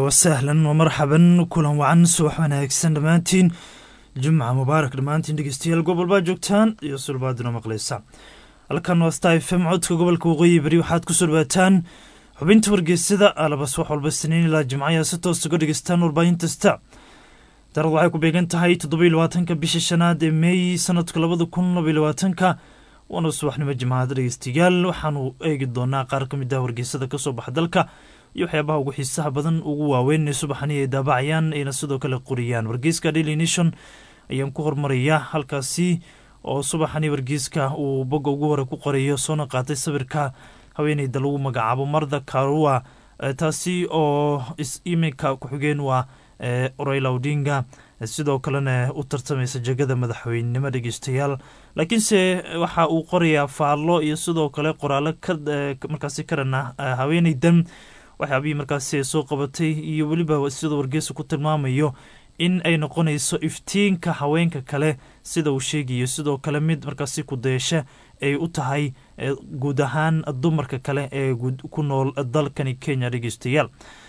wasahlan wamarxaban kulan wacan subax wanaagsan dhammaantiin jumca mubaarak dhammaantiin dhegeystayaal gobolbaa joogtaan iyo sulbaaduna maqleysa halkan waa sta f m codka gobolka waqooyi beri waxaad kusoo dhawaataan xubinta wargeysada alabas wax walba siniin ilaa jimcayaa si toos uga dhegeystaan warbaahinta darad waxay ku beegan tahay toddoba labaatanka bisha shanaad ee meey sanadka labada kun labaiy labaatanka waana subaxnimo jimcaad dhegeystayaal waxaanu eegi doonaa qaar ka mid ah wargeysada kasoo baxa dalka iyo waxyaabaha ugu xiisaha badan ugu waaweyn ee subaxani ay daabacayaan ayna sidoo kale qoriyaan wargeyska daily nation ayaan ku hormarayaa halkaasi oo subaxani wargeyska uu bogga ugu hore ku qorayo soona qaatay sawirka haweeneyda lagu magacaabo marda karua taasi oo iminka ku-xigeen waa orayla odinga sidoo kalena u tartamaysa jegada madaxweynenimo dhegeystayaal laakiinse waxa uu qorayaa faallo iyo sidoo kale qoraalo markaasi karana haweeneydan waxyaabihii markaasi ay soo qabatay iyo weliba sidoo wargeysa ku tilmaamayo in ay noqonayso iftiinka haweenka kale sida uu sheegayo sidoo kale mid markaasi kudaysha ay u tahay guud ahaan dumarka kale ee ku nool dalkani kenya dhegeystayaal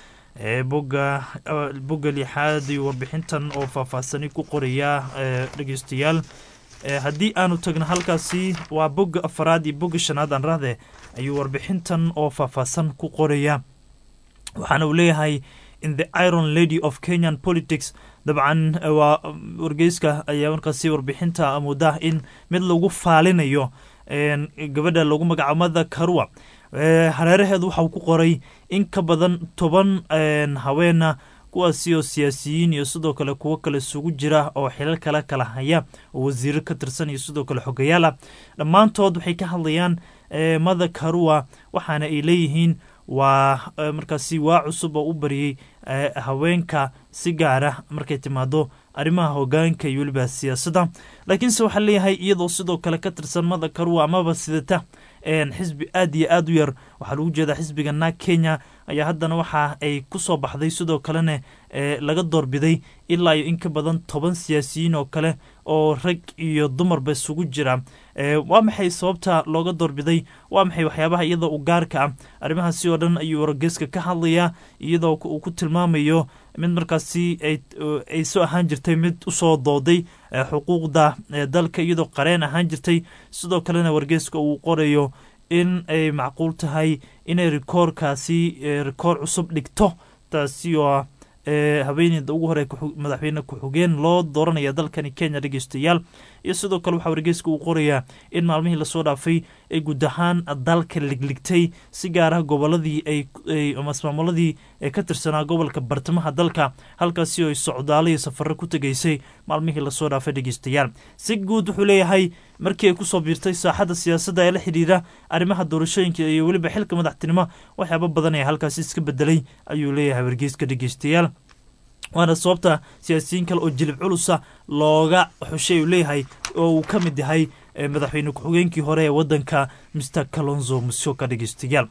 boga bogga lixaad iyo warbixintan oo faahfaahsani ku qorayaa dhegeystayaal haddii aanu tagno halkaasi waa bogga afaraad iyo bogga shanaad aan rahde ayuu warbixintan oo faahfaahsan ku qoraya waxaana uu leeyahay in the iron lady of kenyan politics dabcan waa wargeyska ayaa markaasi warbixinta moodaa in mid lagu faalinayo gabadha lagu magacaabo mada karua hareeraheedu waxau ku qoray in ka badan toban haweena kuwaasi oo siyaasiyiin iyo sidoo kale kuwo kale isugu jira oo xilal kale kala haya oo wasiiro ka tirsan iyo sidoo kale xogayaal ah dhammaantood waxay ka hadlayaan mada karua waxaana ay leeyihiin waa markaasi waa cusub oo u bariyey haweenka si gaara markay timaado arrimaha hogaanka iyo weliba siyaasadda laakiinse waxaa leeyahay iyadoo sidoo kale ka tirsan mada karua amaba sidata xisbi aad iyo aad u yar waxaa lagu jeedaa xisbiga naag kenya ayaa haddana waxa ay ku soo baxday sidoo kalena laga doorbiday ilaa iyo in ka badan toban siyaasiyiin oo kale oo rag iyo dumarba isugu jira waa maxay sababta looga doorbiday waa maxay waxyaabaha iyadoo u gaarka ah arrimahaasi oo dhan ayuu wargeyska ka hadlayaa iyadoo uu ku tilmaamayo mid markaasi ay soo ahaan jirtay mid usoo dooday xuquuqda dalka iyadoo qareen ahaan jirtay sidoo kalena wargeyska uu qorayo in ay macquul tahay inay rikoorkaasi rikoor cusub dhigto taasi oo ah haweeneyda ugu hore madaxweyne ku-xigeen loo dooranaya dalkani kenya dhegeystayaal iyo sidoo kale waxaa wargeyska uu qorayaa in maalmihii lasoo dhaafay ay guud ahaan dalka ligligtay si gaaraha goboladii amasmaamuladii ka tirsanaa gobolka bartamaha dalka halkaasi oo ay socdaalo iyo safaro ku tegeysay maalmihii lasoo dhaafay dhegeystayaal si guud wuxuu leeyahay markii ay kusoo biirtay saaxadda siyaasadda ee la xidhiira arrimaha doorashooyinka iyo weliba xilka madaxtinimo waxyaaba badan ee halkaasi iska bedelay ayuu leeyahay wargeyska dhegeystayaal waana sababta siyaasiyiin kale oo jilib culusa looga xushay uu leeyahay oo uu ka mid yahay madaxweyne ku-xigeenkii hore ee wadanka mr kalonzo musyoka dhegeystayaal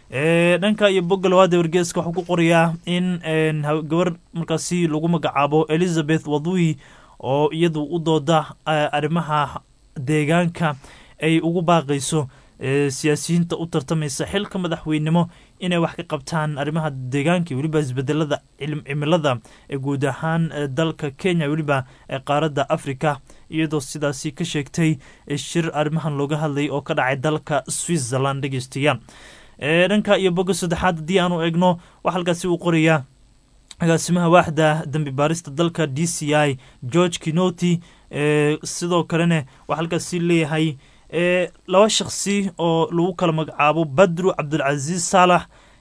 dhanka iyo bogga labaad ee wargeeska waxuu ku qorayaa in gabar markaasi lagu magacaabo elizabeth wadui oo iyadu u dooda arrimaha deegaanka ay ugu baaqayso siyaasiyiinta u tartamaysa xilka madaxweynenimo inay wax ka qabtaan arrimaha deegaanka iyo weliba isbedelada cimilada ee guud ahaan dalka kenya weliba qaaradda africa iyadoo sidaasi ka sheegtay shir arrimahan looga hadlayay oo ka dhacay dalka switzerland dhegeystayaal dhanka iyo bogga saddexaad haddii aanu eegno wax halkaasi uu qorayaa agaasimaha waaxda dambi baarista dalka d c i george kinoti sidoo kalena waxaa halkaasi leeyahay laba shakhsi oo lagu kala magacaabo badru cabdulcasiis saalax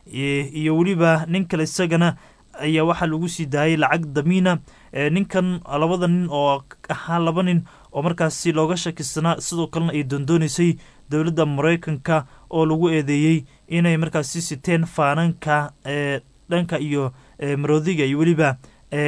iyo weliba nin kale isagana ayaa waxaa lagu sii daayay lacag damiina ninkan labada nin oo ahaa laba nin oo markaasi looga shakisanaa sidoo kalena ay doondooneysay dowladda mareykanka oo lagu eedeeyey inay markaasi siteen faananka dhanka iyo maroodiga iyo weliba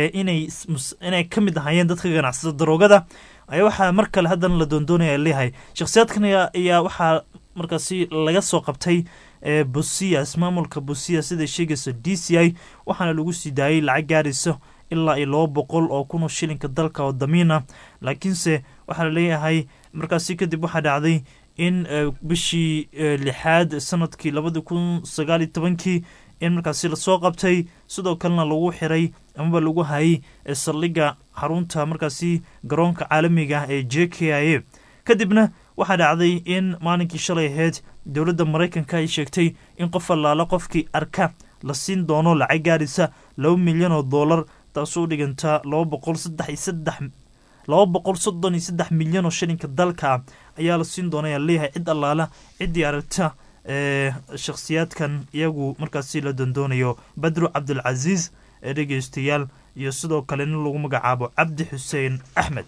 inay ka mid ahaayeen dadka ganacsada daroogada ayaa waxaa mar kale haddana la doondoonaya leeyahay shakhsiyaadkan ayaa waxaa markaasi laga soo qabtay busias maamulka busiya siday sheegaysa d c i waxaana lagu sii daayay lacag gaaraysa ilaa iyo laba boqol oo kun oo shilinka dalka oo damiin ah laakiinse waxaa laleeyahay markaasi kadib waxaa dhacday in bishii lixaad sanadkii labadi kun sagaaliyo tobankii in markaasi lasoo qabtay sidoo kalena lagu xiray amaba lagu hayay saldhigga xarunta markaasi garoonka caalamiga ee j k i a kadibna waxaa dhacday in maalinkii shalay ahayd dowladda maraykanka ay sheegtay in qof allaala qofkii arka la siin doono lacag gaarisa laba milyan oo dollar taasoo u dhiganta laba boqol saddex iyo saddex laba boqol soddon iyo saddex milyan oo shilinka dalka ah ayaa la siin doona ayaa leeyahay cid allaala ciddii aragta ee shakhsiyaadkan iyagu markaasi la dandoonayo badru cabdulcasiis ee dhegeystayaal iyo sidoo kale nin lagu magacaabo cabdi xuseen axmed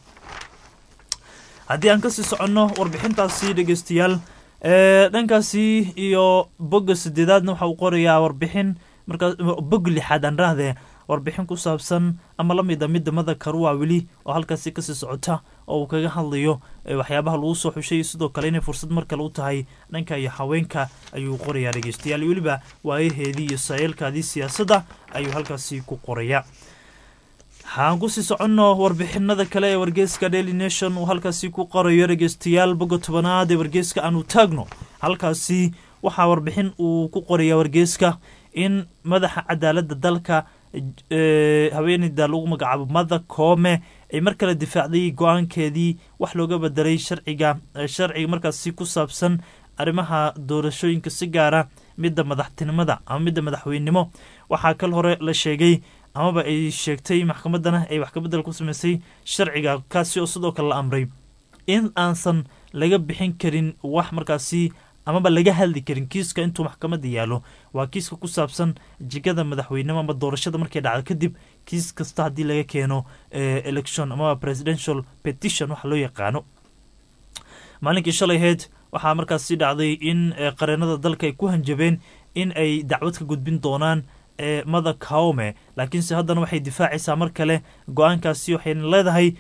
haddii aan kasii soconno warbixintaasi dhegeystayaal dhankaasi iyo bogga sideedaadna waxa uu qorayaa warbixin markaa bog lixaad aan rahdee warbixin ku saabsan ama la mid a midamada karuwa weli oo halkaasi kasii socota oo uu kaga hadlayo waxyaabaha lagu soo xushay sidoo kale inay fursad mar kale u tahay dhanka iyo haweenka ayuu qorayaa dhegeystayaal weliba waayaheedii iyo sayeelkaadii siyaasadda ayuu halkaasi ku qorayaa waxaan kusii soconno warbixinada kale ee wargeyska daily nation uu halkaasi ku qorayo dhegeystayaal bogga tobanaad ee wargeyska aanu taagno halkaasi waxaa warbixin uu ku qoraya wargeyska in madaxa cadaaladda dalka haweeneyda lagu magacaabo mother koome ay mar kale difaacday go-aankeedii wax looga bedelay sharciga sharciga markaasi ku saabsan arrimaha doorashooyinka si gaara midda madaxtinimada ama midda madaxweynenimo waxaa kal hore la sheegay amaba ay sheegtay maxkamaddana ay wax kabedel ku sameysay sharciga kaasi oo sidoo kale la amray in aansan laga bixin karin wax markaasi amaba laga hadli karin kiiska intuu maxkamadda yaalo waa kiiska ku saabsan jigada madaxweynemo ama doorashada markay dhacdo kadib kiis kasta haddii laga keeno election amaba presidential petition waxa loo yaqaano maalinkii shalay ahayd waxaa markaasi dhacday in qareenada dalka ay ku hanjabeen in ay dacwad ka gudbin doonaan mother kaome laakiinse haddana waxay difaacaysaa mar kale go-aankaasi waxayna leedahay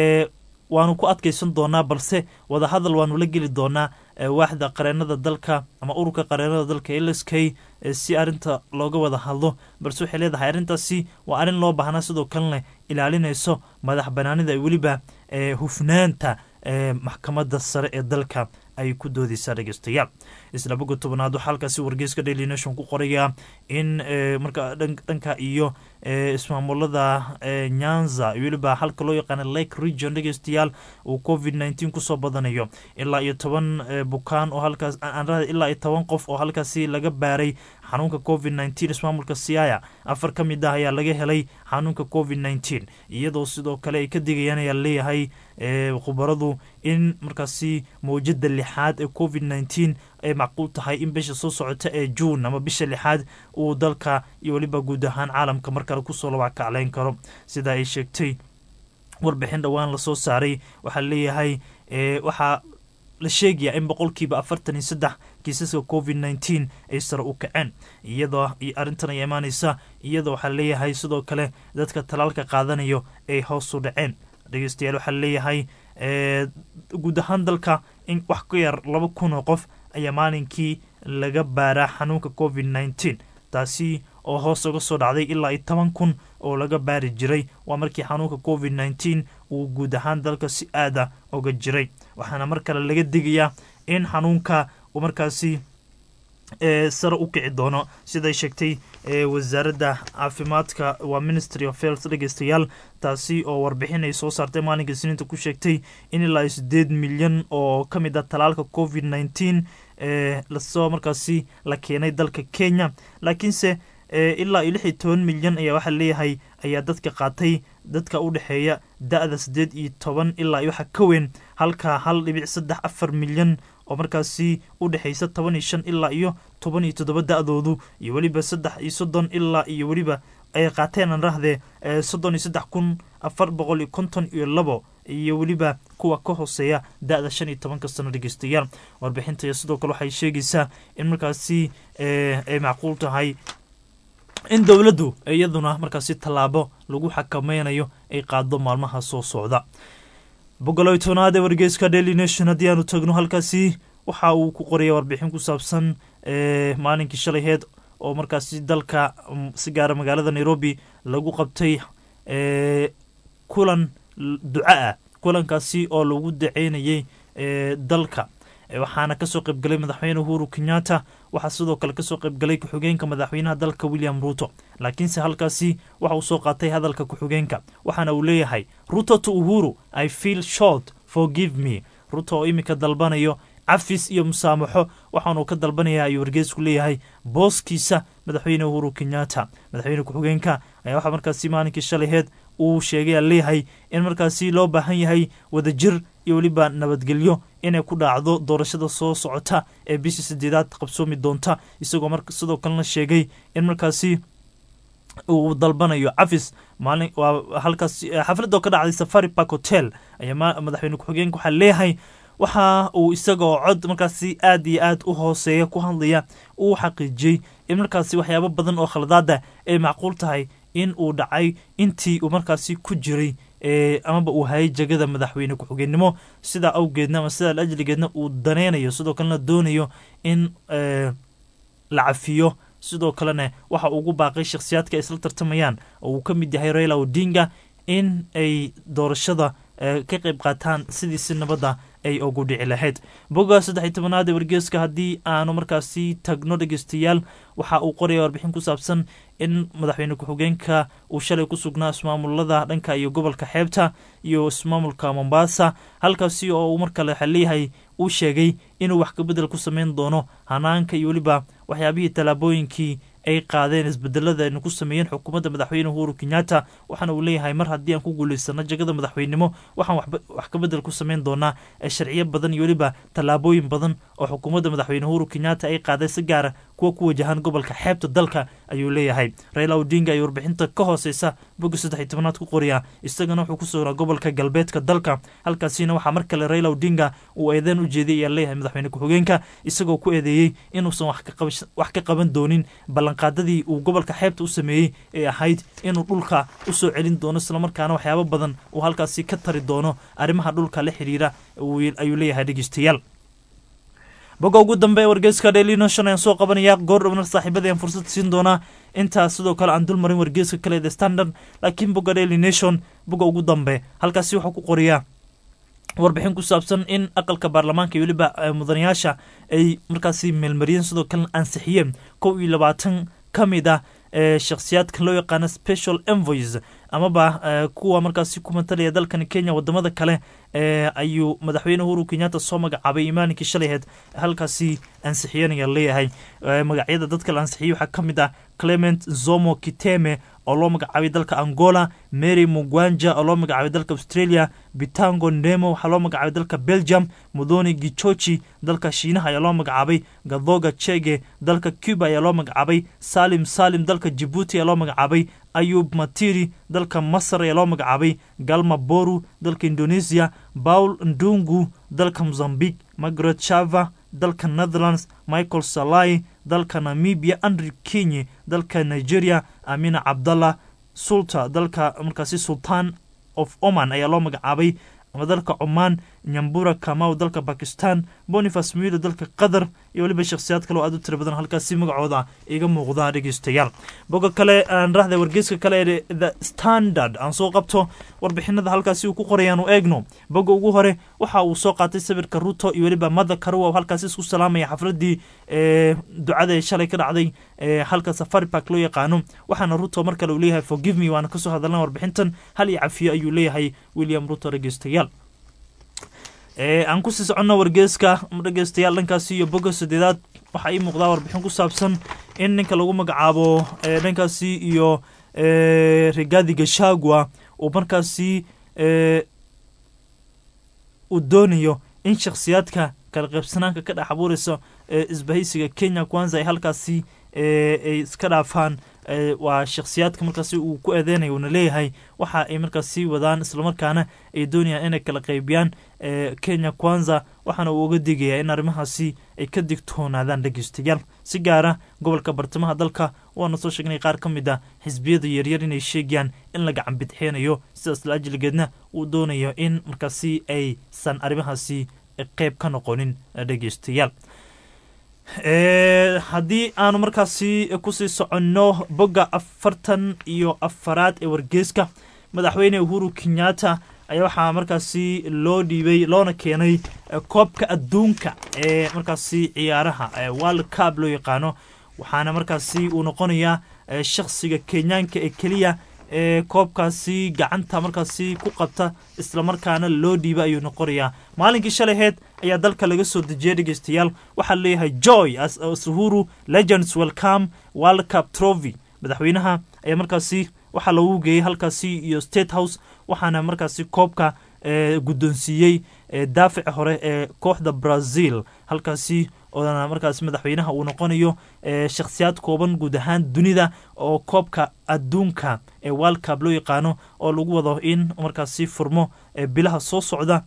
waanu ku adkaysan doonaa balse wadahadal waanu la geli doonaa waaxda qareenada dalka ama ururka qareenada dalka l k si arinta looga wada hadlo balse waxay leedahay arrintaasi waa arrin loo baahnaa sidoo kalena ilaalinayso madax banaanida weliba hufnaanta maxkamadda sare ee dalka ay ku doodeysaa dhegeystayaal isla boga tobanaad waxaa halkaasi wargeyska daily nation ku qorayaa in marka dhanka iyo ismaamulada nyanza weliba halka loo yaqaana lake region dhegeystayaal uu covid nneteen kusoo badanayo ilaa iyo toban bukaan oo halkaas ilaa iyo toban qof oo halkaasi laga baaray xanuunka covid nneteen ismaamulka siaya afar ka mid ah ayaa laga helay xanuunka covid nneteen iyadoo sidoo kale ay ka digayaan ayaa leeyahay khubaradu in markaasi mawjada lixaad ee covid nneteen ay macquul tahay in bisha soo socota ee juun ama bisha lixaad uu dalka iyo weliba guud ahaan caalamka mar kale kusoo labackacleyn karo sida ay sheegtay warbixin dhowaan lasoo saaray waxaa leeyahay waxaa la sheegayaa in boqolkiiba afartan iyo saddex kiisaska covid nneteen ay sare u kaceen iyadoo arrintan ay imaaneysa iyadoo waxaa leeyahay sidoo kale dadka talaalka qaadanayo ay hoos u dhaceen dhegeystayaal waxaa leeyahay guud ahaan dalka in wax ka yar laba kun oo qof ayaa maalinkii laga baaraa xanuunka covid nneteen taasi oo hoos uga soo dhacday ilaa iyo toban kun oo laga baari jiray waa markii xanuunka covid nneteen uu guud ahaan dalka si aada uga jiray waxaana mar kale laga digayaa in xanuunka uu markaasi sare u kici doono siday sheegtay wasaaradda caafimaadka waa ministry of health dhegeystayaal taasi oo warbixin ay soo saartay maalinka isniinta ku sheegtay in ilaa iyo sideed milyan oo ka mid ah talaalka covid nneteen lasoo markaasi la keenay dalka kenya laakiinse ilaa iyo lix iyo toban milyan ayaa waxaa leeyahay ayaa dadka qaatay dadka u dhexeeya da-da siddeed iyo toban ilaa iyo waxa ka weyn halka hal dhibic saddex afar milyan oo markaasi u dhexaysa toban iyo shan ilaa iyo toban iyo toddoba da-doodu iyo weliba saddex iyo soddon ilaa iyo weliba ay qaateen aan rahdee soddon iyo saddex kun afar boqol iyo konton iyo labo iyo weliba kuwa ka hooseeya da-da shan iyo tobanka sano dhegeystayaal warbixinta sidoo kale waxay sheegaysaa in markaasi ay macquul tahay in dowladdu iyaduna markaasi tallaabo lagu xakameynayo ay qaado maalmaha soo socda boqoloy tobnaad ee wargeyska daily nation haddii aanu tagno halkaasi waxa uu ku qoraya warbixin ku saabsan maalinkii shalayheed oo markaasi dalka si gaara magaalada nairobi lagu qabtay kulan duca ah kulankaasi oo lagu daceynayay dalka waxaana kasoo qaybgalay madaxweyne uhuru kenyatta waxaa sidoo kale kasoo qaybgalay ku-xigeenka madaxweynaha dalka william ruto laakiinse halkaasi waxa uu soo qaatay hadalka ku-xigeenka waxaana uu leeyahay ruto to uhuru i feel short forgive me ruto oo iminka dalbanayo cafis iyo musaamaxo waxaanuu ka dalbanaya ayuu wargeysku leeyahay booskiisa madaxweyne uhuru kenyatta madaxweyne ku-xigeenka ayaa waxaa markaasi maalinkii shalayheed uu sheegay leeyahay in markaasi loo baahan yahay wadajir iyo weliba nabadgelyo inay ku dhaacdo doorashada soo socota ee bishii sideedaad qabsoomi doonta isagoo sidoo kalena sheegay in markaasi uu dalbanayo cafis maalin waa halkaas xafladoo ka dhacday safari park hotel ayaa madaxweyne ku-xigeenka waxaa leeyahay waxa uu isagoo cod markaasi aad iyo aad u hooseeya ku hadlaya uu xaqiijiyey in markaasi waxyaabo badan oo khaladaada ay macquul tahay in uu dhacay intii uu markaasi ku jiray amaba uu hayay jegada madaxweyne ku-xigeennimo sidaa awgeedna ama sidaa ajligeedna uu daneynayo sidoo kalena doonayo in la cafiyo sidoo kalena waxa ugu baaqay shakhsiyaadka ay isla tartamayaan oo uu ka mid yahay raila odinga in ay doorashada ka qayb qaataan sidii si nabadda ay ugu dhici lahayd bogga saddex iyo tobanaad ee wargeeska haddii aanu markaasi tagno dhegeystayaal waxa uu qoraya warbixin ku saabsan in madaxweyne ku-xigeenka uu shalay ku sugnaa ismaamulada dhanka iyo gobolka xeebta iyo ismaamulka mombasa halkaasi oo uu markale waxaa leeyahay uu sheegay inuu wax kabedel ku sameyn doono hanaanka iyo weliba waxyaabihii tallaabooyinkii ay qaadeen isbedelada aynu ku sameeyeen xukuumadda madaxweyne uhuru kenyatta waxaana uu leeyahay mar haddii aan ku guulaysano jegada madaxweynenimo waxaan wax kabedel ku sameyn doonaa sharciyo badan iyo weliba tallaabooyin badan oo xukuumadda madaxweyne uhuru kenyatta ay qaaday si gaara kuwa ku wajahan gobolka xeebta dalka ayuu leeyahay raila odinga ayaa warbixinta ka hooseysa bogga saddex iyo tobanaad ku qoriya isagana wuxuu ku sugnaa gobolka galbeedka dalka halkaasina waxaa mar kale raila odinga uu eedeen u jeeday ayaa leeyahay madaxweyne ku-xigeenka isagoo ku eedeeyey inuusan wax ka qaban doonin ballanqaadadii uu gobolka xeebta u sameeyey ee ahayd inuu dhulka usoo celin doono islamarkaana waxyaabo badan uu halkaasi ka tari doono arrimaha dhulka la xiriira ayuu leeyahay dhegeystayaal bogga ugu dambe ee wargeyska daily nation ayaan soo qabanaya goor dhowna saaxiibada ayaan fursad siin doonaa intaas sidoo kale aan dulmarin wargeyska kale the standard laakiin bogga daily nation bogga ugu dambe halkaasi waxaa ku qoriyaa warbixin ku saabsan in aqalka baarlamaanka iyo weliba mudanayaasha ay markaasi meelmariyeen sidoo kalena ansixiyeen kow iyo labaatan ka mid ah shakhsiyaadkan loo yaqaano special envoys amaba kuwa markaasi ku matalaya dalkan kenya wadamada kale ayuu madaxweyne uhuru kenyatta soo magacaabay imaaninkii shalayheed halkaasi ansixiyeen ayaa leeyahay magacyada dadka la ansixiyey waxaa ka mid ah clement zomo kiteme oo loo magacaabay dalka angola mary mugwanja oo loo magacaabay dalka australia bitango ndemo waxaa loo magacaabay dalka belgium mudoni gichochi dalka shiinaha ayaa loo magacaabay gadoga chege dalka cuba ayaa loo magacaabay salim salim dalka jibuuti ayaa loo magacaabay ayub matiri dalka masar ayaa loo magacaabay galma boru dalka indonesia paul ndungu dalka mozambique margaret shava dalka netherlands michael salai dalka namibia andrew kenye dalka nigeria amina cabdallah sulta dalka markaasi sultan of oman ayaa loo magacaabay ama dalka cumaan nyambura kamaw dalka bakistan bonifas muilo dalka qatar iyo weliba shakhsiyaad kale oo aad u tira badan halkaasi magacooda iga muuqda dhegeystayaal boga kale aan raahda wargeyska kale ee the standard aan soo qabto warbixinada halkaasi uu ku qorayaan u eegno boga ugu hore waxa uu soo qaatay sawirka ruto iyo weliba mada karuwa halkaasi isku salaamaya xafladii ducada ee shalay ka dhacday halka safari park loo yaqaano waxaana ruto mar kale uu leeyahay forgive me waana kasoo hadalna warbixintan hal iyo cafiyo ayuu leeyahay william ruto dhegeystayaal aan kusii soconno wargeeska dhegeystayaal dhankaasi iyo boga sadeedaad waxaa ii muuqdaa warbixin ku saabsan in ninka lagu magacaabo dhankaasi iyo rigadi gashagua uu markaasi uu doonayo in shakhsiyaadka kala qaybsanaanka ka dhex abuureysa isbahaysiga kenya kwanza ay halkaasi ay iska dhaafaan waa shakhsiyaadka markaasi uu ku eedeynayo uuna leeyahay waxa ay markaasi wadaan islamarkaana ay doonayaan inay kala qaybiyaan kenya kwanza waxaana uu uga digayaa in arrimahaasi ay ka digtoonaadaan dhegeystayaal si gaara gobolka bartamaha dalka waana soo sheegnay qaar ka mid a xisbiyada yaryar inay sheegayaan in la gacan bidxeenayo sidaas la ajligeedna uu doonayo in markaasi aysan arrimahaasi qeyb ka noqonin dhegeystayaal haddii aanu markaasi kusii soconno bogga afartan iyo afaraad ee wargeeska madaxweyne uhuru kenyatta ayaa waxaa markaasi loo dhiibay loona keenay koobka adduunka ee markaasi ciyaaraha world cup loo yaqaano waxaana markaasi uu noqonayaa shakhsiga kenyaanka ee keliya ee koobkaasi gacanta markaasi ku qabta islamarkaana loo dhiiba ayuu noqonayaa maalinkii shalaheed ayaa dalka laga soo dejiyay dhegeystayaal waxaa leeyahay joy suhuru legends welcome world cup trophy madaxweynaha ayaa markaasi waxaa loogu geeyey halkaasi iyo state house waxaana markaasi koobka guddoonsiiyey daafici hore ee kooxda brazil halkaasi oodana markaasi madaxweynaha uu noqonayo shakhsiyaad kooban guud ahaan dunida oo koobka adduunka ee world cup loo yaqaano oo lagu wado in markaasi furmo bilaha soo socda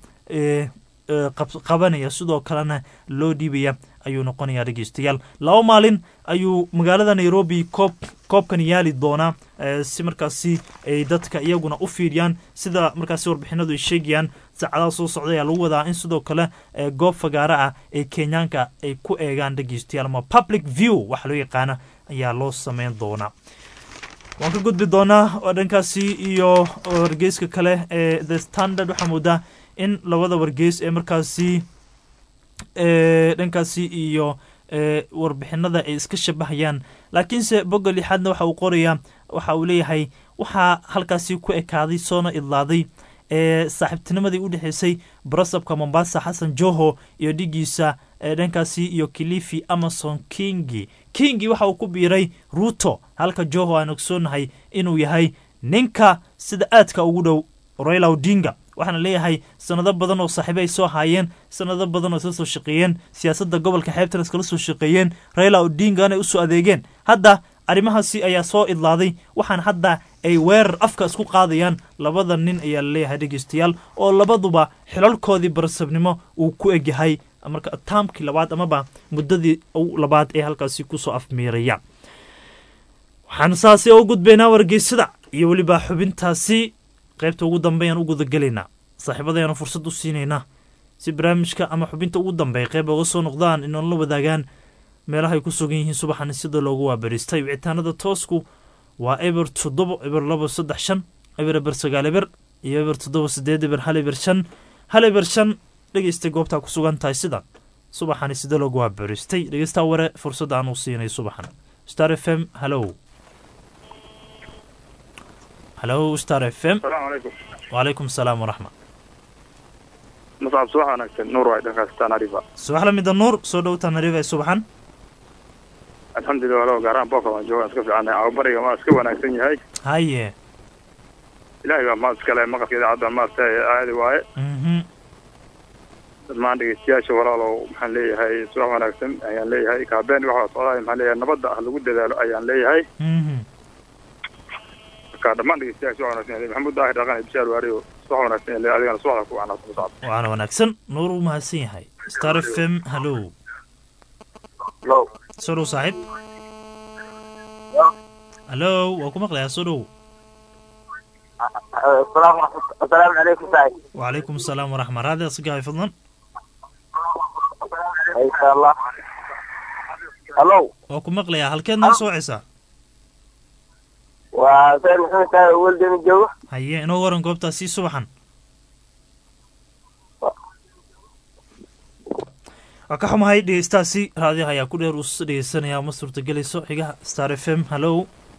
qabanaya sidoo kalena loo dhiibaya ayuu noqonayaa dhegeystayaal laba maalin ayuu magaalada nairobi koob koobkan yaali doonaa si markaasi ay dadka iyaguna u fiiriyaan sida markaasi warbixinadu ay sheegayaan saacadaha soo socda ayaa lagu wadaa in sidoo kale goob fagaara ah ee kenyaanka ay ku eegaan dhegeystayaal ama public view waxa loo yaqaana ayaa loo sameyn doonaa waan ka gudbi doonaa oo dhankaasi iyo wargeyska kale ee the standard waxaa moodaa in labada wargeys ee markaasi dhankaasi iyo warbixinada ay iska shabahayaan laakiinse bogga lixaadna waxa uu qorayaa waxa uu leeyahay waxaa halkaasi ku ekaaday soona idlaaday ee saaxiibtinimadii u dhexeysay barasabka mombasa xasan joho iyo dhigiisa dhankaasi iyo kilifi amason kingi kingi waxa uu ku biiray ruto halka joho aan ogsoonahay inuu yahay ninka sida aadka ugu dhow royla odinga waxaana leeyahay sanado badan oo saaxiibe ay soo haayeen sanado badan oo isla soo shaqeeyeen siyaasadda gobolka xeebtan iskala soo shaqeeyeen raila odingana usoo adeegeen hadda arrimahaasi ayaa soo idlaaday waxaana hadda ay weerar afka isku qaadayaan labada nin ayaa laleeyahay dhegeystayaal oo labaduba xilalkoodii barasabnimo uu ku egyahay marka taamkii labaad amaba muddadii labaad ee halkaasi kusoo afmiiraya waxaan saasi u gudbaynaa wargeysada iyo weliba xubintaasi qaybta ugu dambeeyaan u gudagelaynaa saaxiibadayaanu fursad u siinaynaa si barnaamijka ama xubinta ugu dambeeya qayb oga soo noqdaan inoonla wadaagaan meelaha ay ku sugan yihiin subaxani sida loogu waabariistay wicitaanada toosku waa eber toddobo eber labo saddex shan eber eber sagaal eber iyo eber toddoba sideed eber hal eber shan hal eber shan dhegeystay goobtaa ku sugan tahay sidan subaxani sida loogu waabariistay dhegeystaa ware fursadda aan u siinay subaxan star f m hallow hallo star f m asalaamu calaykum wacalaykum asalaam waraxma masaab subax wanaagsan nuur waay dhankaas tanarifa subax la mida nuur soo dhow tanarifa ee subaxan alxamdulillah walow gaaraan booka waan joogaan iska fiicannay ababariga maa iska wanaagsan yahay haye ilaahay baa maad iskale maqalka idaacadda maasta aadi waaye mhm dhammaan dhegeystayaasha walaalow maxaan leeyahay subax wanaagsan ayaan leeyahay kaabeen waxa socdaay maxaan leeyahay nabadda ah lagu dadaalo ayaan leeyahay mhm marka dhammaan dhegeystayaasha subax wanaagsan ayaan leeyahay maxamuud daahir dhaqan iyo bishaar waariyo subax wanaagsan ayaan leeyahay adigana subaxda ku wacnaa ku socda waana wanaagsan nuur uu mahadsan yahay star f m hallow hello soo dhow saaxiib hallo waa ku maqlayaa soo dhow asalaamu calaykum saaxib wacalaykum asalaam waraxma raadi asgahay fadlan insha allah hallo waa ku maqlayaa halkeed noo soocaysaa waa sayid maxamed saaxib weldeni joogo haye inoo waran goobtaasi subaxan waa ka xumahay dhegeystaasi raadiyaha ayaa ku dheer uus dhegeysanaya ma suurtagelayso xigaha star f m hallow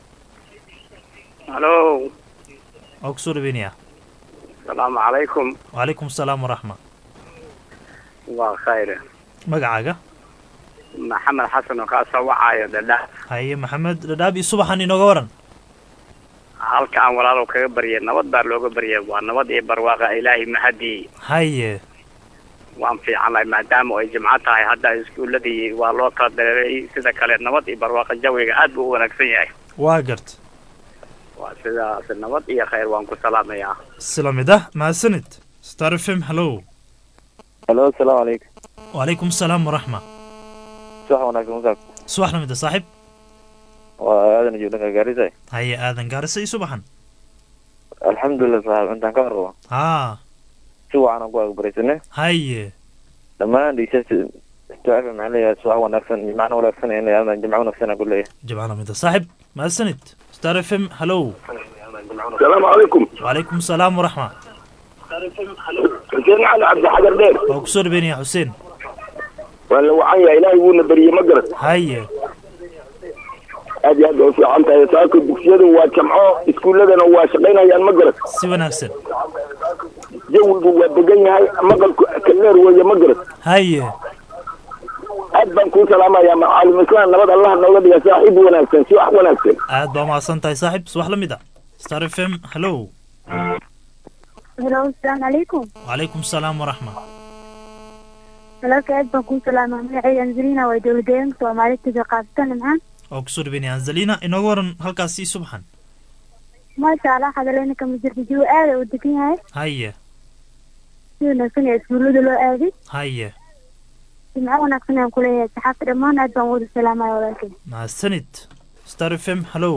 hallo waa kusoo dhaweynayaa asalaamu calaykum wacalaykum asalaam waraxma waa khayr magacaaga maxamed xasan oo kaa soo wacaayo dhadha haye maxamed dhadhaab iyo subaxan inooga waran halkaan walaalow kaga baryay nabad baa looga baryay waa nabad iyo barwaaqa ilaahay mahadii haye waan fiicanahay maadaama ay jimco tahay hadda iskuuladii waa loo kala dareeray sida kale nabad iyo barwaaqa jawiga aad buu u wanaagsan yahay waa gart waa sidaas nabad iyo khayr waan ku salaamayaa sila mid ah mahadsanid star f m hallow hallo asalaamu calaykum wacalaykum asalaam waraxma subax wanaagsan masaab subax la mid ah saaxiib waa aadan iyo dhanka gaarisa haye aadan gaarisa iyo subaxan alxamdulilah saaxib intaan ka warqabo haa si wacan aan ku agbaraysanay haye dhammaan dhegeystayaasha istaaf maxaan leeyahay subax wanaagsan iyo macno wanaagsan ayaan leeyahay jimco wanaagsan aan ku leeyahay jimca la mid ah saaxiib mahadsanid star f m hallow asalaamu calaykum wacalaykum asalaam waraxma xuseen cali cabdi xagar dheer waa kusoo dhaweynaya xuseen waa la wacan yahay ilaahay wuuna bariyey ma garan haye aad iyo aad bay u fiican tahay saaka dugsiyadu waa jamco iskuulladana waa shaqaynayaan ma garan si wanaagsan jawigu waa degan yahay maqalku kalleer weeye ma garan haye aad baan kuu salaamayaa macaalim islaan nabad allah nooga dhiga saaxiib wanaagsan si wax wanaagsan aad baa umahadsan tahay saaxiib subax la mid ah star f m hallo Hello, asalaamu calaykum. wacalaykum salaam waraxma Walaalka aad baan kuu salaamaa magacayga Angelina waa dowlad deegaanka Soomaalida taga qaabatan nimcaan. waa kusoo dhaweynaya anzalina inooga waran halkaasi subxan Maasha Allah hadaleyna kama jirto jiwo aad u degan yahay. haye Si wanaagsan ee iskuulada loo aaday. haye Jimco wanaagsan ayaan kuleeyahay saxaafta dhammaan aad baan wada salaamaya walaalkay. mahadsanid star f m hallo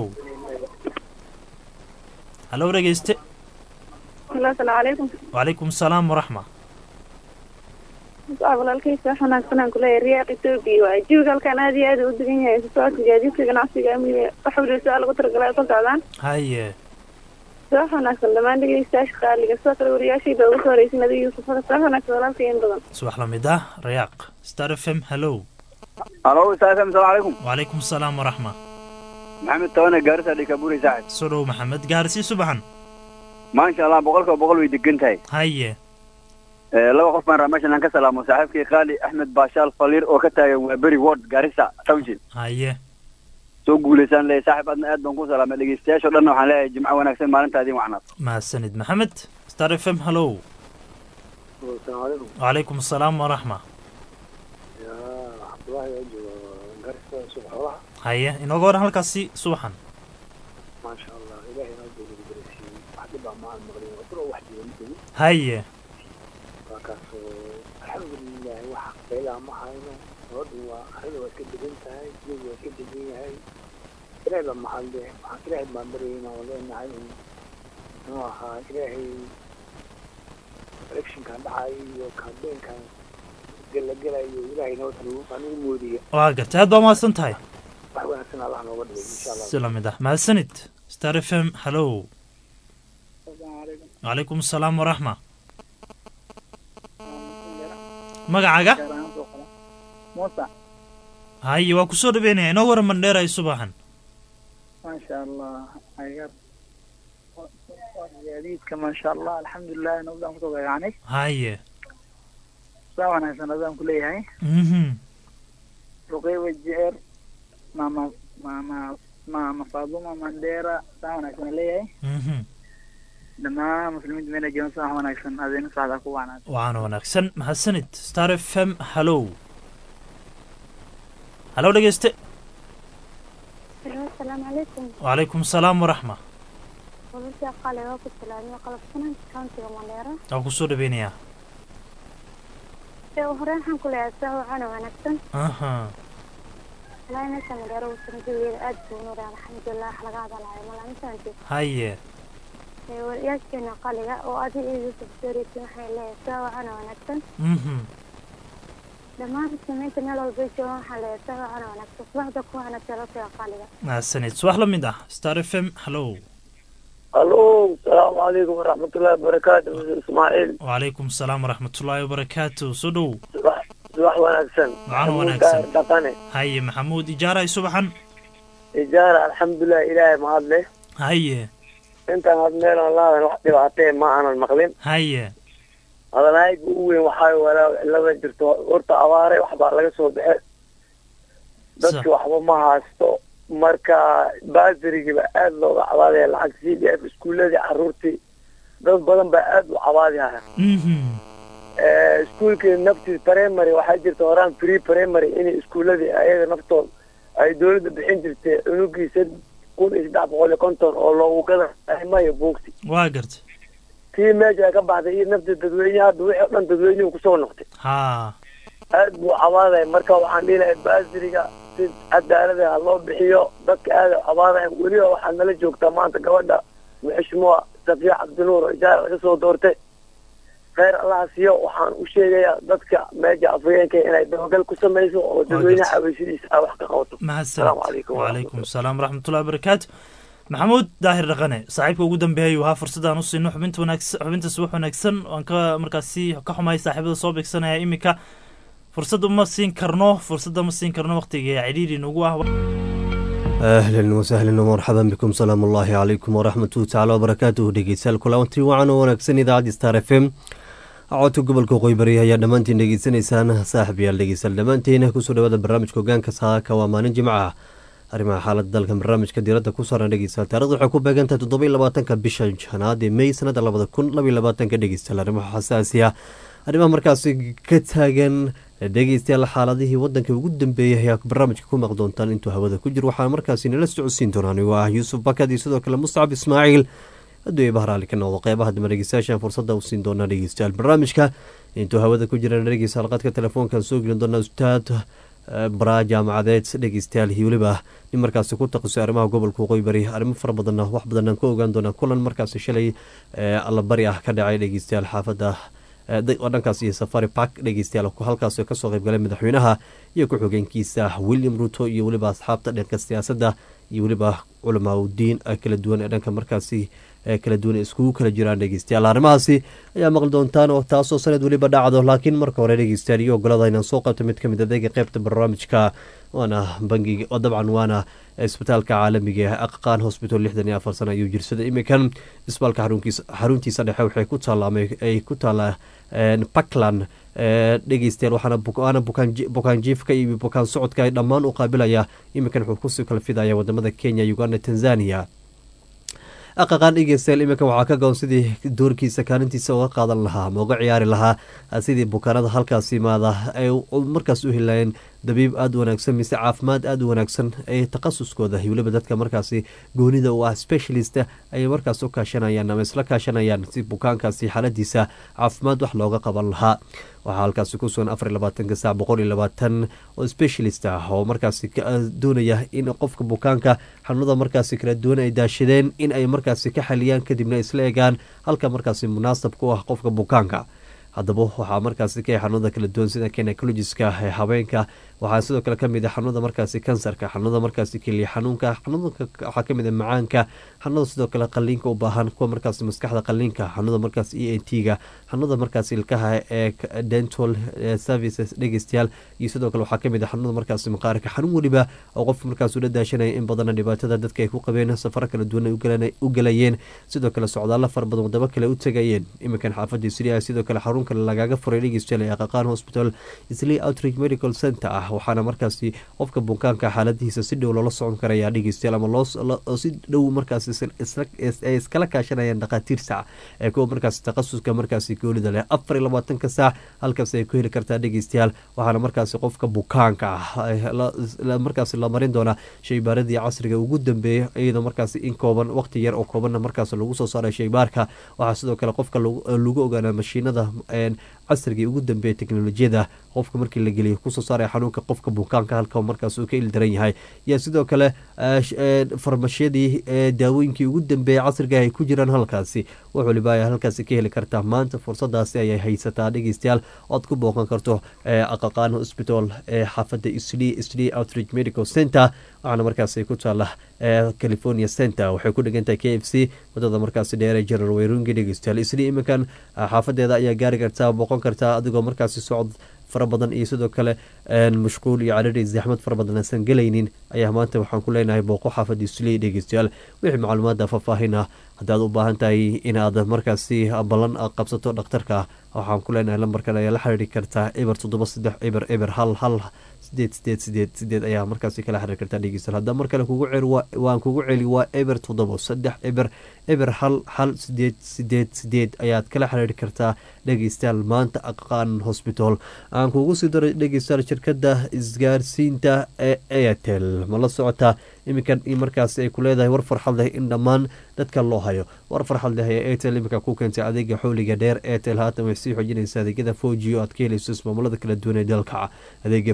hallo dhegeyste Hello, asalaamu calaykum. wacalaykum salaam waraxma Waa walaalkaysa wax wanaagsan aan kuleeyahay riyaaq Ethiopia waaye. Jawiga halkan aad iyo aad u degan yahay. Isu socodka gaadiidka ganacsiga amniga wax waliba si lagu talagalay ka socdaan. haye Wax wanaagsan dhammaan dhegeystayaasha qaaliga sidoo kale wariyaashayda ugu soo horeysin adiga Yuusuf Hada. Wax wanaagsan walaalkay in badan. subax la mid ah rayaaq star f m hallo alo saasam salaam calaykum wacalaykum salaam waraxma maxamed tawane gaarisa dhikaburi saaxib soo dhow maxamed gaarsi subaxan maasha allah boqolkiiba boqol way degan tahay haye Eh, laba qof baan rabaa meeshan aan ka salaamo saaxiibkii qaali axmed baashaal faliir oo ka taagan waa beri ward gaarisa township haye soo guulaysaan leeyahay saaxib adna aad baan ku salaamay dhegeystayaasha o dhan waxaan leeyahay jimco wanaagsan maalinta adiin wacnaad mahadsanid maxamed star f m hallo wacalaykum salaam waraxma haye inooga waran halkaasi subaxan maasha allah ilahay inoo dowlada garasiiyey wax dhib ah ma aan maqlin wadro wax jiran haye waa kaasoo alxamdulilah wax qaylaa ma hayno nabadu waa arada waa iska degan tahay jawi waa iska degan yahay ilaahay baa mahadle waxaan ilaahay baan baryayna oo leenahay in muxuu ahaa ilaahay electionkan dhacay iyo campaignkan gelagelayo ilaahay nabad hanugu hanugu moodiya waa gartay aad baa umahadsan tahay wax wanaagsan allah nooga dhigay insha allah si la mid ah mahadsanid star f m hallo wacalaykum salaam waraxma magacaaga muusa haye waa kusoo dhaweynaya inoo waran mandheeray subaxan maasha allah ayaga gaadiidka maasha allah alxamdulilah nabadaan kusoo gagacanay haye saa wanaagsan adaan kuleeyahay mhm ruqey wajeer mama mama mama faaduma mandheera saa wanaagsan aan leeyahay mhm dhammaan muslimiinta meela joogan saa wanaagsan adeena socdaa ku wanaag waxaana wanaagsan mahadsanid star f m hallo hallo dhegeyste Hello, asalaamu calaykum. wacalaykum salaam waraxma Walaalkay qaali waa ku salaamay qalabsanan countiga Mandheera. waa kusoo dhaweynayaa Ee horeen waxaan kuleeyahay saa waxaana wanaagsan. aha Ilaahay meesha Mandheera uu san jawigeeda aad buu u noolyahay alxamdulilah wax laga hadalaayo malaamisaanti. haye Ee wariyaasheena qaaliga oo adiga iyo Yuusuf Sariitin waxay leeyahay saa waxaana wanaagsan. mhm dhammaan muslimiinta meel walba ay joogaan waxaa leeyahay saa waxaana wanaagsan subaxda ku wanaagsan laftiga qaaliga mahadsanid subax la mid ah star f m hallo alo salaamu calaykum waraxmatullahi wabarakaatu mr ismaaciil wacalaykum salaam waraxmatullaahi wabarakaatu soo dhow subax subax wanaagsan Waxaan wanaagsan. Maxamuud Gaar dhaqane haye maxamuud ijaaray subaxan ijaara alxamdulilah ilaahay mahad leh haye intaan had meelan laadan wax dhibaatee ma aanan maqlin haye hadalhayga ugu weyn waxaa walaa cilada jirto horta abaare waxbaa laga soo baxe dadki waxba ma haysto marka baasirigiiba aada looga cabaadaya lacag c d f iskuuladii caruurtii dad badan baa aada u cabaadihaya mhm iskuulkii naftiis primary waxaa jirta horaan free primary inay iskuuladii ayaga naftooda ay dowladda bixin jirtay cunugiisa kun iyo saddex boqol iyo konton oo loogu gada mayo buugti waa gartay tii meesha ka baxday iyo nafta dadweyne hadda wixii o dhan dadweynuhu kusoo noqtay ha aad buu cabaadaya marka waxaan dhihi lahay baasiriga si cadaalada ha loo bixiyo dadka aada u cabaadaya weliba waxaa nala joogtaa maanta gabadha muxishmuwa safiya cabdinuur oo ijaara laga soo doortay kheyr allaha siiyo waxaan u sheegayaa dadka meesha afhayeenka inay dabagal ku samayso oo dadweynaha aweysidiisa ay wax ka qabato mahadsanid Asalaamu calaykum wacalaykum salaam waraxmatullahi wabarakaatu maxamuud daahir dhaqane saaxiibka ugu dambeeyay ahaa fursadaan u siino xubinta wanaagsan xubinta subax wanaagsan waan ka markaasi ka xumahay saaxiibada soo beegsanaya iminka fursad uma siin karno fursadda ma siin karno waqtiga cidhiiri nagu ah ahlan wasahlan marxaban bikum salaamu ullaahi calaykum waraxmatuhu tacala wabarakaatuhu dhegeystayaal kulanti wacan oo wanaagsan idaacadda star f m codka gobolka qoybari ayaa dhammaantiin dhegeysanaysaan saaxib yaal dhegeystayaal dhammaantiin kusoo dhawaada barnaamijka hogaanka saaka waa maalin jimca arrimaha xaalada dalka barnaamijka diiradda ku saaran dhegeystayaal taarikhda waxay ku beegantahay toddoba iyo labaatanka bisha janaad ee may sanada labada kun laba iyo labaatanka dhegeystayaal arrimaha xasaasiya arrimaha markaasi ka taagan dhegeystayaal xaaladihii wadanka ugu dambeeyay ayaa barnaamijka ku maqli doontaan intuu hawada ku jiro waxaa markaasi nala socodsiin doonaa anigoo ah yuusuf bakad iyo sidoo kale muscab ismaaciil hadduu eeba haraali ka noqdo qeybaha dambe dhegeystayaashan fursadda u siin doonaa dhegeystayaal barnaamijka intuu hawada ku jira dhegeystayaal qadka telefoonkan soo gelin doonaa ustaad baraa jaamacadeed dhegeystayaal iyo weliba nin markaasi ku taqasay arrimaha gobolka waqooyi bari arrimo fara badanna wax badanaan ka ogaan doonaa kulan markaasi shalay allabari ah ka dhacay dhegeystayaal xaafadda dhankaas iyo safari park dhegeystayaal halkaas kasoo qeybgalay madaxweynaha iyo ku-xigeenkiisa william ruto iyo weliba asxaabta dhanka siyaasadda iyo weliba culamaa udiin kala duwan ee dhanka markaasi kala duwan iskugu kala jiraan dhegeystayaal arrimahaasi ayaa maqli doontaan oo taasoo sanad weliba dhacdo laakiin marka hore dhegeystayaal iyo ogolada inaan soo qabto mid kamid adeega qeybta barnaamijka waana bangiga oo dabcan waana isbitaalka caalamiga ee aqaqaan hosbital lixdan iyo afar sana ayuu jirsada imikan isbitaalka xaruntiisa dhexe waxay ku taalaamay ay ku taallaa puntland dhegeystayaal waxaana bukaan jiifka iyo bukaan socodka dhammaan u qaabilaya iminkan wuxuu kusii kala fidaya wadamada kenya uganda tanzania aqaqaan dhegeystayaal iminkan waxaa ka goon sidii doorkiisa kaalintiisa uga qaadan lahaa ama uga ciyaari lahaa sidii bukaanada halkaas yimaada ay markaas u helayeen dabiib aada u wanaagsan mise caafimaad aada u wanaagsan ee takhasuskooda weliba dadka markaasi goonida u ah specialist ayay markaas u kaashanayaan ama isla kaashanayaan si bukaankaasi xaaladiisa caafimaad wax looga qaban lahaa waxaa halkaasi ku sugan afar iyo labaatanka saac boqol iyo labaatan oo specialist ah oo markaasi doonaya in qofka bukaanka xanuunada markaasi kala duwan ay daashadeen in ay markaasi ka xaliyaan kadibna isla egaan halka markaasi munaasab ku ah qofka bukaanka haddaba waxaa markaasi ka xanuunada kala duwan sida gynecologiska ee habeenka waxaa sidoo kale kamid a xanuunada markaasi kansarka xanuunada markaasi keliya xanuunka xanuunka waxaa kamid a macaanka xanuunada sidoo kale qaliinka u baahan kuwa markaasi maskaxda qaliinka xanuunada markaas e n t ga xanuunada markaasi ilkaha ee dental services dhegeystayaal iyo sidoo kale waxaa kamid a xanuunada markaasi maqaarka xanuun weliba oo qofka markaas ula daashanaya in badana dhibaatada dadka ay ku qabeen safaro kala duwan u galayeen sidoo kale socdaalo fara badan wadamo kale u tegayeen iminkan xaafadii sria sidoo kale xarun kale lagaga furay dhegeystayaal ee aqaqaan hospital isli outreach medical center ah waxaana markaasi qofka bukaanka xaaladihiisa si dhow loola socon karaya dhegeystayaal ama loo si dhow markaasi ay iskala kaashanayaan dhakhaatiir saac ee kuwa markaasi takhasuska markaasi goolida leh afar iyo labaatanka saac halkaas ay ku heli kartaa dhegeystayaal waxaana markaasi qofka bukaanka ah markaasi la marin doonaa shaybaaradii casriga ugu dambeeya iyadoo markaasi in kooban waqti yar oo koobanna markaas lagu soo saaray shaybaarka waxaa sidoo kale qofka lagu ogaana mashiinada casrigii ugu dambeeya teknolojiyada qofka markii la geliyo kusoo saaraya xanuunka qofka bukaanka halka markaas uu ka ildaran yahay yaa sidoo kale farmashiyadii daawooyinkii ugu dambeeya casriga ay ku jiraan halkaasi wax waliba ay halkaasi ka heli kartaa maanta fursadaasi ayay haysataa dhegeystayaal oad ku booqan karto aqaqaan hospital ee xaafada isli isli outreach medical center waxaana markaasi ku taala california center waxay ku dhegantahay k f c wadada markaasi dheere general wayrungi dhegeystayaal isli iminkan xaafadeeda ayaa gaari kartaa booqan kartaa adigoo markaasi socod fara badan iyo sidoo kale mashquul iyo cadhari zaxmad fara badan aansan gelaynin ayaa maanta waxaan ku leenahay booqo xaafadii suley dhegeystayaal wixii macluumaada faahfaahin ah haddaad u baahan tahay inaad markaasi ballan qabsato dhakhtarka waxaan ku leenahay lambarkan ayaa la xiriiri kartaa eber toddoba saddex eber eber hal hal sideed sideed sideed sideed ayaa markaasi kala xiriir kartaa dhegeystayaal haddaa mar kale kugu celi waan kugu celi waa eber toddoba saddex eber eber hal hal sideed sideed sideed ayaad kala xiriiri kartaa dhegeystayaal maanta aqaan hosbital aan kugu sii daray dhegeystayaal shirkadda isgaarsiinta ee airtel ma la socotaa iminkan markaasi ay ku leedahay war farxad leh in dhammaan dadka loo hayo war farxad leh ee airtel iminka ku keentay adeega xowliga dheer airtel haatan waxay sii xoojinaysa adeegyada foji oo aad ka helayso ismaamulada kala duwan ee dalka adeega foji wuxuu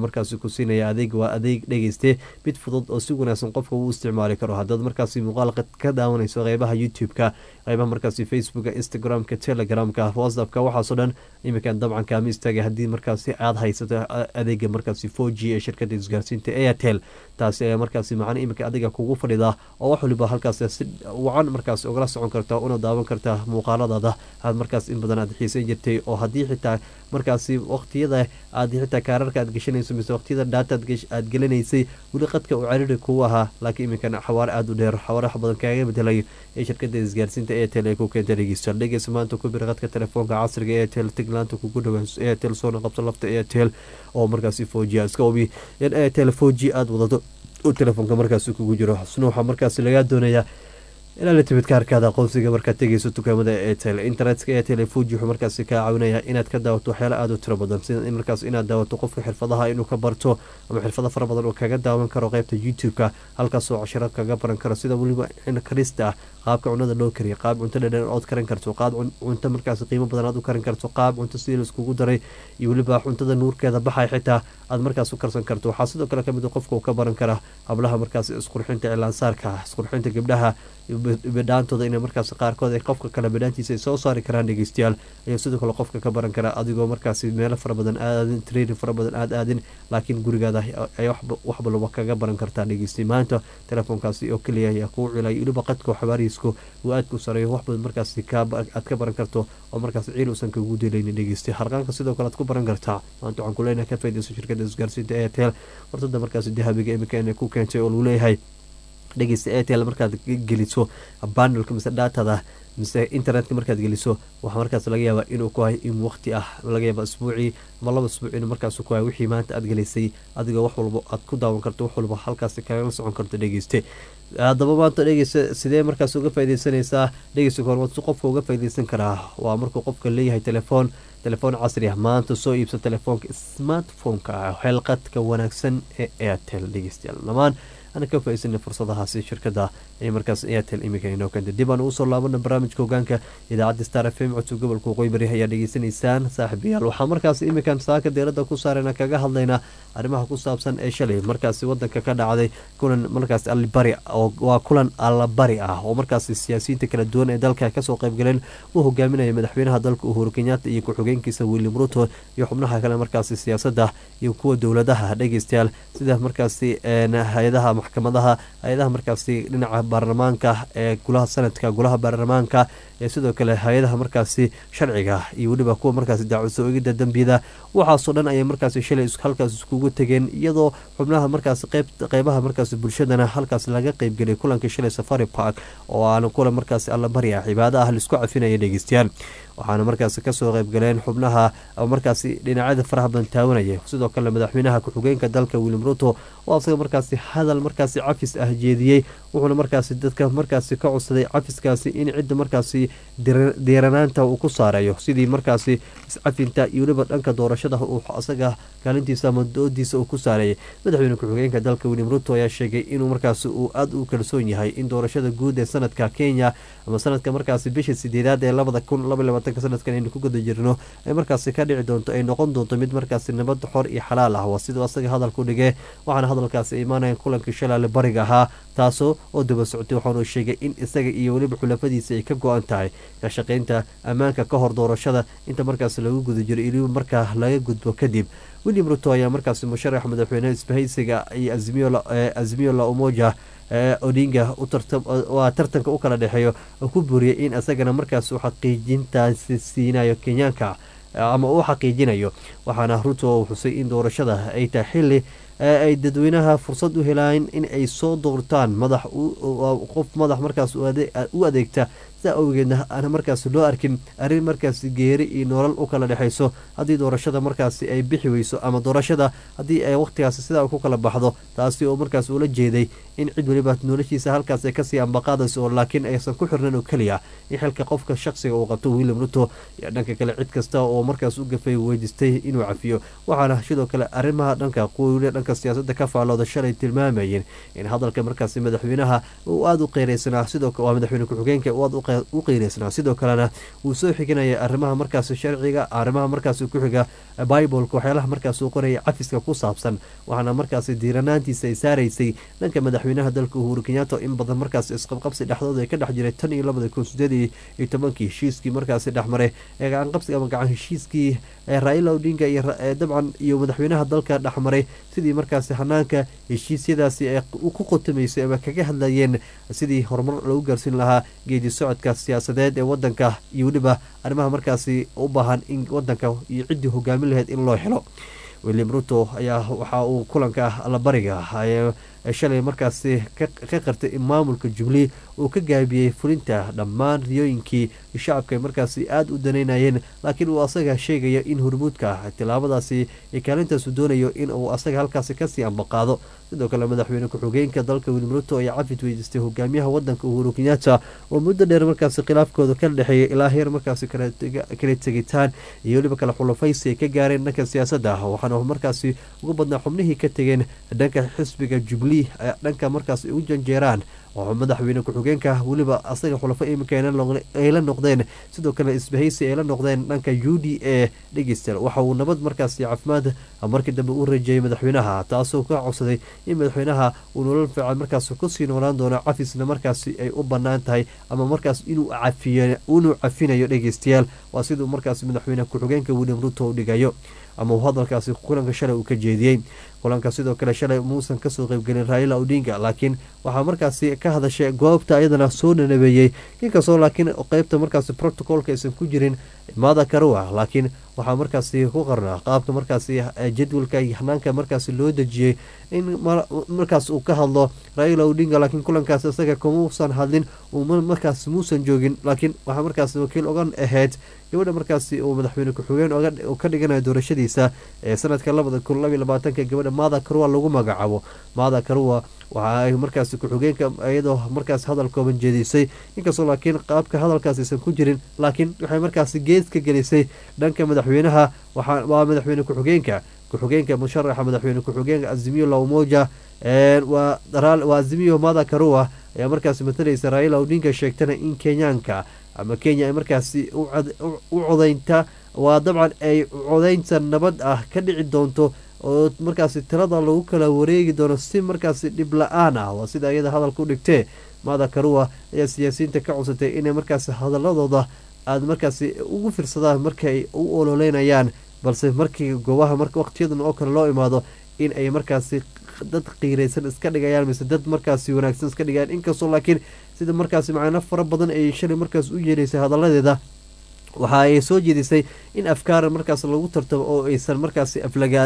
markaasi ku siinaya adeeg waa adeeg dhegeyste mid fudud oo si wanaagsan qofka uu isticmaali karo haddaad markaasi muuqaal ka daawanayso qeybaha youtube-ka qeybaha markaasi facebooka instagram-ka telegramka whatsappka waxaasoo dhan iminkan dabcan kaama istaagay haddii markaasi aada haysato adeega markaasi four g ee shirkada isgaarsiinta airtel taasi ayaa markaasi macna iminka adiga kugu fadhida oo wax waliba halkaas si wacan markaas ugala socon karta una daawan karta muuqaaladaada aad markaas in badan aad xiisan jirtay oo haddii xitaa markaasi waqtiyada aad xitaa kaararka aad gashanayso mise waqtiyada dhaata aad gelinaysay weli qadka uu cariri kugu ahaa laakiin iminkan xawaare aada u dheer xawaare wax badan kaaga bedelayo ee shirkada isgaarsiinta airtel ee ku keenta dhegeysta dhegeysa maanta ku bir qadka telefoonka casriga airtel tiglaanta kugu dhawaa airtel soona qabso lafta airtel oo markaasi foji iska obi in airtel foji aada wadato uu telefoonka markaasi kugu jiro xusna waxaa markaasi lagaa doonayaa ilaa la timid kaarkaada aqoonsiga markaad tegeyso dukaamada airtel internetka airtel fuji wuxuu markaasi kaa caawinaya inaad ka daawato waxyaala aada u tiro badan sida in markaas inaad daawato qofka xirfadaha inuu ka barto ama xirfado fara badan oo kaga daawan karo qeybta youtube-ka halkaasoo cashiro kaga baran karo sida weliba karista ah qaabka cunada loo kariya qaab cunto dhadhan ood karan karto qaab cunto markaas qiimo badan aad u karan karto qaab cunto sidii laiskugu daray iyo weliba cuntada nuurkeeda baxay xitaa aad markaas u karsan karto waxaa sidoo kale kamid qofka uu ka baran kara hablaha markaas isqurxinta cilaansaarka isqurxinta gabdhaha bidhaantooda ina markaas qaarkood ay qofka kale bidhaantiisa ay soo saari karaan dhegeystayaal ayaa sidoo kale qofka ka baran kara adigoo markaasi meelo fara badan aadin training fara badan aad aadin laakiin gurigaada ay wax balba kaga baran kartaa dhegeystay maanta telefoonkaasi oo keliya ayaa kuu cilay weliba qadka xabaariisku uu aadka u sareeyo wax badan markaasi aad ka baran karto oo markaas ciil uusan kagu delaynin dhegeystay harqaanka sidoo kale aad ku baran kartaa maanta waxaan kuleenahay ka faydayso shirkada isgaarsiinta airtel wartada markaasi dahabiga imika inay ku keentay oo lagu leeyahay dhegeysta airtel markaad geliso bandalka mise dhaatada mise internetka markaad geliso waxaa markaas laga yaabaa inuu ku hay in waqti ah laga yaaba isbuucii ama laba isbuuc inuu markaas ku hay wixii maanta aad gelisay adigoo wax walba aad ku daawan karto wax walba halkaas kagala socon karto dhegeyste haddaba maanta dhegeysta sidee markaas uga faideysanaysaa dhegeysta kahormaad si qofka uga faideysan karaa waa markuu qofka leeyahay telefoon telefoon casri ah maanta soo iibsa telefoonka smartphone-ka ah xeelqadka wanaagsan ee airtel dhegeystayaal dhamaan ana ka faaidsanay fursadahaasi shirkada ee markaas airtel imika inoo keentay dib aan ugu soo laabana barnaamijka hogaanka idaacadda star f m codka gobolka waqooyi bari ayaa dhegeysanaysaan saaxiibayaal waxaa markaas imikan saaka deerada ku saarana kaga hadlaynaa arrimaha ku saabsan ee shalay markaasi wadanka ka dhacday kulan markaas allibari waa kulan allabari ah oo markaasi siyaasiyiinta kala duwan ee dalka kasoo qaybgaleen uu hogaaminaya madaxweynaha dalka uhuru kenyaata iyo ku-xigeenkiisa william ruto iyo xubnaha kale markaasi siyaasadda iyo kuwa dowladaha dhegeystayaal sida markaasi hay-adaha maxkamadaha hay-adaha markaasi dhinaca baarlamaanka ee gulaha sanadka golaha baarlamaanka ee sidoo kale hay-adaha markaasi sharciga iyo weliba kuwa markaasi daacwadso egida dambiyada waxaasoo dhan ayay markaasi shalay halkaas iskugu tegeen iyadoo xubnaha markaasi qeybaha markaasi bulshadana halkaas laga qeybgelay kulankii shalay safari park oo aana kulan markaasi allabari ah cibaado ah laisku cafinaya dhegeystayaal waxaana markaasi kasoo qeybgaleen xubnaha markaasi dhinacyada faraha badan taawanaya sidoo kale madaxweynaha ku-xigeenka dalka william ruto oo asaga markaasi hadal markaasi cafis ah jeediyey wuxuuna markaasi dadka markaasi ka codsaday cafiskaasi in cidda markaasi diiranaanta uu ku saareeyo sidii markaasi iscafinta iyo weliba dhanka doorashada uu asaga kaalintiisa ama doodiisa uu ku saareeyay madaxweyne ku-xigeenka dalka william ruto ayaa sheegay inuu markaasi uu aada u kalsoon yahay in doorashada guud ee sanadka kenya ama sanadka markaasi bisha sideedaad ee labada kun laba labaatanka sanadkan aynu ku guda jirno ay markaasi ka dhici doonto ay noqon doonto mid markaasi nabad xor iyo xalaal ah waa siduu asaga hadalku dhigee waxaana hadalkaasi imaanaya kulankii shalaale bariga ahaa taasoo oo daba socotay waxaanu sheegay in isaga iyo weliba xulafadiisa ay ka go-an tahay ka shaqaynta ammaanka ka hor doorashada inta markaas lagu guda jiro iliba markaa laga gudbo kadib william ruto ayaa markaasi musharax madaxweyne isbahaysiga iyo azmiyo la umoja odinga waa tartanka u kala dhexeeyo oo ku buuriyay in isagana markaas uu xaqiijintaasi siinayo kenyaanka ama uu xaqiijinayo waxaana ruto uu xusay in doorashada ay tahay xili ay dadweynaha fursad u helaan in ay soo doortaan madax qof madax markaas u adeegta sidaa awgeedna aana markaas loo arkin arrin markaas geeri iyo nolol u kala dhexayso haddii doorashada markaasi ay bixi weyso ama doorashada haddii ay wakhtigaasi sidaa ku kala baxdo taasi oo markaas ula jeeday in cid weliba noloshiisa halkaas ay kasii ambaqaadayso oo laakiin aysan ku xirnan oo keliya in xilka qofka shaqsiga uu qabto william ruto iyo dhanka kale cid kasta oo markaas u gafay weydiistay inuu cafiyo waxaana sidoo kale arrimaha dhanka quwle dhanka siyaasada ka faallooda shalay tilmaamayeen in hadalka markaasi madaxweynaha uu aada u qeyreysanaa sidoo waa madaxweyne ku-xigeenka uu aada u u qiireysnaa sidoo kalena wuu soo xiganaya arrimaha markaasi sharciga arrimaha markaasi ku xiga biboleka waxyaalaha markaas uu qoraya cafiska ku saabsan waxaana markaasi diiranaantiisa ay saaraysay dhanka madaxweynaha dalka uhuru kenyatta in badan markaas isqabqabsi dhexdooda ay ka dhex jiray tan iyo labada kun sideed iyo tobankii heshiiskii markaasi dhexmaray ee gacanqabsiga ama gacan heshiiskii raila odinga iyo dabcan iyo madaxweynaha dalka dhexmaray sidii markaasi hanaanka heshiisyadaasi ay ku qotomaysay ama kaga hadlayeen sidii horumar lagu gaarsiin lahaa geedi socodka siyaasadeed ee wadanka iyo weliba arrimaha markaasi u baahan in wadanka iyo ciddii hogaamin lahayd in loo helo william ruto ayaa waxa uu kulanka allabariga shalay markaasi ka qartay in maamulka jubilee uu ka gaabiyey fulinta dhammaan riyooyinkii shacabka ay markaasi aada u danaynayeen laakiin uu asaga sheegaya in hurmuudka tilaabadaasi kaalintaasu doonayo in uu asaga halkaasi kasii ambaqaado sidoo kale madaxweyne ku-xigeenka dalka william ruto ayaa cafid weydiistay hogaamiyaha wadanka uhuru kenyatta oo muddo dheer markaasi khilaafkooda ka dhexeeya ilaa heer markaasi kala tegitaan iyo weliba kala xulafaysi ay ka gaareen dhanka siyaasadda waxaana markaasi ugu badnaa xubnihii ka tegeen dhanka xisbiga jubilee dhanka markaas ay u janjeeraan oo madaxweyne ku-xigeenka weliba asaga xulafo iminka ay la noqdeen sidoo kale isbahaysi ay la noqdeen dhanka u d a dhegeystayaal waxa uu nabad markaasi caafimaad markii dambe u rajeeyay madaxweynaha taasoo ka codsaday in madaxweynaha uu nolol fiican markaas kusii noolaan doono cafisna markaasi ay u banaan tahay ama markaas inuu inuu cafinayo dhegeystayaal waa siduu markaas madaxweyne ku-xigeenka william ruto u dhigayo ama uu hadalkaasi kulanka shalay uu ka jeediyey kulanka sidoo kale shalay muusan kasoo qeybgelin raila odinga laakiin waxaa markaasi ka hadashay goobta ayadana soo dhanabeeyey inkastoo laakiin qeybta markaasi protocolka aysan ku jirin maada karua laakiin waxaa markaasi ku qarnaa qaabka markaasi jadwalka iyo hanaanka markaasi loo dejiyey in markaas uu ka hadlo raila odinga laakiin kulankaas isaga kamuusan hadlin markaas muusan joogin laakiin waxaa markaas wakiil ogan ahayd gabadha markaasi uu madaxweyne ku-xigeen ka dhiganayo doorashadiisa ee sanadka labada kun labaiy labaatanka gabadha maada karua lagu magacaabo maada karua waxa ay markaasi ku-xigeenka iyadoo markaas hadal kooban jeedisay inkastoo laakiin qaabka hadalkaas aysan ku jirin laakiin waxay markaasi gees ka gelisay dhanka madaxweynaha waa madaxweyne ku-xigeenka ku-xigeenka musharaxa madaxweyne ku-xigeenka azimiyo la umoja waa azimiyo mada karua ayaa markaasi matalaysa raila odinga sheegtana in kenyaanka ama kenya ay markaasi u codaynta waa dabcan ay codaynta nabad ah ka dhici doonto oo markaasi tirada lagu kala wareegi doono si markaasi dhib la-aan ah waa sida iyada hadalka u dhigtee maada karua ayaa siyaasiyiinta ka codsatay inay markaasi hadaladooda aada markaasi ugu fiirsadaan markaay u ololeynayaan balse markii goobaha waqtiyadan oo kale loo imaado in ay markaasi dad qiiraysan iska dhigayaan mise dad markaasi wanaagsan iska dhigayaan inkastoo laakiin sida markaasi macno fara badan ay shalay markaas u yeelaysay hadaladeeda waxa ay soo jeedisay in afkaar markaas lagu tartamo oo aysan markaasi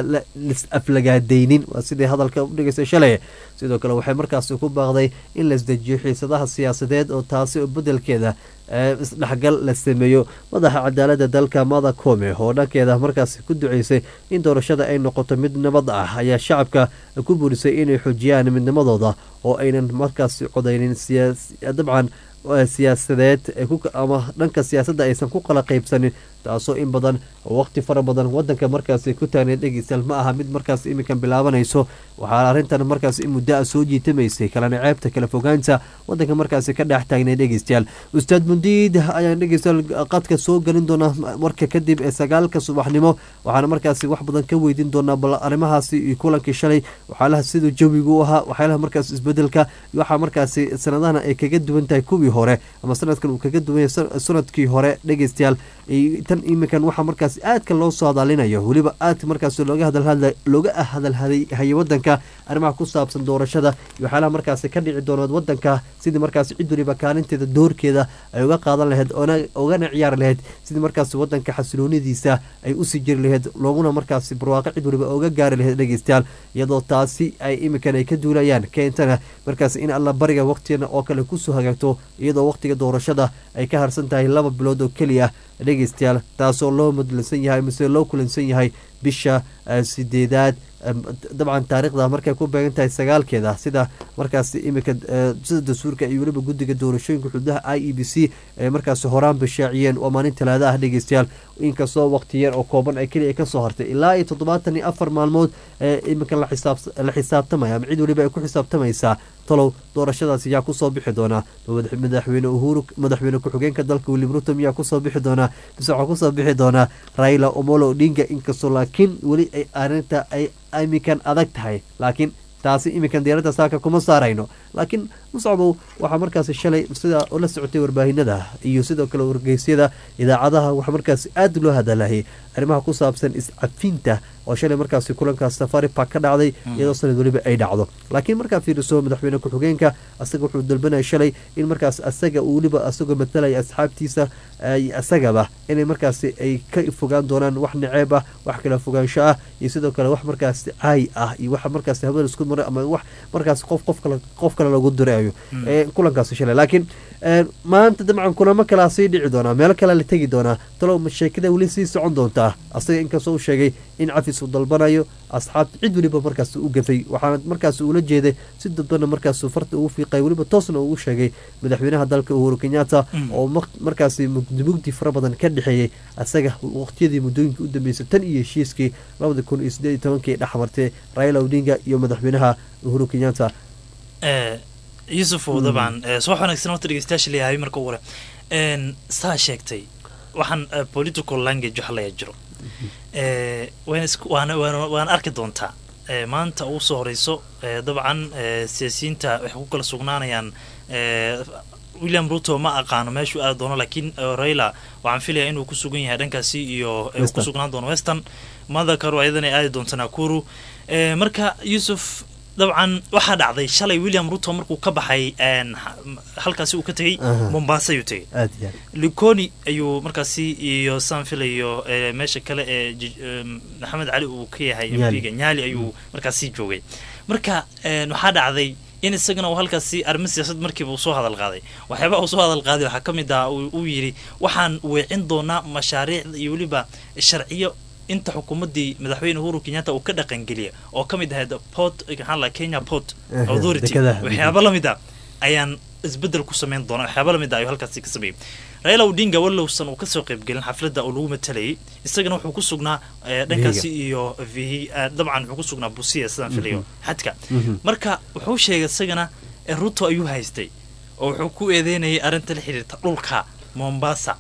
aflagaadaynin waa sidai hadalka udhigaysay shalay sidoo kale waxay markaasi ku baaqday in la isdejiyo xiisadaha siyaasadeed oo taasi oo bedelkeeda isdhexgal la sameeyo madaxa cadaalada dalka mada kome oo dhankeeda markaasi ku duceysay in doorashada ay noqoto mid nabad ah ayaa shacabka ku buurisay inay xoojiyaan midnimadooda oo aynan markaasi codaynin dabcan siyaasadeed ama dhanka siyaasadda aysan ku kala qaybsanin taasoo in badan waqti fara badan wadanka markaasi ku taagneed dhegeystayaal ma aha mid markaas iminkan bilaabanayso waxaa arrintan markaas in muddo a soo jiitamaysay kalana ceebta kala fogaanta wadanka markaasi ka dhex taagneed dhegeystayaal ustaad mundiid ayaan dhegeystayaal qadka soo gelin doonaa marka kadib ee sagaalka subaxnimo waxaana markaasi wax badan ka weydiin doonaa bal arrimahaasi iyo kulankii shalay waxyaalaha siduu jawigu u ahaa waxyaalaha markaas isbedelka waxaa markaasi sanadahana ay kaga duwan tahay kuwii hore ama sanadkan uu kaga duwan yahay sanadkii hore dhegeystayaal tan iminkan waxaa markaas aadka loo soo hadalinayo weliba aadka markaas looga looga hadalhayo wadanka arrimaha ku saabsan doorashada iyo waxyaalaha markaasi ka dhici doonood wadanka sidii markaasi cid waliba kaalinteeda doorkeeda ay uga qaadan lahayd ogana ciyaari lahayd sidii markaasi wadanka xasiloonidiisa ay usii jiri lahayd looguna markaasi barwaaqo cid waliba oga gaari lahayd dhegeystayaal iyadoo taasi ay iminkan ay ka duulayaan keentana markaas in alla bariga waqtigana oo kale kusoo hagaagto iyadoo waqtiga doorashada ay ka harsan tahay laba bilood oo keliya dhegeystayaal taasoo loo mudlansan yahay mise loo kulansan yahay bisha sideedaad dabcan taariikhda markay ku beegan tahay sagaalkeeda sida markaas iminka sida dastuurka iyo weliba guddiga doorashooyinka xududaha i e b c ee markaasi horaan bashaaciyeen waa maalin talaada ah dhegeystayaal inkastoo waqti yar oo kooban ay keliya kasoo hartay ilaa iyo toddobaatan iyo afar maalmood ee iminka la xisaabtamaya ama cid weliba ay ku xisaabtamaysaa talow doorashadaas yaa kusoo bixi doonaa madaxweyne uhuru madaxweyne ku-xigeenka dalka william ruto miyaa kusoo bixi doonaa mise waxaa kusoo bixi doonaa raila omolo odinga inkastoo laakiin weli ay arrinta ay iminkan adag tahay laakiin taasi iminkan diyaaradda saaka kuma saarayno laakiin muscabow waxaa markaasi shalay sida la socotay warbaahinada iyo sidoo kale wargeysyada idaacadaha waxaa markaasi aada loo hadalahayay arrimaha ku saabsan iscafinta oo shalay markaasi kulankaas safari park ka dhacday iyadoo sanad weliba ay dhacdo laakiin markaa fiiriso madaxweyne ku-xigeenka asaga wuxuu dalbanaya shalay in markaas asaga weliba asagoo matalaya asxaabtiisa isagaba inay markaasi ay ka fogaan doonaan wax naceeb ah wax kala fogaansho ah iyo sidoo kale wax markaasi caay ah iyo wax markaasi hawada isku maray ama wax markaasi qof qof kale qof kale lagu dirayo kulankaasi shalay laakiin maanta dabcan kulamo kalea sii dhici doonaa meelo kalea la tegi doonaa talow sheekada weli sii socon doontaa asaga inkastoo u sheegay in cafis uu dalbanayo asxaabta cid weliba markaas u gafay waxaana markaas uula jeeday si dadbana markaas farta ugu fiiqay weliba toosna ugu sheegay madaxweynaha dalka uhuru kenyatta oo markaasi mugdi fara badan ka dhexeeyey asaga waqtiyadii muddooyinka u dambeysay tan iyo heshiiskii labada kun iyo sideed iyo tobankii dhexmartay raila odinga iyo madaxweynaha uhuru kenyatta yusufow dabcan subax wanaagsan horta dhegeystayaasha leeyahay marka ugu hore saa sheegtay waxaan political language waxa layaa jiro waana waana arki doontaa maanta ugu soo horeyso dabcan siyaasiyiinta waxay ku kala sugnaanayaan william ruto ma aqaano meeshuu aadi doono laakiin raila waxaan filaya inuu ku sugan yahay dhankaasi iyo ku sugnaan doono western madakaru ayadana aadi doonta nakuru marka yusuf dabcan waxaa dhacday shalay william ruto markuu ka baxay halkaasi uu ka tegey mombasa ayuu tegey likoni ayuu markaasi iyo saan filayo meesha kale ee maxamed cali uu ka yahay mpiga nyali ayuu markaasi joogay marka waxaa dhacday in isagana uu halkaasi arrimo siyaasad markiiba uu soo hadal qaaday waxyaabaha uu soo hadal qaaday waxaa ka mid ah uu yidhi waxaan weecin doonaa mashaariicda iyo weliba sharciyo inta xukuumaddii madaxweyne uhuru kenyatta uu ka dhaqangeliya oo ka mid ahayd port maxaa la kenya port authority waxyaaba la mid a ayaan isbedel ku samayn doona waxyaaba lamid a ayuu halkaasi ka sameeyey raila odinga wallowsan uu kasoo qaybgelin xafladda oo lagu matalayay isagana wuxuu ku sugnaa dhankaasi iyo v dabcan wuxuu ku sugnaa busiya sidaan filayo xadka marka wuxuu sheegay isagana ruto ayuu haystay oo wuxuu ku eedeynayay arrinta la xiriirta dhulka mombasa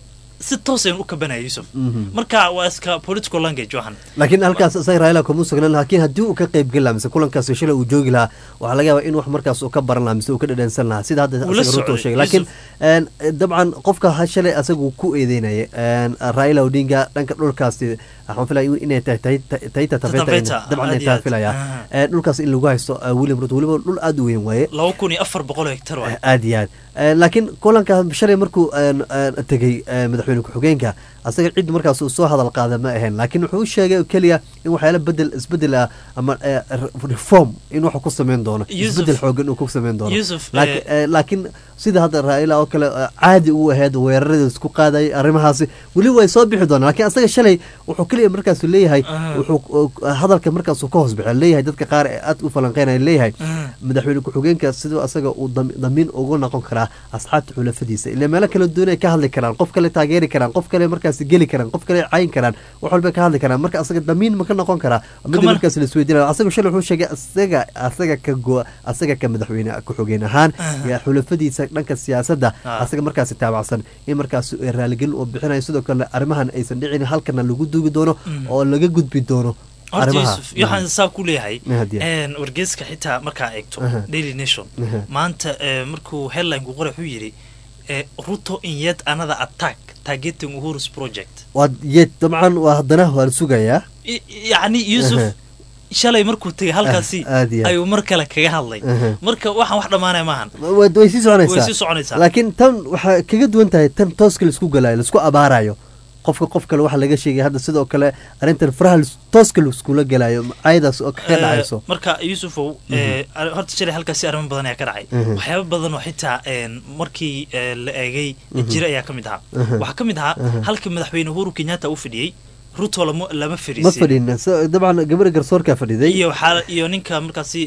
si toosayn u kabanaya yusuf marka waa iska political language waxan laakiin halkaas isaga raila kuma sugnan laakiin haddii uu ka qaybgeli lahaa mise kulankaas shalay uu joogi lahaa waxaa laga yaabaa in wax markaas uu ka baran lahaa mise uu ka dhadhansan lahaa sida hadda asaga ruto sheegay laakiin dabcan qofka shalay asaga uu ku eedeynaya raila odinga dhanka dhulkaasi waxaan filaya inay tahay taita tafeta dabcan ay tahay filaya dhulkaas in lagu haysto william ruto weliba dhul aada u weyn waaye laba kun iyo afar boqol hektar waay aada iyo aad laakiin kulanka shalay markuu tegey madaxweyne ku-xigeenka asaga cid markaas uu soo hadal qaada ma ahayn laakiin wuxuu u sheegay keliya in waxyaala bedel isbedel ah ama reform in wax ku sameyn doono isbedel xoogan uu ku sameyn doono laakiin sida hadda raa'ila oo kale caadi u ahayd weerarada isku qaadayay arrimahaasi weli way soo bixi doonaan lakiin asaga shalay wuxuu keliya markaasu leeyahay wuxuu hadalka markaasuu ka hoos bixi leeyahay dadka qaar ee aad u falanqeynaya leeyahay madaxweyne ku-xigeenka siduu asaga uu damiin ugu noqon karaa asxaabta xulafadiisa ilaa meelo kala duwan ay ka hadli karaan qof kale taageeri karaan qof kale markaas geli karaan qof kale cayin karaan wax walba ka hadli karaan marka asaga damiin ma ka noqon karaa mid markaas la isweydiinaya asaga shalay wuxuu sheegay asaga asaga ka go asaga ka madaxweyne ku-xigeen ahaan iyo xulafadiisa dhanka siyaasadda asaga markaasi taabacsan in markaas raaligelin uu bixinayo sidoo kale arrimahan aysan dhicin halkana lagu duugi doono oo laga gudbi doono horta yusuf waxaan saa ku leeyahay wargeyska xitaa markaa eegto daily nation maanta markuu headline-ku qora wuxuu yidhi ruto in yet another attack targeting uhurus project waa yet dabcan waa haddana waan sugayaa yacni yusuf shalay markuu tegay halkaasi ayuu mar kale kaga hadlay marka waxaan wax dhammaanaya maahan way sii way sii soconaysaa laakiin tan waxaa kaga duwan tahay tan tooska laisku galaayo laisku abaarayo qofka qof kale waxaa laga sheegay hadda sidoo kale arrintan faraha tooska laiskula galaayo cayadaas oo kaga dhacayso marka yuusufow horta shalay halkaasi arrimo badan ayaa ka dhacay waxyaaba badan oo xitaa markii la eegay jira ayaa ka mid ahaa waxaa ka mid ahaa halkii madaxweyne uhuru kenyatta uu fadhiyey ruto lama lama ma fariisin fadhin so- dabcan gabadha garsoorkaa fadhiday iyo waxaa iyo ninka markaasi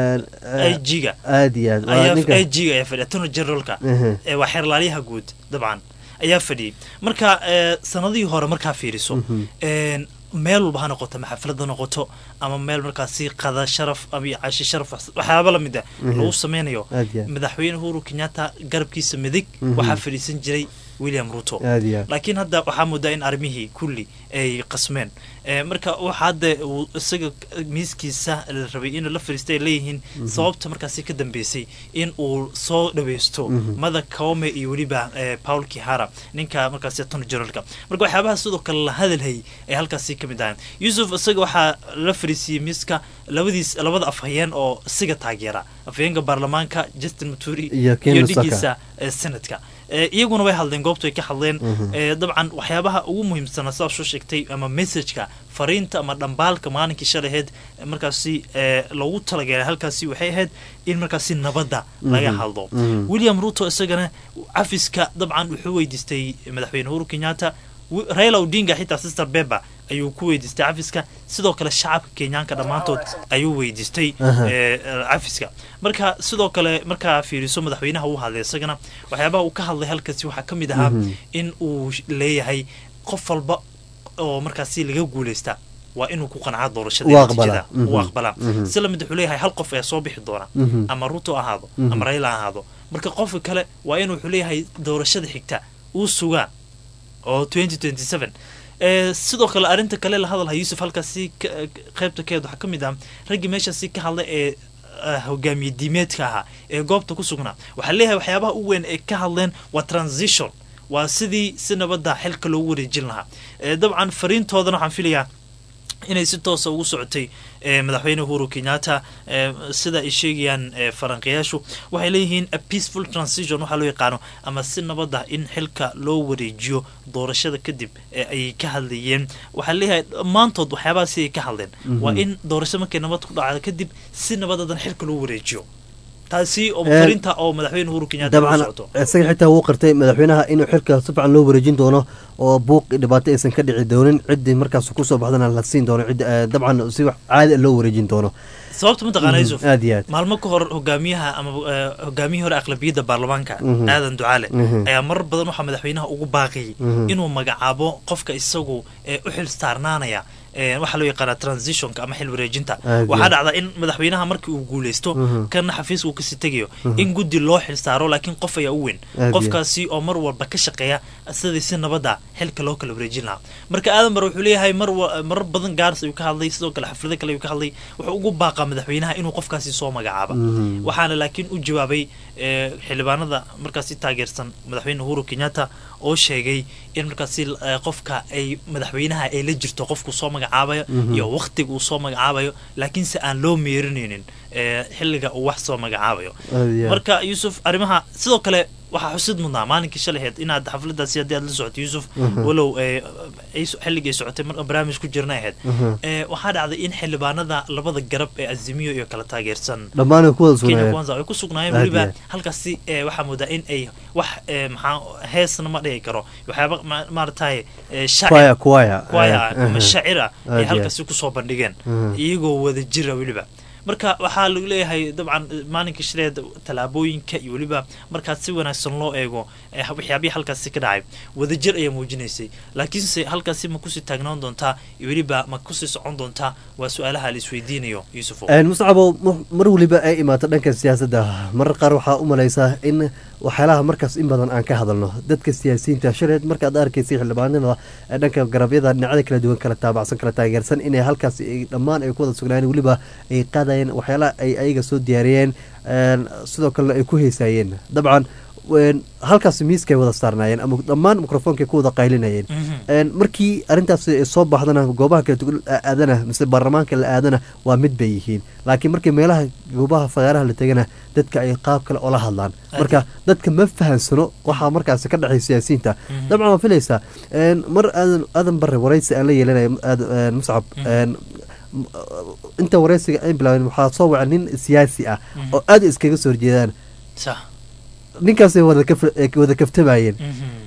Eh, i g-ga aad iyo aad waa ayaa ninka i g-ga ayaa fadhiya attorney generalka Ehe. ee waa xeerlaaliyaha guud dabcan ayaa fadhiyey marka eh, sanadihii hore markaa fiiriso een, meel walba ha noqoto ama xaflad ha noqoto ama meel markaasi qada sharaf ama iyo cashi sharaf wax- waxyaaba lamid ah Mhm. lagu sameynayo Aad iyo aad. madaxweyne uhuru kenyatta garabkiisa midig Mhm. waxaa fadhiisan jiray william ruto Aad iyo aad. laakiin hadda waxaa moodaa in arrimihii kulli ay qasmeen Eh, marka waxa hadda uu isaga miiskiisa la rabay in la fadhiistay ay leeyihiin Mhm. sababta markaasi ka dambeysay in uu soo dhaweysto Mhm. mada kaome iyo weliba eh, paul kihara ninka markaasi attorney generalka marka waxyaabaha sidoo kale la hadalhayay ay halkaasi ka mid ahayn yusuf isaga waxaa la fariisiiyey miiska labadiis labada afhayeen oo isiga taageera afhayeenka baarlamaanka justin maturi Iyo Ken Lusaka. dhigiisa eh, senadka Eh, iyaguna way hadleen goobtu ay ka hadleen Mhm. Eh, dabcan waxyaabaha ugu muhiimsana sidaa soo sheegtay ama messageka fariinta ama dhambaalka maalinkii shalaheed eh, markaasi eh, loogu talagalay halkaasi waxay ahayd in markaasi nabadda laga Mhm. hadlo Mhm. william ruto isagana cafiska dabcan wuxuu weydiistay madaxweyne uhuru kenyatta wi- raila odinga xitaa sister beba ayuu ku weydiistay cafiska sidoo kale shacabka kenyaanka dhammaantood ayuu weydiistay Aha. eh, eh, cafiska marka sidoo kale markaa fiiriso madaxweynaha uu hadlay isagana waxyaabaha uu ka hadlay halkaasi waxaa ka mid ahaa Mhm. in uu leeyahay qof walba oo markaasi laga guuleysta waa inuu ku qancaa doorashada Uu iyo aqbalaa. natiijada uu Mhm. aqbalaa Mhm. si lamid wuxuu leeyahay hal qof ayaa soo bixi doona Mhm. ama ruto ha ahaado Mhm. ama raila ha ahaado marka qofka kale waa inuu wuxuu leeyahay doorashada xigta uu sugaa oo 2027 Eh, sidoo kale arrinta kale la hadalha yuusuf halkaasi ka- qaybta keed waxaa ka mid ah raggii meeshaasi ka hadlay ee ah, hogaamiye diimeedka ahaa ee goobta ku sugnaa waxaa leeyahay waxyaabaha u weyn ee ka hadleen waa transition waa sidii si nabadda xilka loogu wareejin lahaa Eh, dabcan fariintoodana waxaan filayaa inay si toosa ugu socotay eh, madaxweyne uhuru kenyatta eh, sida ay sheegayaan eh, faranqiyaashu waxay leeyihiin a peaceful transition waxaa loo yaqaano ama si nabad ah in xilka loo wareejiyo doorashada kadib ee ay ka hadlayeen waxaa leeyahay dhammaantood waxyaabahaasi ay ka hadleen Mhm. waa in doorasho markay nabad ku dhacdo kadib si nabadadan xilka loo wareejiyo taasi oo Eh, fariinta oo madaxweyne uhuru kenyatta ugu dabcan socoto isaga xitaa wuu qirtay madaxweynaha inuu xilka si fiican loo wareejin doono oo buuq iyo dhibaato aysan ka dhici doonin ciddii markaas kusoo baxdana la siin doono cid eh, dabcan si wax caadi ah loo wareejin doono sababta mataqaana Mhm, yusuf aad iyo aad maalmo ka hor hogaamiyaha ama eh, hogaamiyihii hore aqlabiyadda baarlamaanka Mhm. aadan ducaale Mhm. ayaa marar badan waxaa madaxweynaha ugu baaqayay Mhm. inuu magacaabo qofka isagu ee u xil saarnaanaya ee, waxaa loo yaqaanaa transitionka ama xil wareejinta Aad waxaa iyo dhacda in madaxweynaha markii uu guuleysto Mhm. kana xafiiska uu kasii tegayo Mhm. in guddi loo xil saaro laakiin qof ayaa u weyn Aad iyo qofkaasi oo mar walba ka shaqeeya sidii si nabada xilka loo kala wareejin lahaa marka aadan bar wuxuu leeyahay mar wa- marar badan gaaris ayuu ka hadlay sidoo kale xaflado kale ayuu ka hadlay wuxuu ugu baaqaa madaxweynaha inuu qofkaasi soo magacaaba Mhm. waxaana laakiin u jawaabay eh, xildhibaanada markaasi taageersan madaxweyne uhuru kenyatta oo sheegay in markaasi eh, qofka ay madaxweynaha ay la jirto qofku soo magacaabayo Mhm. iyo waqtiga uu soo magacaabayo laakiinse aan loo meerinaynin eh, xilliga uu wax soo magacaabayo Aad iyo aad. marka yuusuf arrimaha sidoo kale waxaa xusid mudnaa maalinkii shalaheed inaad xafladaasi haddii aad la socoto yuusuf Mhm. walow eh, ay so- xilligay socotay mar barnaamij ku jirna ahayd Mhm. Eh, waxaa dhacday in xildhibaanada labada garab ee azimiyo iyo kala taageersan dhammaan ay ku wada kenya sugnaayeen kwanza ay ku sugnaayeen Aad weliba iyo aad. halkaasi eh, waxaa moodaa in ay wax eh, maxaa heesna ma dhihi karo waxyaaba ma- maaragtay eh, shacir Choir, choir, choir eh, ama eh, shacir ah aad ay iyo halkaasi kusoo bandhigeen Mhm. iyagoo wada jira weliba marka waxaa lagu leeyahay dabcan maalinka shileed tallaabooyinka iyo weliba markaad si wanaagsan loo eego eh, waxyaabihii halkaasi ka dhacay wadajir ayaa muujinaysay laakiinse halkaasi ma kusii taagnaan doontaa iyo weliba ma kusii socon doontaa waa su-aalaha la isweydiinayo yuusufo Een, muscabo mu- mar weliba ay imaato dhanka siyaasadda marar qaar waxaa u malaysaa in waxyaalaha markaas in badan aan ka hadalno dadka siyaasiyiinta shaleed markaad arkaysay xildhibaanada ee dhanka garabyada dhinacyada kala duwan kala taabacsan kala taageersan inay halkaas ay- dhammaan ay ku wada sugnaayeen weliba ay qaadayeen waxyaalaha ay ayaga soo diyaariyeen een, sidoo kalena ay ku heesaayeen dabcan een, halkaas miiskay wada saarnaayeen ama dhammaan mikrofoonkay ku wada qaylinayeen Een, markii arrintaas ay soo baxdana goobaha kala duwan la aadana mise baarlamaanka la aadana waa mid bay yihiin laakiin markii meelaha goobaha fagaaraha la tegana dadka ay qaab kale ola hadlaan marka dadka ma fahansano waxaa markaasi ka dhexay siyaasiyiinta Mhm. dabcan waa filaysaa een, mar aadan aadan bare waraysi aan la yeelanayo aad- een, muscab een, m- inta waraysiga ay bilaabeen waxaa soo waca nin siyaasi ah Mhm. oo aad iskaga soo horjeedaan sax ninkaasay wada kaf- ay wada kaftamayeen Mhm.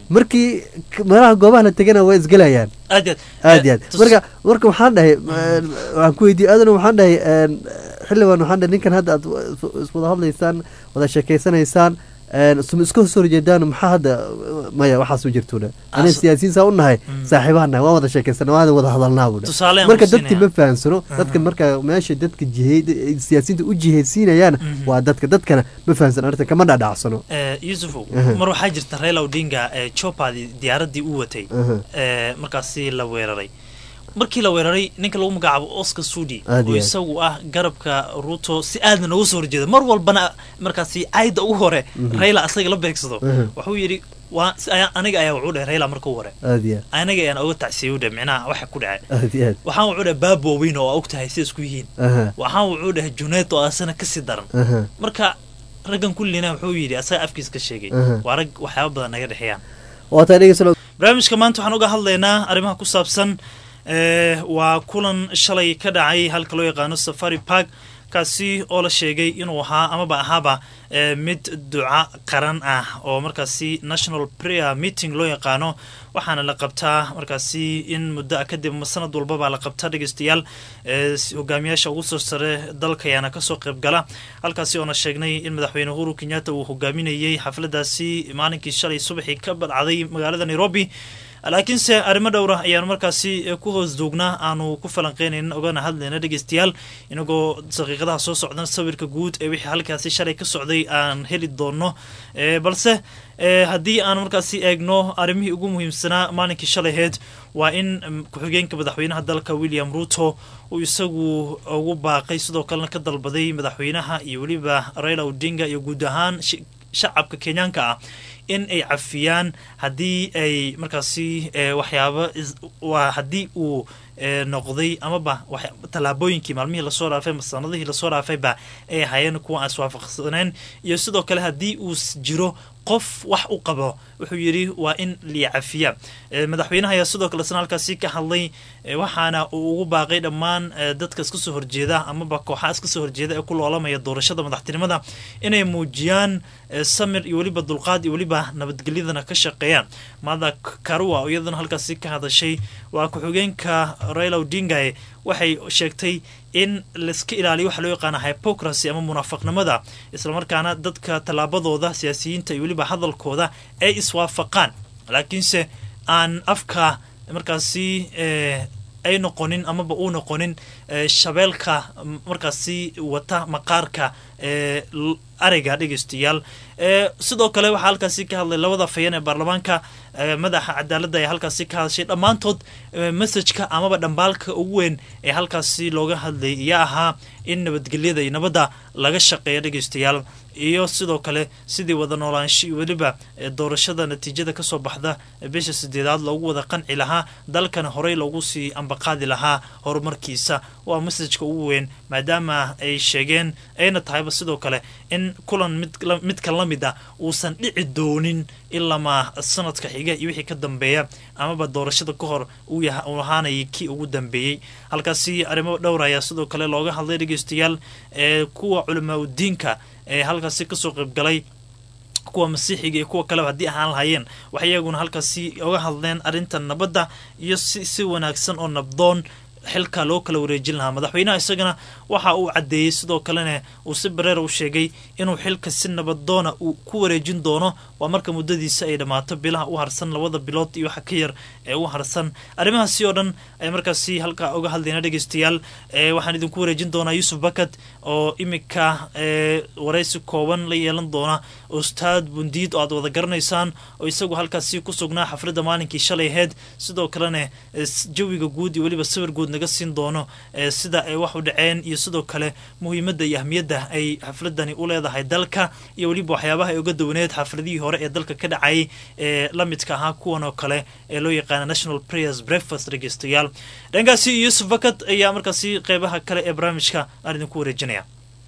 markii k- meelaha goobaha la tegana waa isgelayaan aad iyo aad iyo aad marka marka waxaan dhahay eh, waxaan ku weydiiyey aadana waxaan dhahay een, xildhibaan waxaan dhahay ninkan hadda aad is- iswada hadlaysaan wada sheekeysanaysaan een, sum iska soo horjeedaan maxaa hadda maya waxaas u jirtuuna aniga Asu- siyaasiyiin saa u nahay saaxiibahan nahay waan wada sheekeysana waan wada hadalnaa buudha Tusaale aan marka ku dadki siinaya. ma fahansano dadka marka meesha dadka jihey siyaasiyiinta u jiheysiinayaan waa dadka dadkana ma fahansan arrintan kama dhadhacsano Eh, yusufu Aha. mar waxaa jirta raila odinga ee chopadi diyaaradii u watay Aha. ee markaasi la weeraray markii la weeraray ninka lagu magacaabo oscar sudi Aad iyo oo aad. isagu ah garabka ruto si aadna nooga soo horjeeda mar walbana markaasi caayda ugu hore Mhm. raila asaga la beegsado Aha. wuxuu yidhi waa si ayaa- aniga ayaa wuxuu dhahay raila marka u hore aad iyo aniga ayaan oga tacsiyey u dhahay micnaha waxa ku dhacay aad iyo aad waxaan wuxuu dhahay baabo weyn oo og tahay sida isku yihiin Aha. waxaan wuxuu dhahay juneed oo asana kasii daran Aha. marka raggan kullina wuxuu yidhi asaga afkiis ka sheegay Aha. waa rag waxyaaba badan naga dhexeeyaan waa tahay dhegeysan barnaamijka maanta waxaan uga hadlaynaa arrimaha ku saabsan ee, waa kulan shalay ka dhacay halka loo yaqaano safari park kaasi oo la sheegay inuu ahaa amaba ahaaba ee, mid duca qaran ah oo markaasi national prayer meeting loo yaqaano waxaana la qabtaa markaasi in muddo ah kadib ama sanad walbaba la qabtaa dhegeystayaal ee, si- hogaamiyaasha ugu soo sare dalka ayaana kasoo qayb gala halkaasi oona sheegnay in madaxweyne uhuru kenyatta uu hogaaminayey xafladaasi maalinkii shalay subaxii ka badcday magaalada nairobi laakiinse arrimo dhowra ayaanu markaasi eh, ku hoos duugnaa aanu ku falanqeynaynin ogana hadlayna dhegeystayaal inagoo daqiiqadaha soo socdan sawirka guud ee wixii halkaasi shalay ka socday aan heli doono Eh, balse eh, haddii aan markaasi eegno arrimihii ugu muhiimsanaa maalinkii shalayheed waa in mm, ku-xigeenka madaxweynaha dalka william ruto uu isagu ugu baaqay sidoo kalena ka dalbaday madaxweynaha iyo weliba raila odinga iyo guud ahaan shi- shacabka kenyaanka ah in ay cafiyaan haddii ay markaasi eh, waxyaabo is- waa haddii uu eh, noqday amaba wax- tallaabooyinkii maalmihii lasoo dhaafay ama sanadihii lasoo dhaafayba ay ahaayeen kuwa aan iswaafaqsaneen iyo sidoo kale haddii uu s- jiro qof wax u qabo wuxuu yidhi waa in liya cafiya Eh, madaxweynaha ayaa sidoo kale isna halkaasi ka hadlay eh, waxaana uu ugu baaqay dhammaan eh, dadka iska soo horjeeda amaba kooxaha iska soo horjeeda ee ku loolamaya doorashada madaxtinimada inay muujiyaan eh, samir iyo weliba dulqaad iyo weliba nabadgelyadana ka shaqeeyaan maada karua oo iyadana halkaasi ka hadashay waa ku-xigeenka raila odinga waxay sheegtay in laiska ilaaliyo waxa loo yaqaana hypocracy ama munaafaqnimada islamarkaana dadka tallaabadooda siyaasiyiinta iyo weliba hadalkooda ay iswaafaqaan laakiinse aan afka markaasi eh, ay noqonin amaba uu noqonin eh, shabeelka m- markaasi wata maqaarka eh, l- arayga dhegeystayaal Eh, sidoo kale waxaa halkaasi ka hadlay labada fayan ee baarlamaanka eh, madaxa cadaaladda ayaa halkaasi ka hadashay dhammaantood eh, messajka amaba dhambaalka ugu weyn ee halkaasi looga hadlay iyo ahaa in nabadgelyada iyo nabadda laga shaqeeya dhegeystayaal iyo sidoo kale sidii wada noolaansho iyo weliba eh, doorashada natiijada kasoo baxda eh, bisha sideedaad loogu wada qanci lahaa dalkana horey loogu sii ambaqaadi lahaa horumarkiisa waa messajka ugu weyn maadaama ay sheegeen ayna tahayba sidoo kale in kulan mid la- midka la mid ah uusan dhici doonin ilamaa sanadka xiga iyo wixii ka dambeeya amaba doorashada ka hor uu yaha- uu ahaanayay kii ugu dambeeyey halkaasi arrimo dhowr ayaa sidoo kale looga hadlay dhegeystayaal ee kuwa culamaa udiinka ee halkaasi kasoo qaybgalay kuwa masiixiga iyo kuwa kaleba haddii ahaan lahayeen waxay iyaguna halkaasi oga hadleen arrinta nabadda iyo si si wanaagsan oo nabdoon xilka loo kala wareejin lahaa madaxweynaha isagana waxa uu caddeeyey sidoo kalena uu si bareera u sheegay inuu xilka si nabadoona uu ku wareejin doono waa marka muddadiisa ay dhammaato bilaha u harsan labada bilood iyo waxa ka yar ee u harsan arrimahaasi oo dhan ay markaasi halkaa oga hadlayna dhegeystayaal ee waxaan idinku wareejin doonaa yuusuf bakat oo imika ee waraysi kooban la yeelan doona ustaad bundiid oo aad wada garanaysaan oo isagu halkaasi ku sugnaa xafladda maalinkii shalay aheyd sidoo kalena eh, s- jawiga guud iyo weliba sawir guud naga siin doono eh, sida ay wax u dhaceen iyo sidoo kale muhiimadda iyo ahmiyadda ay xafladani u leedahay dalka iyo weliba waxyaabaha ay uga duwaneed xafladihii hore ee dalka ka dhacayay ee la midka ahaa kuwan oo kale ee loo yaqaana national prayers breakfast dhegeystayaal dhankaasi yuusuf bakat ayaa markaasi qeybaha kale ee barnaamijka aan idinku wareejinaya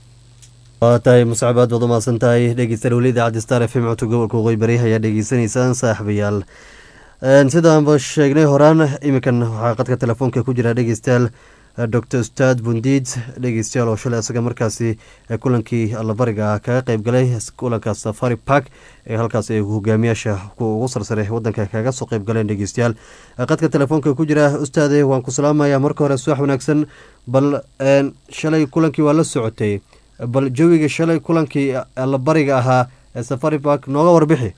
waa tahay muscab aad baad umahadsan tahay dhegeystayaal weli idaacadda star f m codka gobolka waqooyi bari ayaa dhegeysanaysaan saaxiibayaal Een, sidaanba sheegnay horaan iminkan waxaa qadka telefoonka ku jira dhegeystayaal doctor ustaad bundiid dhegeystayaal oo shalay isaga markaasi kulankii allabariga ah kaga qeyb galay kulanka safari park ee halkaas ay hogaamiyaasha kuwa ugu sarsare wadanka kaga soo qeyb galeen dhegeystayaal qadka telefoonka ku jira ustaade waan ku salaamaya marka hore subax wanaagsan bal shalay kulankii waa la socotay bal jawiga shalay kulankii allabariga ahaa ee safari park nooga warbixi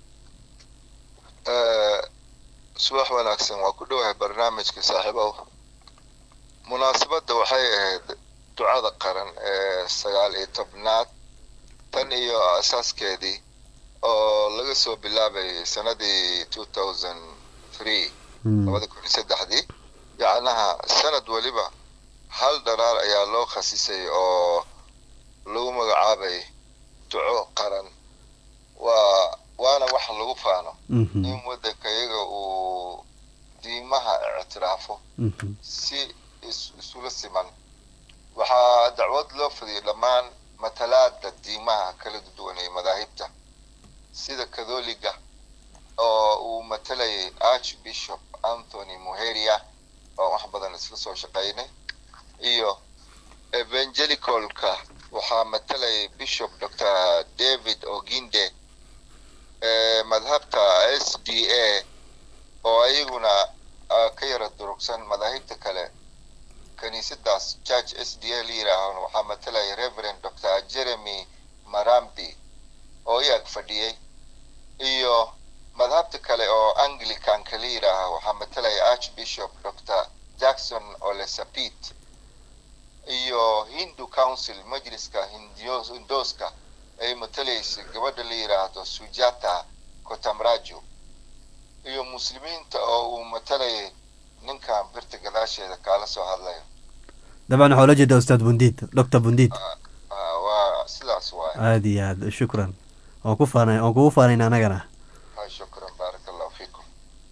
subax wanaagsan waa ku dhowahay barnaamijka saaxiibow munaasabadda waxay ahayd ducada qaran ee sagaal iyo tobnaad tan iyo asaaskeedii oo laga soo bilaabayay sanadii two thousand three labada kun iyo saddexdii yacnaha sanad weliba hal dharaar ayaa loo khasisay oo lagu magacaabay duco qaran waa waana wax lagu faano in waddanka iyaga uu diimaha ictiraafo si isula siman waxaa dacwad loo fadiyay dhammaan matalaada diimaha kala duwan ee madaahibta sida katholiga oo uu matalayay archbishop anthony muheria oo wax badan isla soo shaqaynay iyo evangelicalka waxaa matalayay bishop dr david oginde madhabta s d a oo ayaguna ka yara durugsan madaahibta kale kaniisadaas church s d a la yidhaaho waxaa matalaya reverend dr jeremy marambi oo iyaag fadhiyey iyo madhabta kale oo anglicanka la yidhaaho waxaa matalaya archbishop dr jackson olesapit iyo hindu council majliska hindooska ay matalaysa gabadha la yidhaahdo sujata kotamrajo iyo muslimiinta oo uu matalayay ninkan birta gadaasheeda kaala soo hadlayo dabcan waxaa ula jeeda ustaad bundiid doctor bundiid waa sidaas waay aada iyo aad shukran waan ku faana waan kugu faanayna anagana shukran baaraka allahu fiikum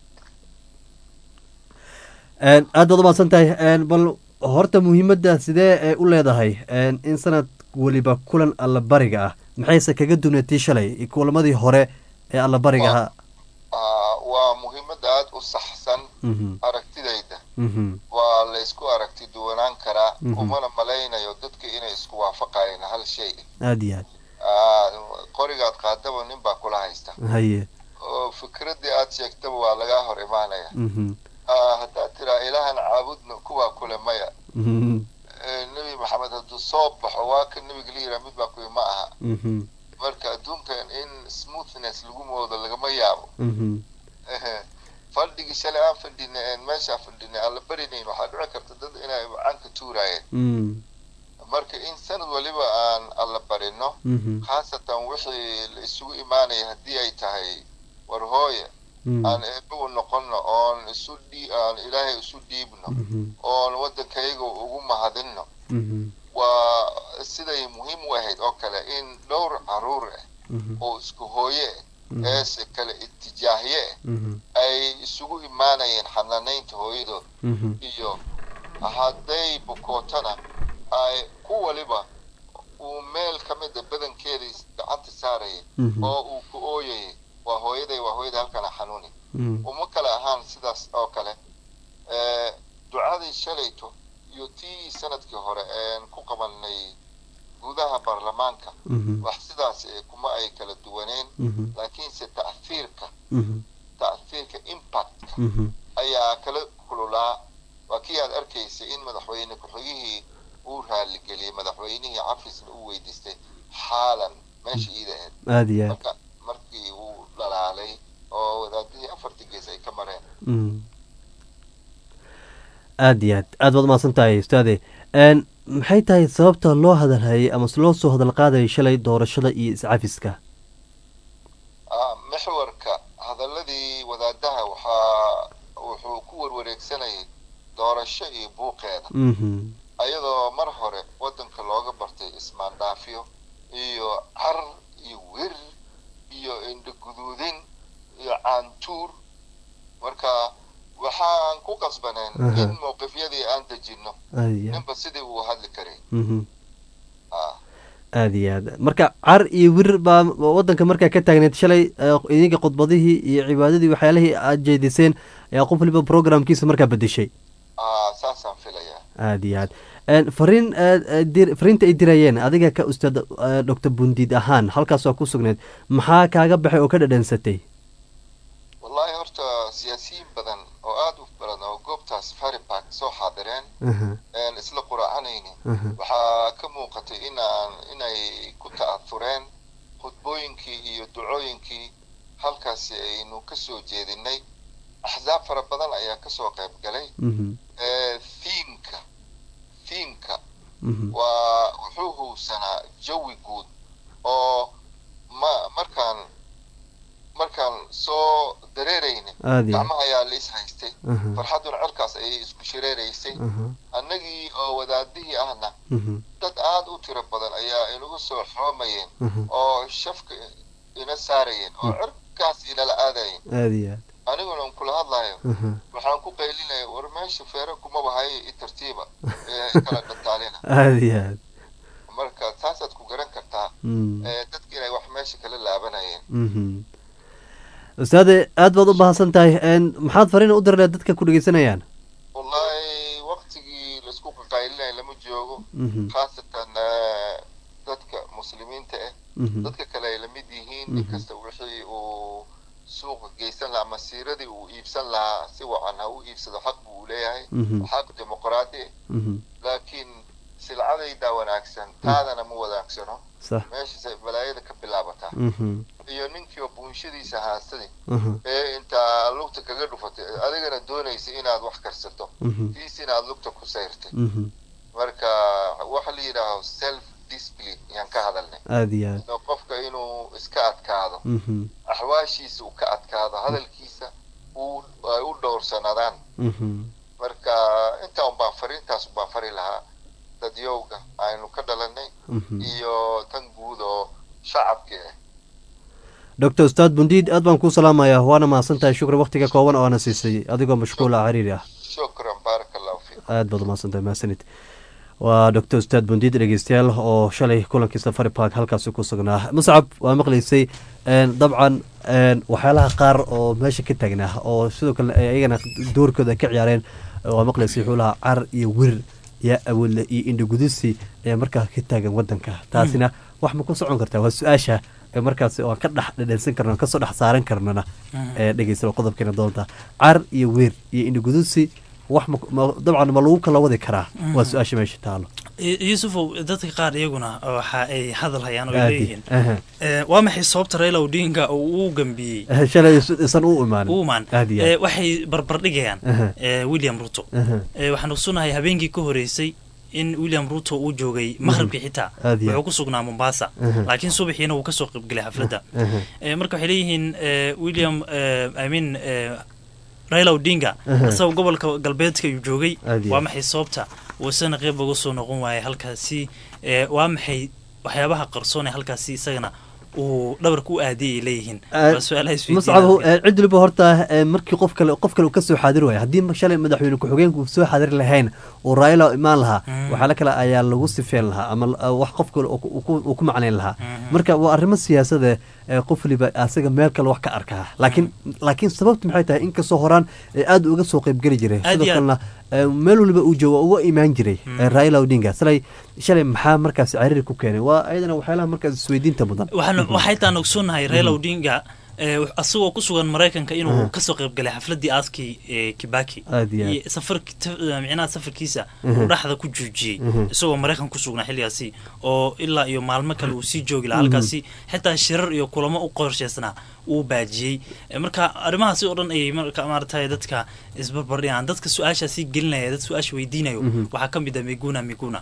aad baad umahadsan tahay bal horta muhiimadda sidee ee u leedahay in sanad weliba kulan allabariga ah maxayse kaga dunatii shalay kulamadii hore ee allabariga ahaa waa muhiimad aada u saxsan aragtidayda waa laysku aragti duwanaan karaa umana malaynayo dadka inay isku waafaqayeen hal shay aada iyo aad qorigaad qaadaba nin baa kula haysta haye oo fikraddii aad sheegtaba waa lagaa hor imaanaya haddaad tiraa ilaahan caabudna kuwaa kule maya nebi maxamed hadduu soo baxo waa ka nebiga la yiraa mid baa kuwi ma aha marka adduunkan in smoothness lagu moodo lagama yaabo fadhigii shalay aan fadhinay een meeshaa fadhinay aan la barinayn waxaa dhici karta dad inay canka tuuraayeen marka in sanad waliba aan alla barino khaasatan wixii la isugu imaanaya haddii ay tahay war hooye aan eebagu noqonno oon isu dhii aan ilaahay isu dhiibno oon waddankayga ugu mahadinno waa siday muhiim u ahayd oo kale in dhowr caruur ah oo isku hooye ah eese kale itijaahye ah ay isugu imaanayeen xanaanaynta hooyadood iyo hadday bukootana ay ku waliba uu meel ka mida badankeeda gacanta saarayay oo uu ku ooyayay waa hooyaday waa hooyaday halkana xanuuni uma kale ahaan sidaas oo kale ducadii shalayto iyo tii sanadkii hore een ku qabanay gudaha baarlamaanka wax sidaas kuma ay kala duwaneen laakiinse ta'fiirka ta'fiirka impactka ayaa kala kululaa waa kii aad arkaysay in madaxweyne ku-xigihii uu raaligeliyey madaxweynihii cafisna uu weydiistay xaalan meesha iida ahayd aada iyo aad marka markii uu dhalaalay oo wadaadihii afartii gees ay ka mareen aada iyo aad aad baad umahadsan tahay ustaade maxay tahay sababta loo hadalhayay ama loo soo hadal qaadayay shalay doorashada iyo iscafiska mixwarka hadaladii wadaadaha waxaa wuxuu ku warwareegsanayay doorasho iyo buuqeeda ayadoo mar hore waddanka looga bartay ismaandhaafyo iyo car iyo wir iyo indhaguduudin iyo caantuur marka waxaan ku qasbaneen in mowqifyadii aan dejinno ninba sidii uu hadli karay aada iyo aad marka car iyo wir baa waddanka markaa ka taagneed shalay idinka khudbadihii iyo cibaadadii waxyaalihii aad jeediseen ayaa qof waliba programkiisa markaa bedeshay saasaan filayaa aad iyo aad Een, fariin eh, eh, dir- fariinta ay dirayeen adiga ka ustaad eh, doctor bundiid ahaan halkaas waa ku sugneed maxaa kaaga baxay oo ka dhadhansatay wallahi horta siyaasiyiin badan oo aada u badan oo goobtaas fari park soo xaadireen Aha. een isla quraacanayni Aha. waxaa ka muuqatay inaan inay ku ta'athureen khudbooyinkii iyo ducooyinkii halkaasi aynu ka soo jeedinay axsaab fara badan ayaa kasoo qayb galay Mhm. ee thiimka thiimka Mhm. waa wuxuu huwsanaa jawi guud oo ma markaan markaan soo dareerayna Aad iyo aad. gacmaha ayaa la is haystay Aha. farxaduna cirkaas ayay isku shareeraysay Aha. annagii oo wadaadihii ahna Mhm. dad aada u tiro badan ayaa inagu soo xoomayeen Mhm. oo shafka ina saarayeen oo cirkaas inala aadayeen aad iyo aad aniguna un kula hadlayo Aha. waxaan ku qaylinaya war meesha feere kumaba haye i tartiiba ee kala dhataalina aad iyo aad marka taasaad ku garan kartaa Mm. ee dadki inay wax meesha kala laabanayeen Mhm. ustaade aad baad u mahadsan tahay Een, maxaad fariin u dirleed dadka ku dhegeysanayaan wallahi waktigii laisku qaqaylinaya lama joogo Mhm. khaasatan eh, dadka muslimiinta ah Mhm. dadka kale ay lamid yihiin Mhm. inkasta wixii uu suuqa geysan lahaa masiiradii uu iibsan lahaa si wacan ha u iibsado xaq buu leeyahay Mhm. xaq dimuqraadi ah Mhm. laakiin silcadaydaa wanaagsan taadana ma wanaagsano Sax. meeshaasay balaayada ka bilaabataa Mhm. iyo ninkiiba buunshadiisa haastay Mhm. ee intaa lugta kaga dhufatay adigana doonaysa inaad wax karsato Mhm. tiisina aad lugta ku sayrtay Mhm. marka waxa la yidhaaho self discipline yaan ka hadalnay aad iyo aad oo qofka inuu iska adkaado Mhm. axwaashiisa uu ka adkaado hadalkiisa uu ay u dhowrsanaadaan Mhm. marka intaa un baan fariintaas un baan fari lahaa dadyowga aynu ka dhalanay Mhm. iyo tan guud oo shacabka ah doctor ustaad bundiid aad baan kuu salaamayaa waana mahadsan tahay shukri waktiga kooban oo ana siisay adigoo mashquula cariiri ah shukran baaraka allahu fiik aad baad umahadsan tahay mahadsanid waa doctor ustaad bundiid dhegeystayaal oo shalay kulankii safari park halkaasi ku sugnaa muscab waa maqlaysay een, dabcan een, waxyaalaha qaar oo meesha ka taagnaa oo sidoo kale ay ayagana doorkooda ay ka ciyaareen waa maqlaysay xuulaha car iyo wir iyo awoodle iyo indhagudusi ayaa markaa ka taagan wadanka taasina wax ma ku socon kartaa waa su-aasha ee markaasi oo aan ka dhex dhadhansan karno aan kasoo dhex saaran karnana ee dhegeysta qodobkeena doonta car iyo weer iyo indhagudusi wax ma ma- dabcan ma lagu kala wadi karaa waa su-aasha meesha taalo Y- yuusufow dadka qaar iyaguna waxa ay hadal hayaan oo ay Aadi, leeyihiin aha. Eh, waa maxay sababta raila odinga uu u gambiyey Eh, shalay is- isan u imaanin u imaan aad iyo Eh, aad waxay barbardhigayaan Aha. eh, william ruto Aha. Eh, waxaan ogsonahay habeenkii ka horeysay in william ruto uu joogay maqribkii xitaa Aad iyo wuxuu aad. ku sugnaa mombasa Aha. laakiin subaxiina wuu kasoo qaybgelay xafladda Aha. Eh, marka waxay leeyihiin eh, william eh, i mean eh, raila odinga Aha. isagoo gobolka galbeedka ayuu joogay Aad iyo waa aad. maxay sababta uu isagana qeyb uga soo noqon waayay halkaasi eh, waa maxay waxyaabaha qarsoon ee halkaasi isagana uu dhabarka u aadiyay ay leeyihiin waa su-aalaha muscab isweydiinaya cid waliba horta eh, markii qof kale qof kale uu kasoo xaadir waayo haddii ma- shalay madaxweyne ku-xigeenku uu soo xaadir lahayn uu raila imaan lahaa Mm. waxyaala kale ayaa lagu sifeen lahaa ama eh, wax qof kale uu ku- uu ku- uu ku macnayn lahaa marka waa arrimo siyaasada ee qof waliba asaga meel kale wax ka arkaa laakiin laakiin sababta maxay tahay inkastoo horaan ee aad uga soo qaybgeli jiray Aad sidoo iyo aad. kalena eh, meel waliba uu joogo uga imaan jiray Mm. eh, raila odinga shalay shalay maxaa markaas cariiri ku keenay waa ayadana waxyaalaha markaas isweydiinta mudan waxaan waxay taan ogsoonnahay raila Mhm. odinga eh, asagoo ku sugan maraykanka inuu Aha. kasoo qayb galay xafladii aaskii ee kibaki Aad iyo aad. iyo safarki ta- micnaha safarkiisa Mhm. uu dhexda ku joojiyey Mhm. isagoo maraykan ku sugnaa xilligaasi oo ilaa iyo maalmo kale uu sii joogi lahaa Mhm. halkaasi xitaa shirar iyo kulamo u qorshaysnaa uu baajiyey Eh, marka arrimahaasi oo dhan ayay marka maaragtay dadka isbarbardhigaan dadka su-aashaasi gelinaya dad su-aasha weydiinayo Mhm. waxaa ka mid ah miguna miguna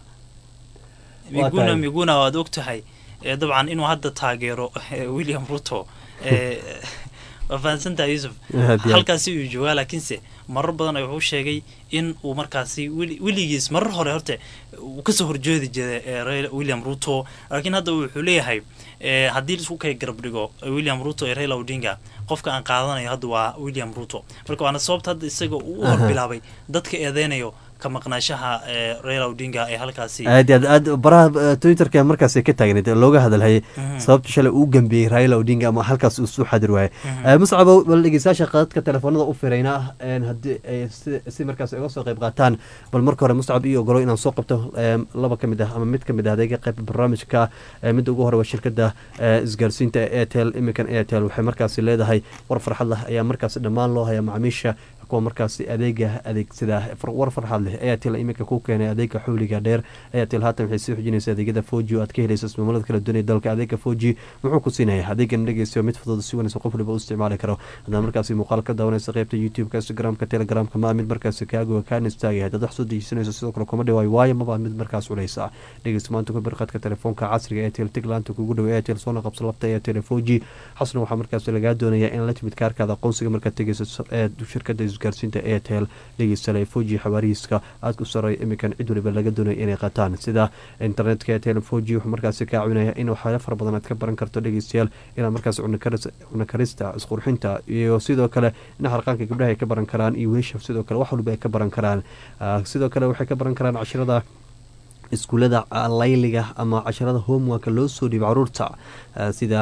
Waa miguna tahay. miguna waad og tahay eh, dabcan inuu hadda taageero eh, william ruto eh, waa fahansantaha yuusuf Aad iyo aad. halkaasi uu joogaa laakiinse marar badan wuxuu sheegay in uu markaasi weli- weligiis marar hore horte uu kasoo horjeedi jiray eh, Raila- william ruto laakiin hadda wuxuu leeyahay eh, haddii laisku kay garab dhigo eh, william ruto iyo raila odinga qofka aan qaadanayo hadda waa william ruto marka waana sababta hadda isaga uu u Aha. horbilaabay dadka eedeynayo ka maqnaashaha reera odinga ee halkaasi aad aad aad baraha twitterka markaas ka taagneed looga hadalhayay sababta shalay uu gambiyey raila odinga ama halkaas uu soo xadir waayay muscabo bal dhegeystayaasha qadadka telefoonada u firayna haddii ay si markaas uga soo qayb qaataan bal marka hore muscab iyo ogolo inaan soo qabto laba ka mid ah ama mid ka mid ah adeega qayb barnaamijka midda ugu hore waa shirkada isgaarsiinta ee airtel iminkan airtel waxay markaasi leedahay war farxad lah ayaa markaasi dhammaan loo hayaa macaamiisha kuwa markaasi adeega adeegsada war farxad leh airtel iminka ku keenay adeega xawliga dheer airtel haatan waxay sii xujinaysa adeegyada foji oo aad ka helaysa ismaamalada kala duwanaya dalka adeega foji muxuu ku siinaya adeegan dhegeystayo mid fudud si wanaysa qof waliba u isticmaali karo haddaad markaasi muuqaal ka daawanaysa qeybta youtube-ka instagram-ka telegramka maa mid markaasi kaagoga kaan istaagaya haddaad wax soo dejisanayso sidoo kale kuma dhawaayo waayo maba mid markaas culeysa dhegeysta maanta ku birqadka telefoonka casriga airtel tiglaanta kugu dhow airtel soona qabso lafta airtel foji xasna waxaa markaasi lagaa doonaya in la timid kaarkaada aqoonsiga markaad tegeysa ee shirkada isgaarsiinta airtel dhegeystale foji xawaarihiiska aada ku sareeya iminkan cid waliba laga doonaya inay qataan sida internetka airtel foji wuxuu markaasi kaa caawinaya in waxyaalo fara badan aad ka baran karto dhegeystayaal inaad markaas cuna karista isqurxinta iyo sidoo kale in harqaanka gabdhaha ay ka baran karaan iyo wiisha sidoo kale wax waliba ay ka baran karaan sidoo kale waxay ka baran karaan cashirada iskuullada layliga ama casharada homeworka loo soo dhiiba caruurta sida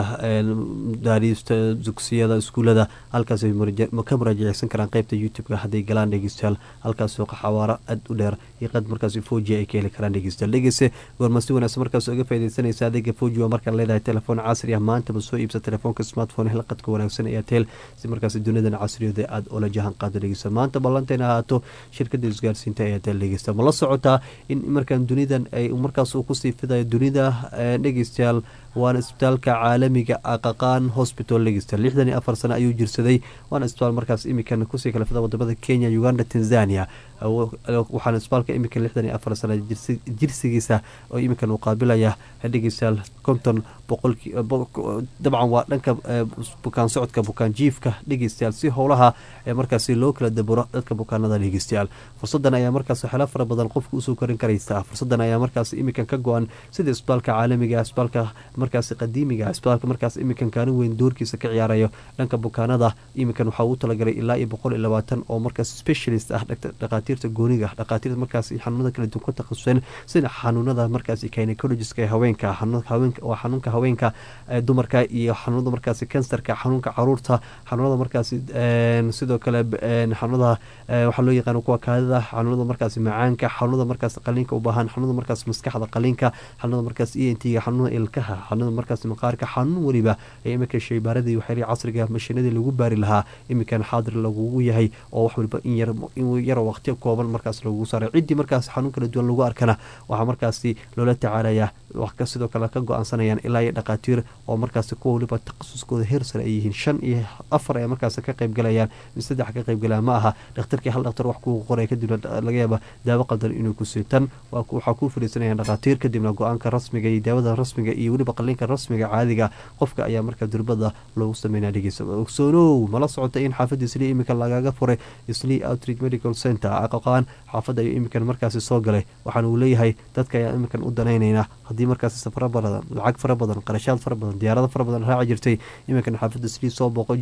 daariista dugsiyada iskuullada halkaas ka muraajaceysan karaan qeybta youtube-ka hadday galaan dhegeystayaal halkaasoo xawaaro aad u dheer iyo qad markaas foji ay ka heli karaan dhegeystayaal dhegeyse goorma si wanaagsan markaas uga faaideysanaysa adeega foji waa markaa leedahay telefoon casri ah maantaba soo iibsa telefoonka smartphone hel qadka wanaagsan ee atel si markaas duniyadan casriyooda aada ula jahan qaado dhegeysta maanta ballanteena ahaato shirkada isgaarsiinta ee atel dhegeysta ma la socotaa in markaan dunidan ay markaas uu kusii fidayo dunida dhegeystayaal waana isbitaalka caalamiga aqaqaan hosbital dhegeysta lixdan iyo afar sano ayuu jirsaday waana isbitaal markaas imikan kusii kala fida wadamada kenya uganda tanzania waxaana isbitaalka imikan lixdan iyo afar sano jirsigiisa oo imikan uu qaabilaya dhegeystayaal konton boqolki dabcan waa dhanka bukaan socodka bukaan jiifka dhegeystayaal si howlaha markaasi loo kala daburo dadka bukaanada dhegeystayaal fursadan ayaa markaas waxyaala fara badan qofka usoo korin karaysa fursadan ayaa markaas imikan ka go-an sida isbitaalka caalamiga isbitaalka markaasi qadiimiga isbitaalka markaas imikan kaalin weyn doorkiisa ka ciyaarayo dhanka bukaanada imikan waxaa uu talagalay ilaa iyo boqol iyo labaatan oo markaas specialist ah dhakhaatiirta gooniga dhakhaatiirta markaas xanuunada kala duwan ku takhasuseen sida xanuunada markaas gynecologiska ee haweenka waa xanuunka haweenka dumarka iyo xanuunada markaasi kansarka xanuunka caruurta xanuunada markaasi sidoo kale xanuunada waxaa loo yaqaan kuwa kaadida xanuunada markaasi macaanka xanuunada markaas qaliinka u baahan xanuunada markaas maskaxda qaliinka xanuunada markaas e n t xanuunada ilkaha xanuunada markaas maqaarka xanuun weliba ee iminka shaybaaradii waxyaalihi casriga mashiinadii lagu baari lahaa iminkan xaadir lagugu yahay oo wax waliba in yar waqti kooban markaas lagugu saaray ciddii markaas xanuun kala duwan lagu arkana waxaa markaasi loola tacaalaya sidoo kale ka go-aansanayaan ilaa iyo dhakhaatiir oo markaasi kuwa waliba takhasuskooda heer sare ay yihiin shan iyo afar ee markaas ka qaybgalayaan saddex ka qaybgalaya ma aha dhakhtarkii hal dhakhtar wax kuu qoray kadibna laga yaaba daawo qaldan inuu ku siitan waxaa kuu fadhiisanayaan dhakhaatiir kadibna go-aanka rasmiga iyo daawada rasmiga iyo weliba qaliinka rasmiga caadiga qofka ayaa markaa durbada loogu sameynaya dhegeysa ogsoonow mala socota in xaafadda islii iminka lagaga furay islii outreach medical center aqaqaan xaafadda ayuu iminkan markaasi soo galay waxaana uu leeyahay dadka ayaa iminkan u danaynaynaa haddii markaasi safaro badan lacag fara badan qarashaad fara badan diyaarado fara badan raaci jirtay iminkan xaafadda islii soo booqo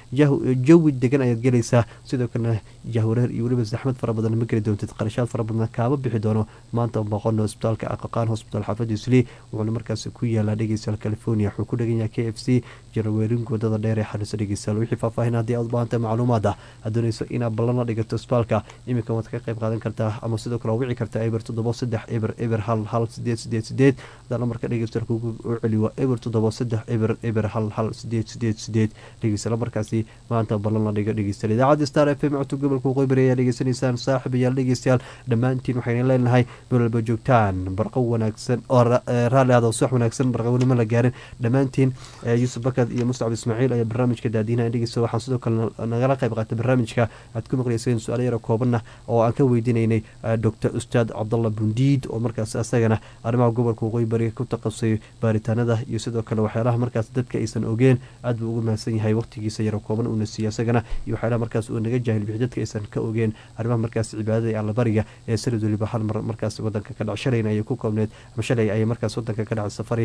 jawi degan ayaad gelaysaa sidoo kalena jahwareer iyo weliba saxmad fara badan ma geli doontid qarashaad fara badan kaama bixi doono maanta booqono isbitaalka aqaqaan hosbital xaafadda islii wuxuuna markaasi ku yaalaa dhegeystayaal california wuxuu ku dhegan yahay k f c jaraweerinka wadada dheer ee xariiso dhegeystayaal wixii faahfaahin haddii aad u baahantahay macluumaad ah aad doonayso inaad ballana dhigato isbitaalka iminkan waad ka qayb qaadan kartaa ama sidoo kale wici kartaa eber toddoba saddex eber eber hal hal sideed sideed sideed hadaa lambarka dhegeystayaal kugu u celiwa eber toddoba saddex eber eber hal hal sideed sideed sideed dhegeysta lambarkaasi maanta ballan la dhigo dhegeystayaal idaacadda star f m codka gobolka waqooyi ayaa dhegeysanaysaan saaxiibayaal dhegeystayaal dhammaantiin waxayna leenahay meel walba joogtaan barqo wanaagsan oo raalli ahda subax wanaagsan barqawnimo la gaarin dhammaantiin yuusuf bakad iyo mustacab ismaaciil ayaa barnaamijka daadiinaha dhegeysta waxaan sidoo kale nagala qayb qaatay barnaamijka aad ku maqlayseen su-aalo yaro koobanna oo aan ka weydiinaynay doctor ustaad cabdalla bundiid oo markaas asagana arrimaha gobolka waqooyi bariga ku taqasay baaritaanada iyo sidoo kale waxyaalaha markaas dadka aysan ogeen aad buu ugu mahadsan yahay waqtigiisa yaro kooban uuna siiye asagana iyo waxyaalaha markaas uu naga jaahil bixi dadka aysan ka ogeen arrimaha markaas cibaadada ee allabariga ee sanad weliba hal mar markaas wadanka ka dhac shalayna ayay ku koobneed ama shalay ayay markaas wadanka ka dhacay safari waxaa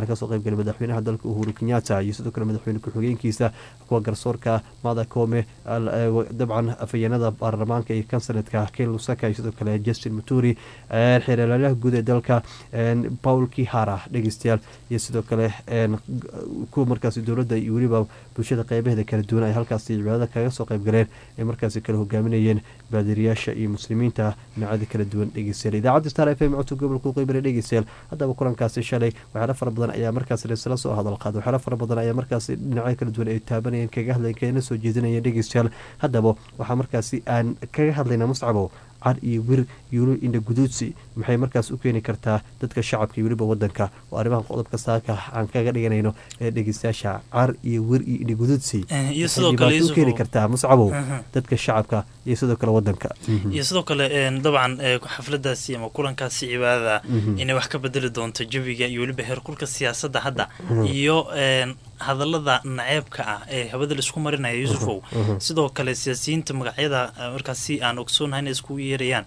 waxaana kasoo qayb galay madaxweynaha dalka uhuru kenyatta iyo sidoo kale madaxweyne ku-xigeenkiisa kuwa garsoorka mada kome dabcan afayeenada baarlamaanka iyo kansanetka ken lusaka iyo sidoo kale justin maturi xeeralaalaha guud ee dalka paul kihara dhegeystayaal iyo sidoo kale kuwa markaasi dowladda iyo weliba bulshada qeybaheeda kala duwan ay halkaasi cibaadada kaga soo qayb galeen ay markaasi kala hogaaminayeen baadiriyaasha iyo muslimiinta noocyada kala duwan dhegeystayaal idaacadda star f m codka gobolka qeybare dhegeystayaal haddaba kulankaasi shalay waxyaala fara badan ayaa markaasi laisla soo hadal qaaday waxyaala fara badan ayaa markaasi dhinacyo kala duwan ay taabanayeen kaga hadlayen kana soo jeedinayeen dhegeystayaal haddaba waxaa markaasi aan kaga hadlaynaa muscabo car iyo wir yuulu indha guduudsi maxay markaas u keeni kartaa dadka shacabka iyo weliba wadanka oo arrimaha qodobka saaka aan kaga dhiganayno ee dhegeystayaasha car iyo wir iyo indha guduudsi iyo sidoo kale u keeni kartaa muscabow dadka shacabka iyo sidoo kale wadanka iyo sidoo kale dabcan xafladaasi ama kulankaasi cibaadada inay wax ka bedeli doonto jawiga iyo weliba heerkulka siyaasadda hadda iyo hadallada naceebka ah ee hawada laisku marinaya yuusufow sidoo kale siyaasiyiinta magacyada markaasi aan ogsoonahay inay iskugu yeerayaan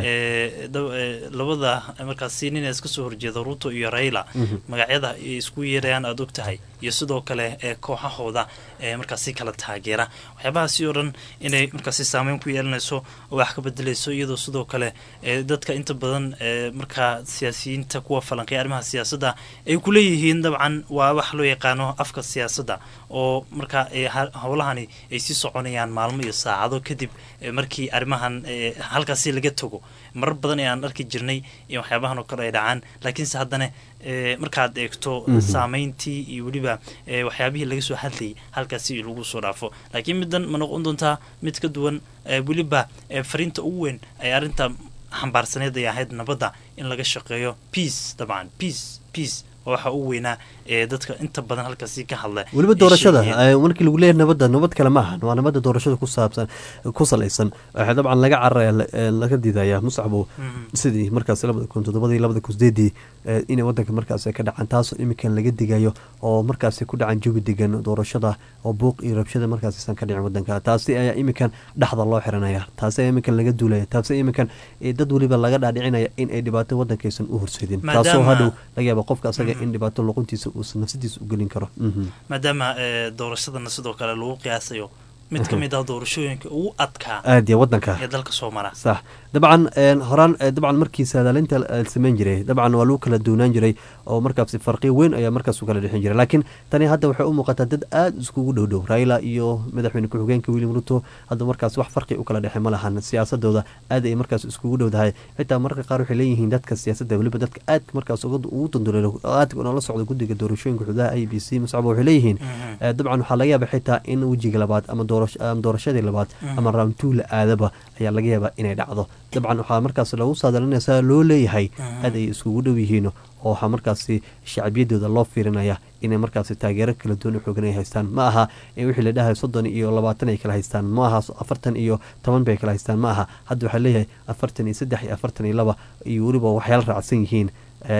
labada markaasi nin iska soo horjeeda ruto iyo raila magacyada ay iskugu yeerayaan aada og tahay iyo sidoo kale kooxahooda markaasi kala taageera waxyaabahaasi oo dhan inay markaasi saameyn ku yeelanayso oo wax ka bedelayso iyadoo sidoo kale dadka inta badan markaa siyaasiyiinta kuwa falanqeya arrimaha siyaasadda ay kuleeyihiin dabcan waa wax loo yaqaano afka siyaasadda oo markaa howlahani ay sii soconayaan maalmo iyo saacado kadib markii arrimahan halkaasi laga tago marar badan ee aan arki jirnay iyo waxyaabahan oo kale ay dhacaan laakiinse haddana markaad eegto saameyntii iyo weliba waxyaabihii laga soo hadlayay halkaasi lagu soo dhaafo laakiin middan ma noqon doontaa mid ka duwan weliba fariinta ugu weyn ay arrinta xambaarsaneed ay ahayd nabadda in laga shaqeeyo peace dabcan peace peace waxa u weynaa ee dadka inta badan halkaasi ka hadla weliba doorashada markii lagu leeyahay nabadda nabad kale ma ahan waa nabadda doorashada ku saabsan ku salaysan waxaa dabcan laga cararaya laga diidaya muscabo sidii markaas labada kun toddobadii labada kun sideedii inay wadanka markaas ka dhacaan taasoo iminkan laga digayo oo markaasi ku dhacan jawi degan doorashada oo buuq iyo rabshada markaasisan ka dhicin wadanka taasi ayaa iminkan dhexda loo xiranaya taasi ayaa iminkan laga duulaya taasi iminkan dad weliba laga dhaadhicinaya in ay dhibaato wadankaysan u horseedin taasoo hadhow laga yaaba qofka asaga in dhibaato luquntiisa uusan nafsadiisa u gelin karo maadaama doorashadana sidoo kale lagu qiyaasayo mid ka mid ah doorashooyinka ugu adkaa aadiya wadanka ee dalka soo mara sax dabcan horaan dabcan markii saadaalinta samayn jiray dabcan waa lagu kala duunaan jiray oo markaasi farqi weyn ayaa markaas u kala dhexin jiray laakiin tani hadda waxay u muuqataa dad aada iskugu dhowdhow raila iyo madaxweyne ku-xigeenka william ruto hadda markaas wax farqi u kala dhexe ma lahan siyaasadooda aad ay markaas iskugu dhowdahay xitaa mararka qaar waxay leeyihiin dadka siyaasadda weliba dadka aadka markaas ugu danduleelo aadka noola socda guddiga doorashooyinka xududaha i b c muscaba waxay leeyihiin dabcan waxaa laga yaaba xitaa in wejiga labaad ama doorashadii labaad ama round two la aadaba ayaa laga yaabaa inay dhacdo dabcan waxaa markaas lagu saadalinaysaa loo leeyahay aad ay iskugu dhow yihiin oo waxaa markaasi shacbiyadooda loo fiirinaya inay markaasi taageero kala duwan u xoogan ay haystaan ma aha wixii la dhahay soddon iyo labaatan ay kala haystaan ma aha afartan iyo toban bay kala haystaan ma aha hadda waxaa leeyahay afartan iyo saddex iyo afartan iyo laba iyo weliba waxyaala raacsan yihiin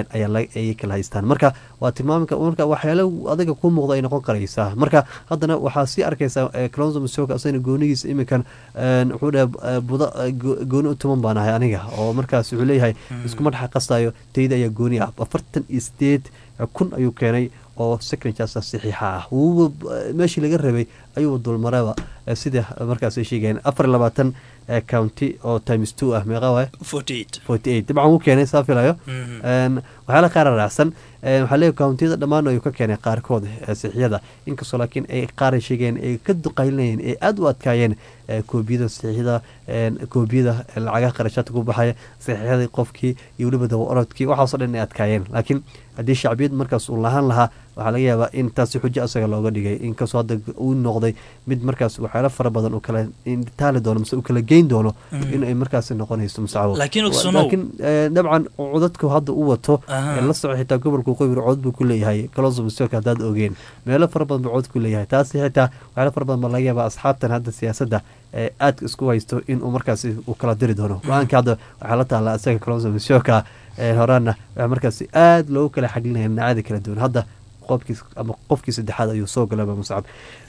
ayay kala haystaan marka waa tilmaamka marka waxyaalo adiga ku muuqda ay noqon karaysaa marka haddana waxaa sii arkaysaa clonzo masoka asagana goonigiisa iminkan wuxuu dhaha buda gooni u tuman baan ahay aniga oo markaas wuxuu leeyahay iskuma dhexa qastayo tayda ayaa gooni ah afartan iyo sideed kun ayuu keenay oo secretaas saxiixa ah wuuba meeshii laga rabay ayuu dulmaraba sida markaas ay sheegayeen afar iyo labaatan county oo times two ah meeqa waay forty eight forty eight dabcan wuu keenay saa filayo waxyaala qaara raacsan waxaa leeyahy countiyada dhammaan ayuu ka keenay qaarkood saxiixyada inkastoo laakiin ay qaar ay sheegeen ay ka duqaylinayeen ay aada u adkaayeen koobiyada saxiixyada koobiyada lacagaha qarashaadka ku baxaya saxiixyadii qofkii iyo weliba dawa orodkii waxaasoo dhan ay adkaayeen laakiin haddii shacbiyad markaas uu lahaan lahaa waxaa laga yaabaa in taasi xujo asaga looga dhigay inkastoo hadda uu noqday mid markaas waxyaalo fara badan uu kala taali doono mise uu kala geyn doono in ay markaasi noqonayso musacabo laakiin dabcan codadku hadda u wato la soco xitaa gobolka qoybir cod buu ku leeyahay kalonso masoka haddaad ogeen meelo fara badan buu cod ku leeyahay taasi xitaa waxyaalo fara badan baa laga yaabaa asxaabtan hadda siyaasadda aadka isku haysto inuu markaasi uu kala diri doono go-aanka hadda waxaa la taala isaga kalonso masoka horaana waxaa markaasi aada loogu kala xaglinaya dhinacada kala duwan hadda qofkiis ama qofkii saddexaad ayuu soo galaba muscab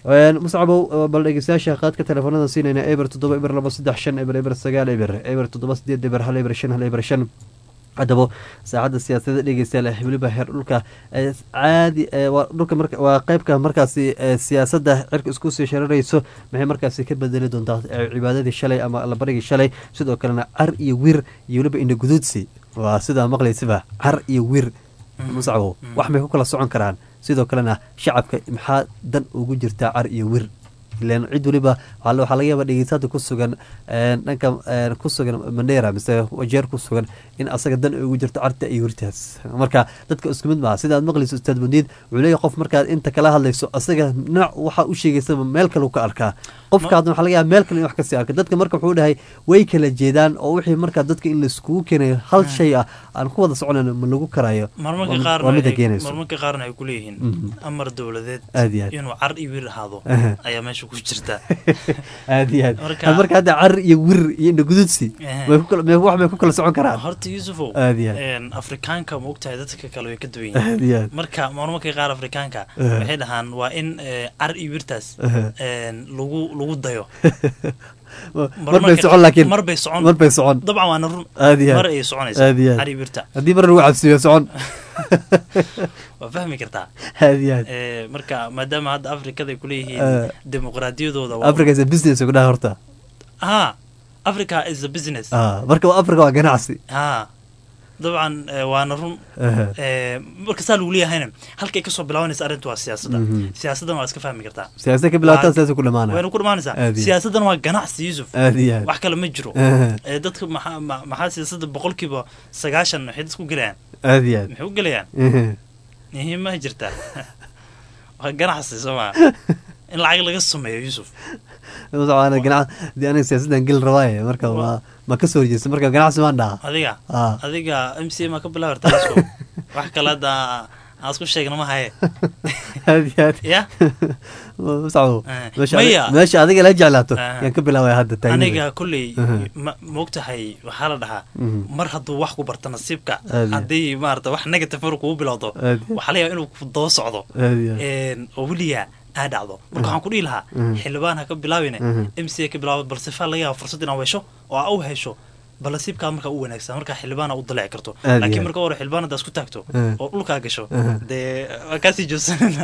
muscabow bal dhegeystayaasha qaadka telefoonada siinayna eber toddoba eber laba saddex shan eber eber sagaal eber eber toddoba sideed eber hal eber shan hal eber shan haddaba saacadda siyaasadda dhegeystayaal weliba heer dhulka caadi waa dhulka marka waa qeybka markaasi siyaasadda cirka isku sii shararayso maxay markaasi ka bedeli doontaa cibaadadii shalay ama allabarigii shalay sidoo kalena car iyo wir iyo weliba ina guduudsi waa sidaa maqlaysiba car iyo wir musacbo wax may ku kala socon karaan sidoo kalena shacabka maxaa dan ugu jirtaa car iyo wir ilan cid weliba waxaa laga yaaba dhegeysaada ku sugan dhanka ku sugan mandera mise wajeer ku sugan in asaga dan ugu jirto carta iyo wirtaas marka dadka isku mid maaha sidaad maqlayso ustaad bandiid wuxuu leeyahy qof markaad inta kala hadlayso asaga nooc waxaa u sheegaysaba meel kale ka arkaa qofka hadda waxaa laga yaaba meel kale in wax kasii arka dadka marka wuxuu dhahay way kala jeedaan oo wixii markaa dadka in laiskugu keenayo hal shay ah aan ku wada soconayn ma lagu karaayo waa mida keenayso marmarka qaarna ay kuleeyihiin amar dowladeed aad iyo aad inuu car iyo wir ahaado ayaa meesha ku jirta aad iyo aad marka hadda car iyo wir iyo indhagududsi wax may ku kala socon karaan horta yuusufow aad iyo aad afrikaanka ma ogtahay dadka kale way ka duwan aad iyo yihiin aad marka marmarka qaar afrikaanka waxay dhahaan waa in car iyo wirtaas lagu lagu dayo mar bay socon laakiin mar bay socon mar bay socon dabcan waana run aad iyo mar aad ayay soconaysa aad iyo aad car iyo wirta haddii mar lagu cabsiyo socon waa fahmi kartaa aad iyo aad Eh, marka maadaama hadda afrikada ay kuleeyihiin Eh. dimuqraadiyadooda waa- africa is a business ugu dhaha horta ha africa is a business ah marka africa waa ganacsi ha dabcan eh, waana run Aha. Eh, marka saa lagu leeyahayna halkay kasoo bilaabanaysa arrintu waa siyaasadda Mhm. siyaasaddan waa iska fahmi kartaa siyaasad ka bilaabataa Waa- siyaasa ku dhamaanaya wayna ku dhamaanaysaa Aad iyo- siyaasaddan waa ganacsi yuusuf aad iyo aad wax kale ma jiro Aha. Eh, dadka maxaa ma- maxaa siyaasadda boqolkiiba sagaashan waxay dadku gelayaan aad iyo aad maxay u gelayaan Ehe. muhiim ma jirtaa waa ganacsi soo maa in lacag laga sameeyo yuusuf Waxaan ganac dee aniga siyaasaddan geli rabaaye marka ma ma ka soo horjeesta marka ganacsi maan dhaha adiga Ah. adiga m c ma ka bilaabarta yuusuf wax kale hadda aan isku sheegna ma haye aad iyo aad ya musacbo Eh, meesha maya. adi- meesha adiga la jeclaato Ah. yaan ka bilaabaya hadda taagniga. aniga kolley Aha. ma moogtahay waxaa la dhahaa Mhm. mar hadduu wax ku barto nasiibka Aad iyo. haddii maarata wax negative mar kugu bilowdo Aad iyo. waxaa la yaaba inuu ku daba socdo Aad iyo. Een, oo weligaa aa dhacdo marka waxaan ku dhihi lahaa Mhm. xildhibaan ha ka bilaabine Mhm. m c ka bilaabo balse faa laga yaaba fursad inaad hesho oo aa u hesho bal nasiibkaa markaa u wanaagsan markaa xildhibaana u dalici karto Aad iyo. laakiin marka hore xildhibaan haddaa isku taagto Eh. oo dhulkaa gasho Aha. dee waa kaasii joogsanana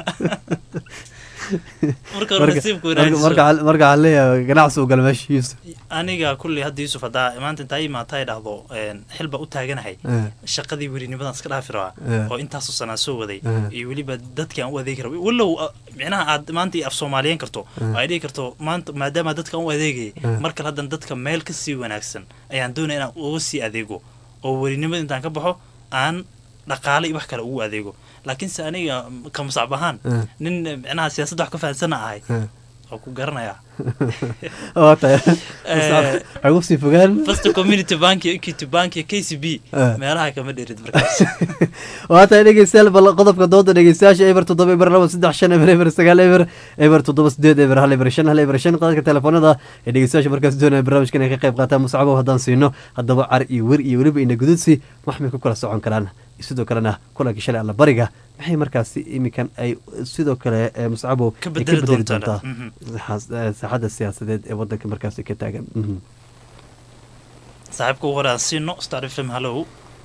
marka hore Marka- nasiibku marka- wanaagsan marka waxaa- marka waxaa leeyahay ganacsi uu gala meesha Yusuf aniga kulley hadda yuusuf haddaa maanta intaa imaata ay dhahdo een, xil baa u taaganahay Eh. shaqadii werinimadan iska dhaafi rabaa Eh. oo intaasoo sanaa soo waday Eh. iyo weliba dadkii aan u adeegi raba walow ah, micnaha aad maanta af soomaaliyeyn karto Eh. oo ay dhihi karto maanta maadaama dadka aan u adeegayay Eh. mar kale haddana dadka meel ka sii wanaagsan ayaan doonaya inaan uga sii adeego oo werinimada intaan ka baxo aan dhaqaale iyo wax kale ugu adeego laakiinse aniga ka musacab ahaan Eh. nin eh, micnaha siyaasadda wax ka fahansana ahay Eh. oo ku garanayaa waa tahay Eh. waxay ugu sii fogaan first community bank iyo equity bank iyo k c b Eh. meelaha kama dherid markaas waa tahay dhegeystayaal bal qodobka dooda dhegeystayaasha eber toddoba eber laba saddex shan eber eber sagaal eber eber toddoba sideed eber hal eber shan hal eber shan qadadka telefoonada ee dhegeystayaasha markaas doonaya barnaamijkan ay ka qayb qaataan muscabow haddaan siino haddaba car iyo wer iyo weliba ina gududsi wax may ku kala socon karaan sidoo kalena kulankii shalay alla bariga maxay markaasi iminkan ay sidoo kale ee muscabow Ka ay bedeli doontaa. Mhm. saxaas- eh, saaxadda siyaasadeed ee wadanka markaasi ka taagan Mhm. saaxiibka ugu hore aan siino star f m hallow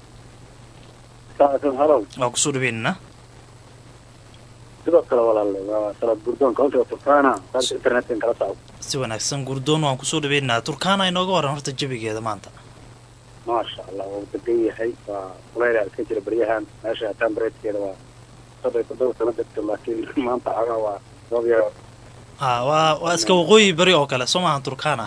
saacadkan halow waa kusoo dhaweynana sidoo kale walaalle waa salad gurdoon countiga turkana qaybta internetkan kala socdo si wanaagsan gurdoon waan kusoo dhaweynaa turkaana inooga waran horta jabigeeda maanta maasha allah waa degan yahay waa kulayla iska jira beryahan meesha hataan bareedkeeda waa soddon iyo toddoba sano degto laakiin maanta cagaa waa roob yar ha waa waa iska waqooyi beri oo kale soo maahan turkana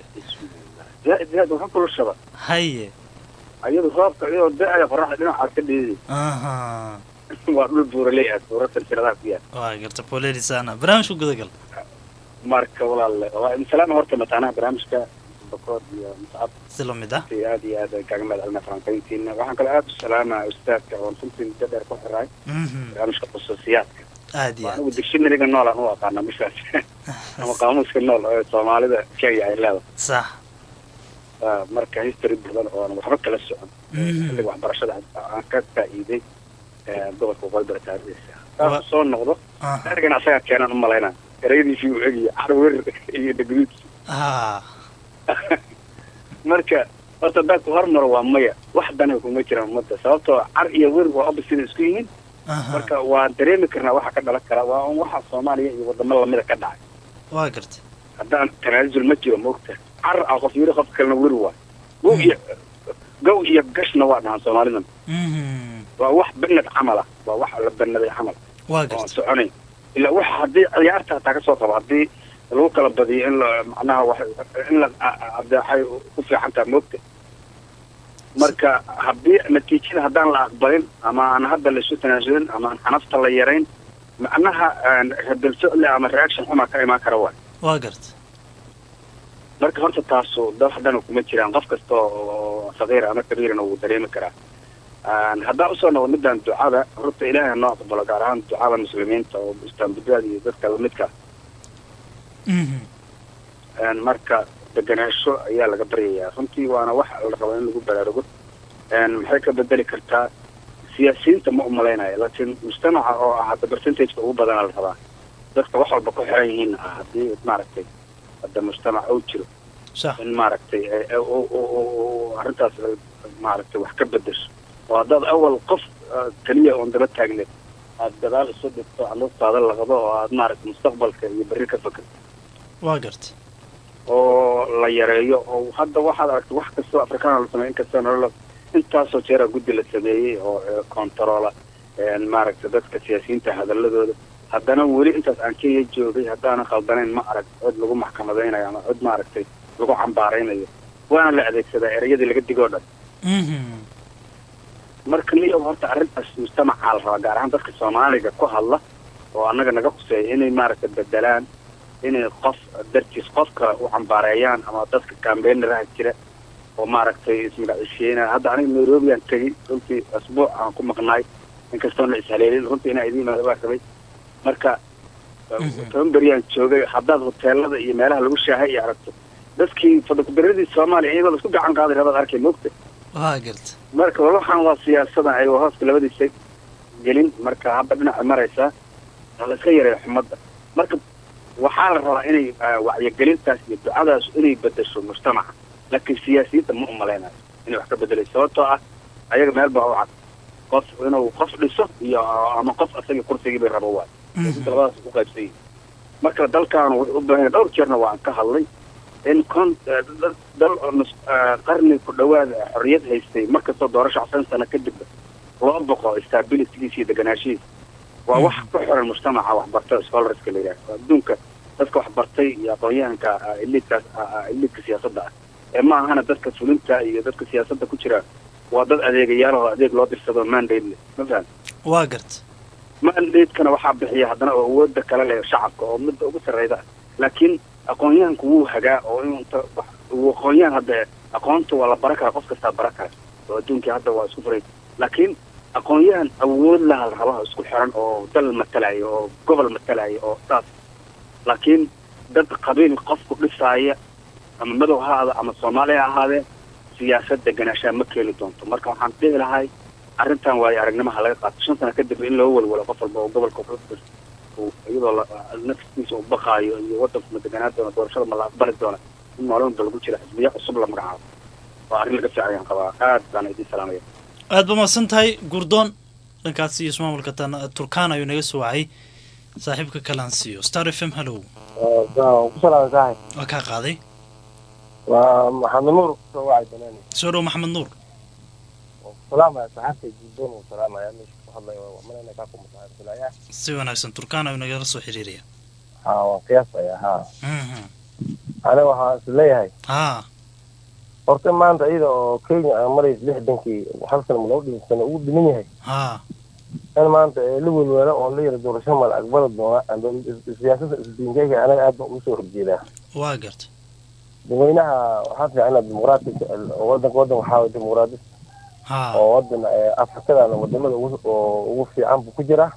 zaaid zaaid waxa kulushaba haye ayadu roobka iyadoo da-aya qoraxda dhinacaas ka dhiidi aha waa dhul buuraley ah buura silsiladaha ku yaal waa garta polerisana barnaamijka gudagal marka walaalle waa insalaama horta mataanaha barnaamijka bakood iyo muscab si lamid ah runtii aad iyo aad ay kaaga mahad celinaa falanqayntiina waxaan kaloo aad u salaamaa ustaadka oon runtii muddo dheer ku xiray Mhm. barnaamijka khusuusiyaadka aad iyo aad anigu dictionaryga nool aan u aqaana bishaas ama qaamuuska nool ee soomaalida kenya ay leedahay sax Ah, marka history badan oon waxba kala socon Mhm. xilliga waxbarashada aan ka faa'iiday eh, gobolka waqooyi taariikhdiisa Wa- taas soo noqdo Aha. ergan asagaa keenaan u malaynaa erayadiisii uu egiyo carwer iyo dhegduud ha marka horta dadku hormaro waa maya wax dana kuma jiraan ummadda sababtoo car iyo wir waa opposite isku yihiin marka waa dareemi karnaa waxa ka dhalan kara waa un waxa soomaaliya iyo wadamo lamida ka dhacay waa gartay haddaan tanaasul ma jiro maogta car a qof yiri qof kalena wir waa gow iyo gow iyo gashna waa dhahan soomaalidan waa wax banad camal ah waa wax la banaday camal waa oo gartay soconayn ilaa wax haddii ciyaarta hataa kasoo qabo haddii lagu kala badiyo in la macnaha wax in la abdeexay ku fiican tahay moogta marka haddii natiijada haddaan la aqbalin ama aan hadda laisu tanaasulin ama aan xanafta la yarayn macnaha radal socle ama reaction xumaa ka imaan kara waay waa gartay marka horta taasu dad haddana kuma jiraan qof kasta oo sagiir ama kabiirana wuu dareemi karaa haddaan usoo noqdo midaan ducada horta ilaahay noo aqbalo gaar ahaan ducada muslimiinta oo istaanbudada iyo dadka lamidka marka deganaansho ayaa laga baryayaa runtii waana wax la rabo in lagu baraarugo maxay ka bedeli kartaa siyaasiyiinta ma umalaynaya laakiin mujtamaca oo ah hadda percentageka ugu badana la rabaa dadka wax walba ku xiran yihiin ah haddii maaragtay hadda mujtamac uu jiro in maaragtay arrintaas maaragtay wax ka bedesho oo haddaad awal qof keliya oon daba taagneed aad gadaal isu dhigto caluurtaada laqdo oo aad maaragtay mustaqbalka iyo berri ka fakerto waa gartay oo la yareeyo oo hadda waxaad aragtay wax kastoo afrikaana la sameey inkastoo nolola intaasoo jeera guddi la sameeyey oo controla maaragtay dadka siyaasiyiinta hadaladooda haddana weli intaas aan kenya joogay haddaanan khaldanayn ma arag cod lagu maxkamadaynayo ama cod maaragtay lagu cambaaraynayo waana la adeegsadaa ereyadii laga digoo dhan marka niyo horta arrintaas mujtamacaa la rabaa gaar ahaan dadka soomaaliga ku hadla oo annaga naga khuseeya inay maaragtay bedelaan inay qof dartiis qof kale u cambaareeyaan ama dadka cambaynaraha jira oo maaragtay ismagacisheynaya hadda aniga nairobi aan tegey runtii asbuuc aan ku maqnaay inkastoon la ishaleelin runtii inaa idiin imaada baa rabay marka toban beriyaan joogay haddaad hoteelada iyo meelaha lagu shaahay iyo aragto dadkii fadakudaradii soomaaliya iyagoo laisku gacan qaaday rabaad arkay moogta waa gartay marka waxaan waa siyaasada ayagoo hooska labadiisa gelin marka hadda dhinaca maraysaa la iska yareeyo xumadda marka waxaa la rabaa inay wacyigelintaas iyo ducadaas inay bedesho mujtamaca laakiin siyaasiyiinta ma umalaynayo inay wax ka bedelayso sababtoo ah ayaga meel baa u cad qof inuu qof dhiso iyo ama qof asagii kursigii bay rabo waay inta labadaas ku qaybsan yihin marka dalkaanu wuxuu u baahan yahay dhowr jeerna waan ka hadlay in con dal qarni ku dhawaada xorriyad haystay markastoo doorasho csan sano kadibba loo boqo stabilitygiisa iyo deganaashihiisa waa wax ku xiran mujtamaca waxbarta scholarska la yidhaha adduunka dadka waxbartay iyo aqoon-yahanka eliidkaas eliidka siyaasadda ah ee ma ahana dadka fulinta iyo dadka siyaasadda ku jira waa dad adeegayaal oo adeeg loo dirsado mandate leh ma fahan waa gartay mandate-kana waxaa bixiya haddana oo awooda kale leh shacabka oo midda ugu sarreyda laakiin aqoon-yahanku wuu hagaa oo inta uu aqoon-yahan hadda aqoonta waa la bara karaa qof kastaa bara kara oo adduunkii hadda waa isku furay laakiin aqoon-yahan awood laha la rabaha isku xiran oo dal matalaya oo gobol matalaya oo saas laakiin dad qabiil qofku dhisaaya ama madow ha ahaado ama soomaaliya ha ahaadee siyaasad deganaashaa ma keeni doonto marka waxaan dhihi lahay arrintan waayo aragnimaha laga qaato shan sano kadib in loo walwalo qof walba oo gobolka iyadoo naftiisa u baqaayo iyo waddanku ma deganaan doona doorashada ma la aqbali doona in maalin lagu jira xisbiya cusub la magacaabo waa arrin laga fiicayaan qabaa aad baan idiin salaamaya aad ba mahadsan tahay gurdoon dhankaas iyo ismaamulka turkaan ayuu naga soo wacay saaxiibka kalaan siiyo star f m hallow waa kaa qaaday waa maxamed nuur soo wacay banaani soo dhow maxamed nuur salaamaya saxaabta guddoon uu salaamaya meesha ku hadlaya waa manayna kaa ku mutaxirsilaya si wanaagsan turkaan ayuu nagala soo xiriiraya ha waan qiyaasaya ha aniga waxaan is leeyahay ha horta maanta iyada oo kenya aan maraysa lixdankii hal sana ma laba dhiman sano ugu dhiman yahay ha in maanta la welwelo oon la yara doorasho ma la aqbali doona siyaasada isdiinkeyga anaga aad baan ugu soo horjeedaa waa gartay dadweynaha waxaa fiican inaad dimuqraati wadanka wadan waxaa way dimuqraadi oo wadan afrikadan wadamada oo ugu fiican buu ku jiraa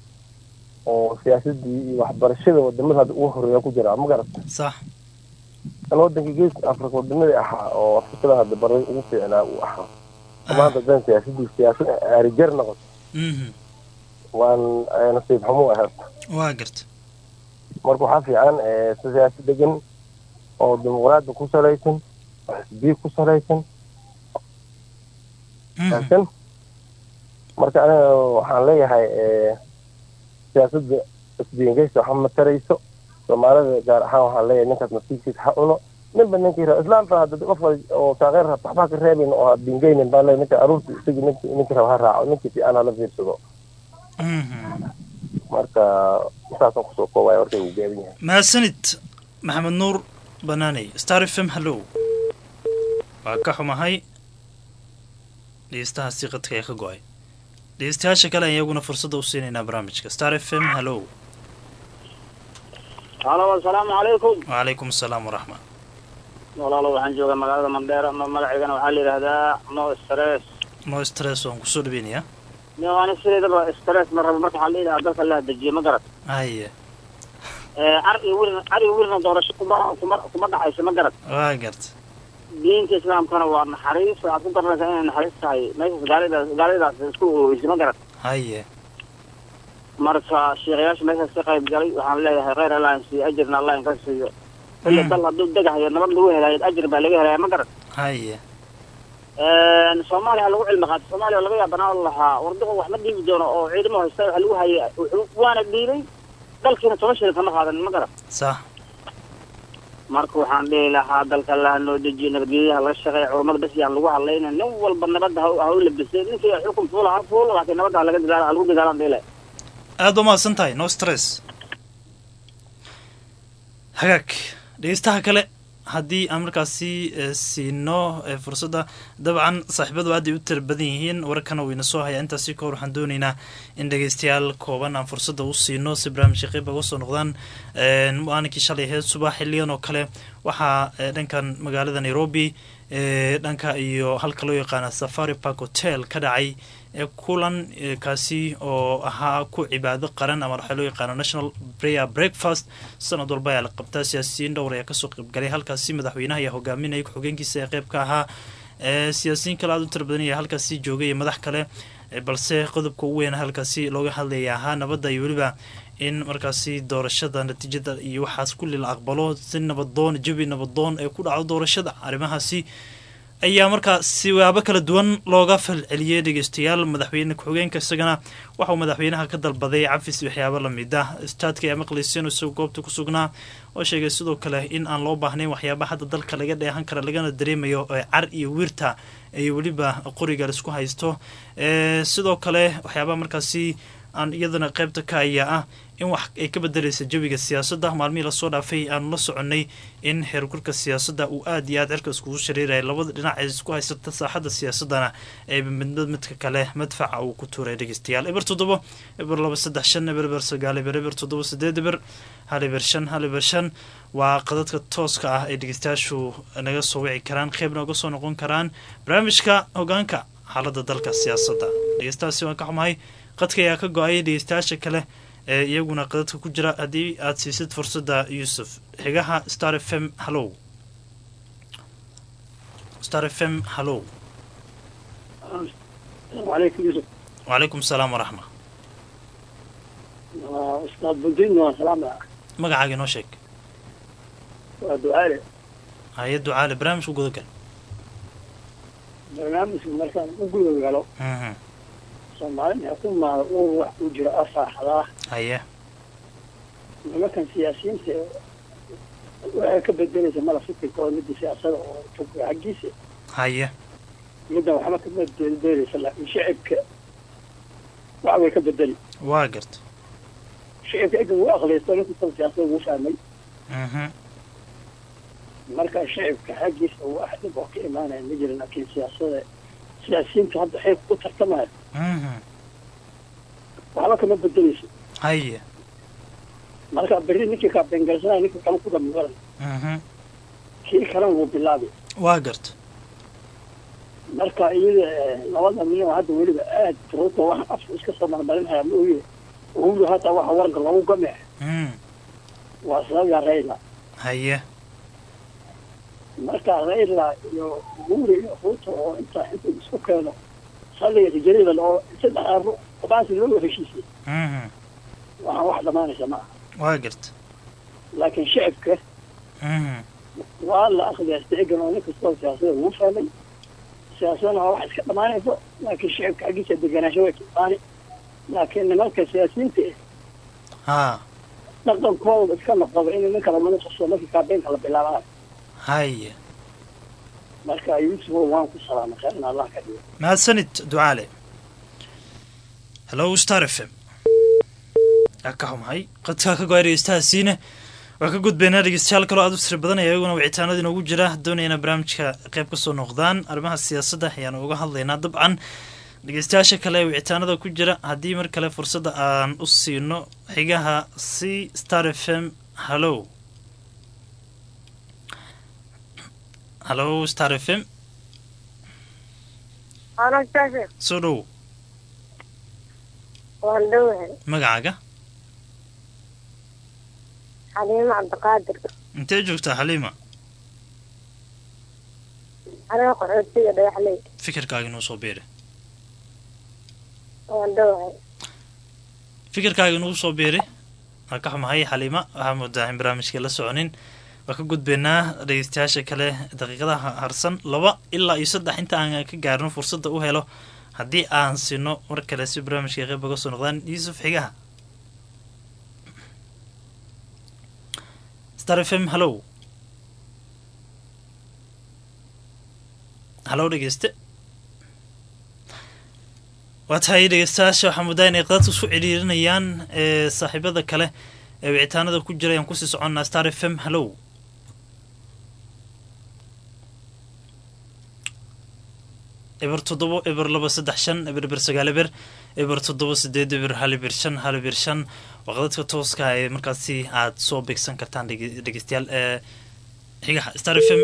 oo siyaasadii iyo waxbarashada wadamada hadda ugu horeeya ku jiraa ma garat sax kan wadanka geeska afrika wadamadii ahaa oo afrikada hadda baray ugu fiicnaa uu ahaa maanta hadan siyaasadii siyaasad arijar noqoto waan nasiib xumo ahayd waa gartay marka waxaa fiican siyaasad degan oo dimuqraadi ku salaysan oo xisbiya ku salaysan fahamsan marka aniga waxaan leeyahay siyaasadda isdiingeysa waxa ma tarayso soomaalida gaar ahaan waxaan leeyahay ninkaas nasiibkiisa ha cuno ninba ninkii raba islaamta hadda qofka oo taageer raba waxbaa ka reebayn oo ha diingeynin baa leeyahay ninka aruurta isagi ninki ninkii raba ha raaco ninkii fiican hala fiirsado marka saasaan kusoo koobaya warkay uu gaaban yahay mahadsanid maxamed nuur banaaney star f m hallow waa ka xumahay dhegeystahaasi qadka ee ka go-ay dhegeystayaasha kale ayaan iyaguna fursadda u siinaynaa barnaamijka star f m hallow halo asalaamu calaykum wacalaykum asalaam waraxma walaalo waxaan joogaa magaalada mandheera magaceygana waxaa la yidhaahdaa no stress no stress waan kusoo dhaweynayaa ani sideedaba stress ma rabo marka waxaa la yidhaha dalka la dejiye ma garad haye car iyo wiilna car iyo wiilna doorasho kuma kuma kuma dhacayso ma garad waa garta diinta islaamkana waa naxariis waxaad ku garanaysaa inay naxariis tahay meeshaas gaalidaas gaalidaas isku ogeysay ma garad haye marka sheekhayaasha meeshaas ka qayb galay waxaan leeyahay kheyr allah in siiyo ajirna allah in ka siiyo ila dal hadduu degahayo nabad lagu helayo ajir baa laga helaya ma garad haye soomaaliya lagu cilmi qaatay soomaaliya laga yaabanaan lahaa warduqo wax ma dhiibi doono oo ciidamo haysta waxa lagu hayay waana dhiibay dalkiina toban shilin kama qaadan ma garad sax marka waxaan dhihi lahaa dalka laha noo dejiyo nabadgelyaha laga shaqeeya culummada bas yaan lagu hadlayna nin walba nabadda ha u labisay ninkii xukun fuula ha fuul laakiin nabadda ha laga dagaala ha lagu dagaalan dhihi lahay aada u mahadsan tahay no stress hagaag dhegeystaha kale haddii aan markaasi siino fursadda dabcan saaxiibadu aad ay u tira badan yihiin wararkana wayna soo hayaa intaasi ka hor waxaan doonaynaa in dhegeystayaal kooban aan fursadda u siino si barnaamijka qeyb uga soo noqdaan maalinkii shalay aheyd subax xiliyan oo kale waxaa dhankan magaalada nairobi dhanka iyo halka loo yaqaana safari park hotel ka dhacay kulan kaasi oo ahaa ku cibaado qaran ama waxaa loo yaqaano national prayer breakfast sanad walba ayaa la qabtaa siyaasiyiin dhowr ayaa kasoo qaybgalay halkaasi madaxweynaha ayaa hogaaminaya ku-xogeenkiisa ee qeyb ka ahaa siyaasiyiin kale aada u tira badan ayaa halkaasi joogay iyo madax kale balse qodobka ugu weyn halkaasi looga hadlaya ahaa nabadda iyo weliba in markaasi doorashada natiijada iyo waxaas kulli la aqbalo si nabadoon jabi nabadoon ee ku dhaco doorashada arrimahaasi ayaa markaa siwaabo kala duwan looga falceliyey dhegeystayaal madaxweyne ku-xigeenka isagana waxauu madaxweynaha ka dalbaday cafis waxyaabo lamid ah istaadka ayaa maqlayseen isagoo goobta ku sugnaa oo sheegay sidoo kale in aan loo baahnayn waxyaaba hadda dalka laga dheehan kara lagana dareemayo car iyo wiirta iyo weliba qoriga laisku haysto sidoo kale waxyaabaa markaasi aan iyadana qaybta ka ayaa ah in wax ay ka bedelaysa jawiga siyaasadda maalmihii lasoo dhaafay aanu la soconnay in heergurka siyaasadda uu aada iyo aad cirka iskugu shareeraya labada dhinac ee isku haysata saaxadda siyaasaddana ee midmid midka kale madfaca uu ku tuuray dhegeystayaal eber toddobo eber laba saddex shan eber eber sagaal eber eber toddoba sideed eber hal eber shan hal eber shan waa qadadka tooska ah ay dhegeystayaashu naga soo wici karaan qeybna uga soo noqon karaan barnaamijka hogaanka xaaladda dalka siyaasadda dhegeystahaasi waan ka xumahay qadka ayaa ka go-ay dhegeystayaasha kale ee iyaguna qadadka ku jira haddii aada siisid fursadda yuusuf xigaha star f m hallow star f m hallow وعليكم يوسف wacalaykum asalaam waraxma استاذ بنتين وسلام magacaaga inoo sheeg ودعالي hay ducaale barnaamijka gudagal barnaamijka markaan u guda galo soomaalida xukumaada uu wax ku jiro afaaxdaa haye nimankan siyaasiyiinta waxay ka bedelaysa mala fikirkooda midda siyaasada oo fog xaggiisa haye middan waxba kama bedelaysa laakiin shicibka wax way ka bedeli waa garta shicibka egan wuu aqliysto ninka kale siyaasada wuu fahmay marka shicibka xaggiisa wax dhib oo ka imaanaya ma jira laakiin siyaasada siyaasiyiinta hadda xeeb u tartamaya waxba kama bedelayso haye marka berri ninkii kaa bengalsanaya ninka kale ku dhammaran kii kalena wuu bilaabi waa garta marka iyada labada milyan oo hadda weliba aad ruuta wax afka iska soo marmarinaya ma oye uhuru hata waxa warga loogu gamee waa sababya rayla haye marka rayla iyo uhuru iyo ruuta oo inta inta isku keeno saliga tijarida oo saddex aro baasi loo heshiisay waxaan wax dhamaanaysa ma aha waa garta laakiin shicibka waa la akhliyasta egan oo nin kastoo siyaasada wuu fahmay siyaasadana waa wax iska dhamaanayso laakiin shicibka xaggiisa deganaansho way ka imaani laakiin nimanka siyaasiyiinta ha eh dhaqankooda iska noqoba in ninka lamana tuso markii kaabeenka la bilaabanayo haye marka yuusuf waan ku salaamay kheerna allah ka dhigo mahadsanid ducaale hello star f m yaa ka xumahay qadkaa ka go-ay dhegeystahaasiine waa ka gudbaynaa dhegeystayaal kaloo aad u tira badanaya iyaguna wicitaanada inoogu jira doonayana barnaamijka qayb ka soo noqdaan arrimaha siyaasadda ayaanu uga hadlaynaa dabcan dhegeystayaasha kale ee wicitaanada ku jira haddii mar kale fursadda aan u siino xigaha c star f m hallo hallo star f m Halo, Shafi. soo dhow Waan dhowahay. magacaaga Xaliima Cabdiqaadir. intee joogtaa xaliima Aniga qaxootiga dhagaxley. fikirkaaga inuu soo biiri Waan dhowahay. fikirkaaga inuu soo biiri waa ka xumahay xaliima waxaa moodaa in barnaamijka la soconin waa ka gudbaynaa dhegeystayaasha kale daqiiqadaha harsan laba ilaa iyo saddex inta aan ka gaarno fursadda u helo haddii aan sino mar kale si barnaamijka qayb uga soo noqdaan yuusuf xigaha star f m hallow hallow dhegeyste waa tahay dhegeystayaasha waxaa moodaa inay qadadka isku ciriirinayaan ee saaxiibada kale ee wicitaanada ku jira ayaan kusii soconnaa star f m hallow eber toddobo eber laba saddex shan eber eber sagaal eber eber toddoba sideed eber hal eber shan hal eber shan waa qadadka tooska ee markaasi aad soo beegsan kartaan dhege- dhegeystayaal ee xigaha star f m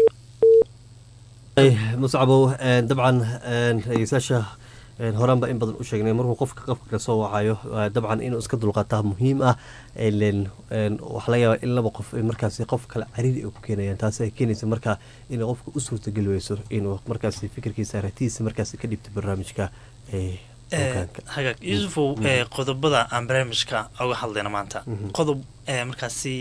muscabow een, dabcan een, dhegeystayaasha een, horaanba in badan u sheegnay markuu qofka qofka ka soo wacayo waa dabcan inuu iska dulqaataa muhiim ah ileen, een, waxaa laga yaabaa in laba qof ay markaasi qof kale cariiri ay ku keenayaan taasi ay keenaysa marka inay qofka u suurtageli weyso inuu markaasi fikirkiisa aragtidiisa markaasi ka dhibto barnaamijka ee Eh, hagaag yuusufow ee qodobada aan barnaamijka uga hadlayna maanta qodob ee markaasi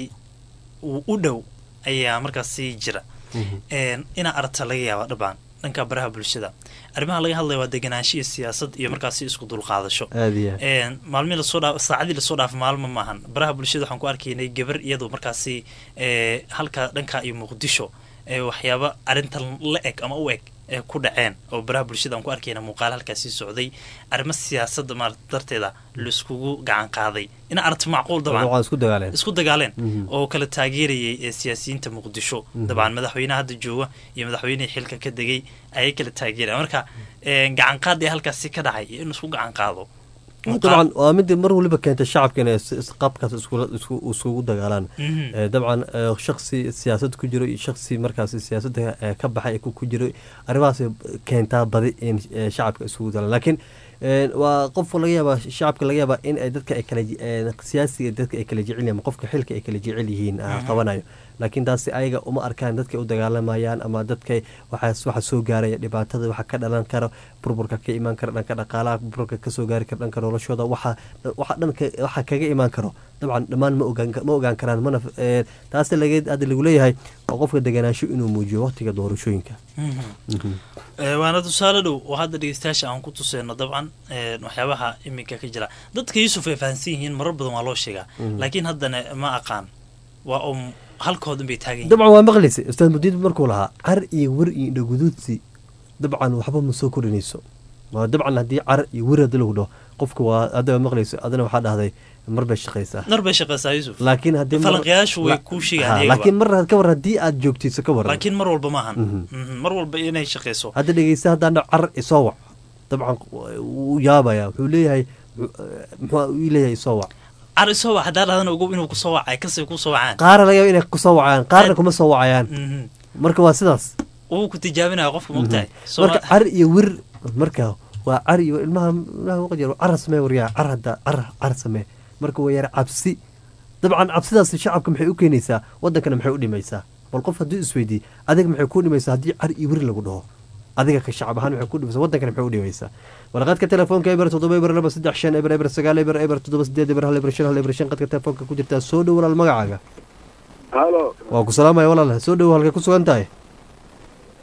uu u dhow ayaa markaasi jira Een, inaa aragta laga yaaba dhabaan dhanka baraha bulshada arrimaha laga hadlaya waa deganaansho iyo siyaasad iyo markaasi isku dulqaadasho aad iyo aad. Een, maalmihii lasoo dhaaf saacadii lasoo dhaaf maalmo maahan baraha bulshada waxaan ku arkaynay gabar iyadoo markaasi ee, halka dhanka iyo muqdisho ee waxyaaba arrintan la eg ama u eg ee ku dhaceen oo baraha bulshada aan ku arkayna muuqaal halkaasii socday arrimo siyaasadda maarata darteeda la iskugu gacan qaaday ina aragto macquul dabcan Dabcan isku dagaaleen. isku dagaaleen Mhm. oo kala taageerayay ee siyaasiyiinta muqdisho Mhm. dabcan madaxweynaha hadda jooga iyo madaxweynihii xilka ka degay ayay kala taageeraya marka een, gacan qaad ee halkaasi ka dhacay iyo in isku gacan qaado dabcan waa mid mar waliba keenta shacabka inay is- is- qaabkaas iskula- isku- isugu dagaalaan Mhm. Eh, dabcan eh, shaksi siyaasad ku jiro iyo shaksi markaas siyaasadda eh, ka baxay ku ku jiro arrimahaas keentaa badi in eh, shacabka isugu dagaalaan laakiin eh, waa qof laga yaabaa shacabka laga yaabaa in ay dadka ay kala je- eh, siyaasiga dadka ay kala jecel yihiin ama qofka xilka ay kala jecel yihiin ah, Mhm. qabanayo laakiin taasi ayaga uma arkaan dadkay u dagaalamayaan ama dadka waxaas waxa soo gaaraya dhibaatada waxa ka dhalan kara burburka ka imaan kara dhanka dhaqaalaha burburka kasoo gaari kara dhanka noloshooda waxa waxa dhanka waxa kaga imaan karo dabcan dhammaan ma ogaan ma ogaan karaan mana eh, taasi laga hadda lagu leeyahay waa qofka deganaansho inuu muujiyo waqtiga doorashooyinka Mhm. Mhm. Ee, waana tusaale dhow oo hadda dhegeystayaasha aan ku tuseyno dabcan een, waxyaabaha iminka ka jira dadka yuusuf ay fahansan yihiin marar badan waa loo sheegaa Mhm. laakiin haddana ma aqaan waa um halkoodun bay taagan yihiin dabcan waa maqlaysa ustaad mudiid markuu lahaa car iyo wer iyo indhaguduudsi dabcan waxba ma soo kordhinayso waa dabcan haddii car iyo wer hadii lagu dhaho qofka waa adiga maqlayso adina waxaa dhahday mar bay shaqaysaa nar bay shaqaysaa yuusuf laakiin haddii mar- falanqayaashu way la- kuu sheegaan Ha, iyagaba. laakiin mar ka war haddii aad joogtayso ka waran laakiin mar walba maahan Mhm. Mhm, mar walba inay shaqayso hadda dhegeysta haddaan dhaho car isoo wac dabcan wuu yaabaya wuxuu leeyahay muxuu uu leeyahay isoo wac car isoo wac haddaa dhahdan ogow inuu kusoo wacay kasay kusoo wacaan qaara laga yaaba inay kusoo wacayaan qaarna kuma soo wacayaan Mhm. marka waa sidaas wuu ku tijaabinaya qofka mogtahay Mhm. marka car iyo wir marka waa car iyo ilmaha ilmaha waqti yar car samee waryaa car hadda car car samee marka waa yar cabsi dabcan cabsidaas shacabka maxay u keenaysaa wadankana maxay u dhimaysaa bal qof hadduu isweydiiye adiga maxay ku dhimaysaa haddii car iyo wir lagu dhaho adiga ka shacab ahaan maxay ku dhimaysaa wadankana maxay u dhimaysaa warqadka telefoonka eber toddoba eber laba saddex shan eber eber sagaal eber eber toddoba sideed eber hal eber shan hal eber shan qadka telefoonka ku jirtaa soo dhow walaal magacaaga halo waa ku salaamaya walaal soo dhow halkay ku sugan tahay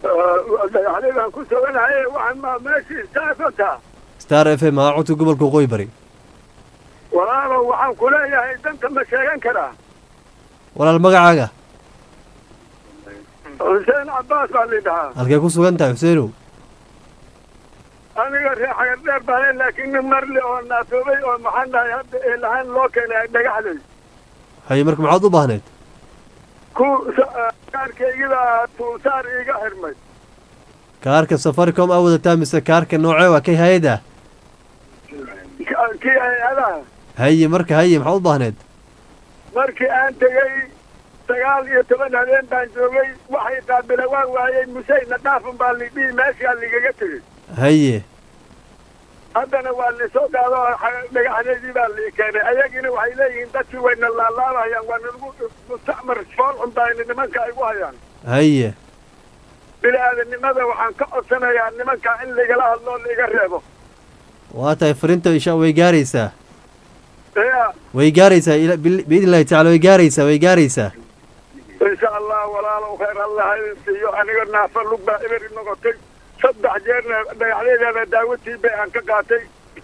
dhagaxleydaan ku suganahay waxaan maa meeshii istaafanta star f m haa codka gobolka waqooyi bari walaalow waxaan ku leeyahay danta ma sheegan karaa walaal magacaaga xuseen cabbaas baa lidhahaa halkee ku sugan tahay xuseenow aniga reer xagar dheer baa laakiin nin marle oo naafoobay oo maxaan dhahay hadda ee lahaan loo keenay dhagaxley haye marka maxaad u baahneed ku kaarkaygida tuusaar iiga xirmay kaarka safaricom aa wadataa mise kaarka noocee waa kay hay-ada kii hay-adaha haye marka haye maxaad u baahneed markii aan tegey sagaal iyo toban habeen baan joogay waxay qaabila waan waayey museyna dhaafun baa lidhihi meeshaa ligaga tegey haye haddana waa lisoo qaado dhagaxdeedii baa lii keenay ayagina waxay leeyihiin dadkii wayna laalaabayaan waa nagu mustacmar foolxun baayna nimanka ay gu hayaan haye bini-aadanimada waxaan ka codsanayaa nimanka in ligala hadloo liiga reebo waa tahay fariinta insha way gaaraysaa ya way gaaraysaa biidn illahi tacala way gaaraysaa way gaaraysaa insha allah walaalow khayr allah idin siiyo aniga naafa lug baa iberi noqotay saddex jeerna dhagaxdeedana daawatii bay aan ka qaatay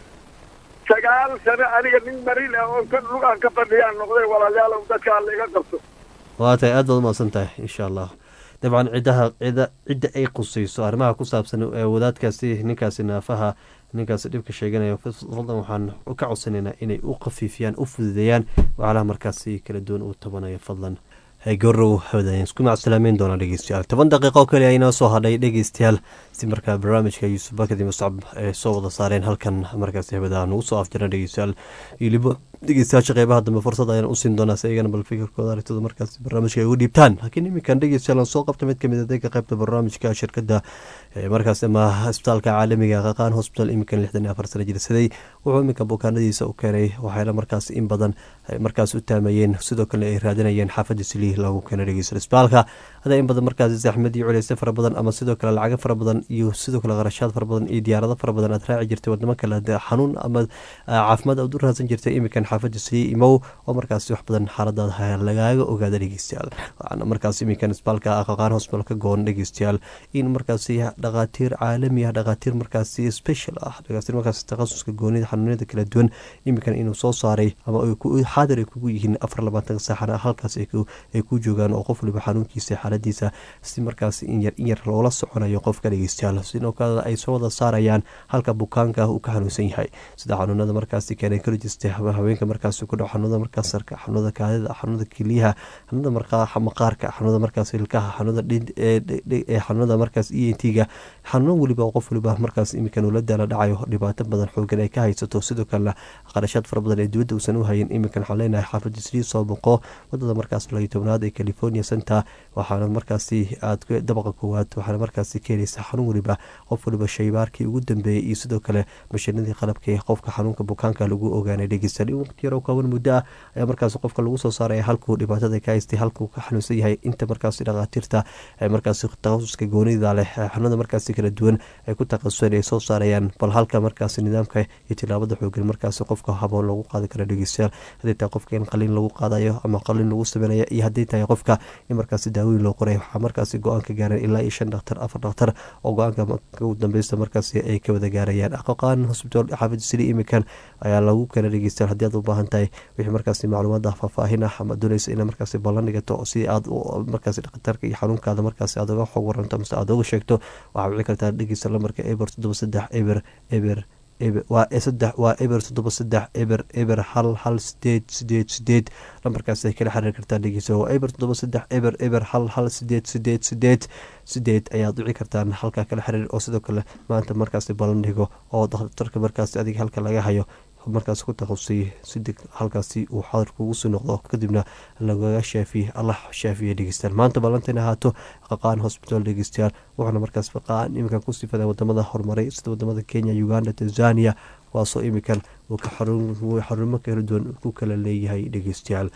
sagaal sano aniga nin mariil ah oo ka lug aan ka fadhiyaan noqday walaalayaalow dadka alla iga qabto waa tahay aad baad umahadsan tahay insha allah dabcan ciddaha cida cidda ay qusayso arrimaha ku saabsan ee wadaadkaasi ninkaasi naafaha ninkaasi dhibka sheeganaya fadlan waxaan ka codsanaynaa inay u khafiifiyaan u fududeeyaan waxyaalaha markaasi kala duwan uu tabanayo fadlan gorow hawdaan isku macsalaameyn doonaa dhegeystayaal toban daqiiqo oo kale aynoo soo hadhay dhegeystayaal si markaa barnaamijka yuusuf bakadi muscab ay soo wada saareen halkan markaasi hawada nugu soo afjirna dhegeystayaal ilibo dhegeystayaasha qeybaha dambe fursad ayaan usiin doonaa si ayagana bal fikirkooda aragtooda markaasi barnaamijka ay ugu dhiibtaan laakiin iminkan dhegeystayaal aan soo qabta mid kamid adeega qeybta barnaamijka shirkadda markaas ama isbitaalka caalamiga qaqaan hospital iminkan lixdan iyo afar sano jirsaday wuxuu iminka bukaanadiisa u keenay waxayna markaas in badan markaas u taamayeen sidoo kale ay raadinayeen xaafadda sili lagu keena dhegeysta isbitaalka hadaa in badan markaas zaxmad iyo culeyse fara badan ama sidoo kale lacago fara badan iyo sidoo kale qarashaad fara badan iyo diyaarado fara badan aad raaci jirtay wadamo kale xanuun ama caafimaad aad u raadsan jirtay iminkan xaafadda sili imow oo markaas wax badan xaaladaada lagaaga ogaada dhegeystayaal waxaana markaas iminkan isbitaalka qaqaan hospital ka goon dhegeystayaal in markaasi dhaqaatiir caalami ah dhaqaatiir markaasi special ah dhaqaatiir markaasi takhasuska goonida xanuunada kala duwan iminkan inuu soo saaray ama xaadir ay kugu yihiin afar labaatan saaxana halkaas ay ku joogaan oo qof waliba xanuunkiisa xaaladiisa si markaas inyar in yar loola soconayo qofka dhegeystayaal sidoo kale ay soo wada saarayaan halka bukaanka uu ka xanuunsan yahay sida xanuunada markaasi gynecologist haweenka markaasi ku dhaw xanuunada markaas sarka xanuunada kaadida xanuunada keliyaha xanuunada maqaarka xanuunada markaas ilkaha xanuunada xanuunada markaas e n t-ga xanuun weliba qof waliba markaas iminkan ula daala dhacayo dhibaato badan xoogan ay ka haysato sidoo kalena qarashaad fara badan ee dibadda uusan u hayin iminkan waxaan leenahay xaafadda srii soo boqo wadada markaas layo tobnaad ee california center waxaana markaasi aad dabaqa koowaad waxaana markaasi ka heleysa xanuun weliba qof waliba shaybaarkii ugu dambeeyey iyo sidoo kale mashiinadii qalabka ee qofka xanuunka bukaanka lagu ogaanay dhegeysan in waqti yar oo kooban muddo ah ayaa markaasi qofka lagu soo saaraya halkuu dhibaatada ka haystay halkuu ka xanuunsan yahay inta markaasi dhaqaatiirta markaasi takhasuska goonida leh xanuunada markaasi kala duwan ay ku takhasuseen ay soo saarayaan bal halka markaasi nidaamka iyo tilaabada xoogan markaasi qofka haboon lagu qaadi kara dhegeystayaal hadday tahay qofka in qalin lagu qaadayo ama qalin lagu sameynaya iyo hadday tahay qofka in markaasi daawooyin loo qoray waxaa markaasi go-aanka gaareen ilaa iyo shan dhakhtar afar dhakhtar oo go-aanka ugu dambeysta markaasi ay ka wada gaarayaan aqaqaan hosbitaal xaafid sili imikan ayaa lagu kala dhegeystayaal haddii aad u baahan tahay wixii markaasi macluumaada faahfaahin ah ama dooneysa inay markaasi ballan dhigato si aad markaasi dhakhtarka iyo xanuunkaada markaasi aad uga xog waranto mise aad uga sheegto waxaa wici kartaa dhegeysta lamarka eber toddoba saddex eber eber waa saddex waa eber toddoba saddex eber eber hal hal sideed sideed sideed lambarkaas ay kala xiriir kartaa dhegeysa waa eber toddoba saddex eber eber hal hal sideed sideed sideed sideed ayaad wici kartaan halkaa kala xiriir oo sidoo kale maanta markaasi ballan dhigo oo dhakhtarka markaasi adiga halka laga hayo markaas ku takhasusay si halkaasi uu xadir kugu sii noqdo kadibna lagaga shaafiye allah shaafiye dhegeystayaal maanta ballantayna ahaato qaqaan hosbitaal dhegeystayaal wuxuuna markaas qaqaan iminkan ku sifada wadamada horumaray sida wadamada kenya uganda tanzania kuwaasoo iminkan uu ka xarumo kala duwan ku kala leeyahay dhegeystayaal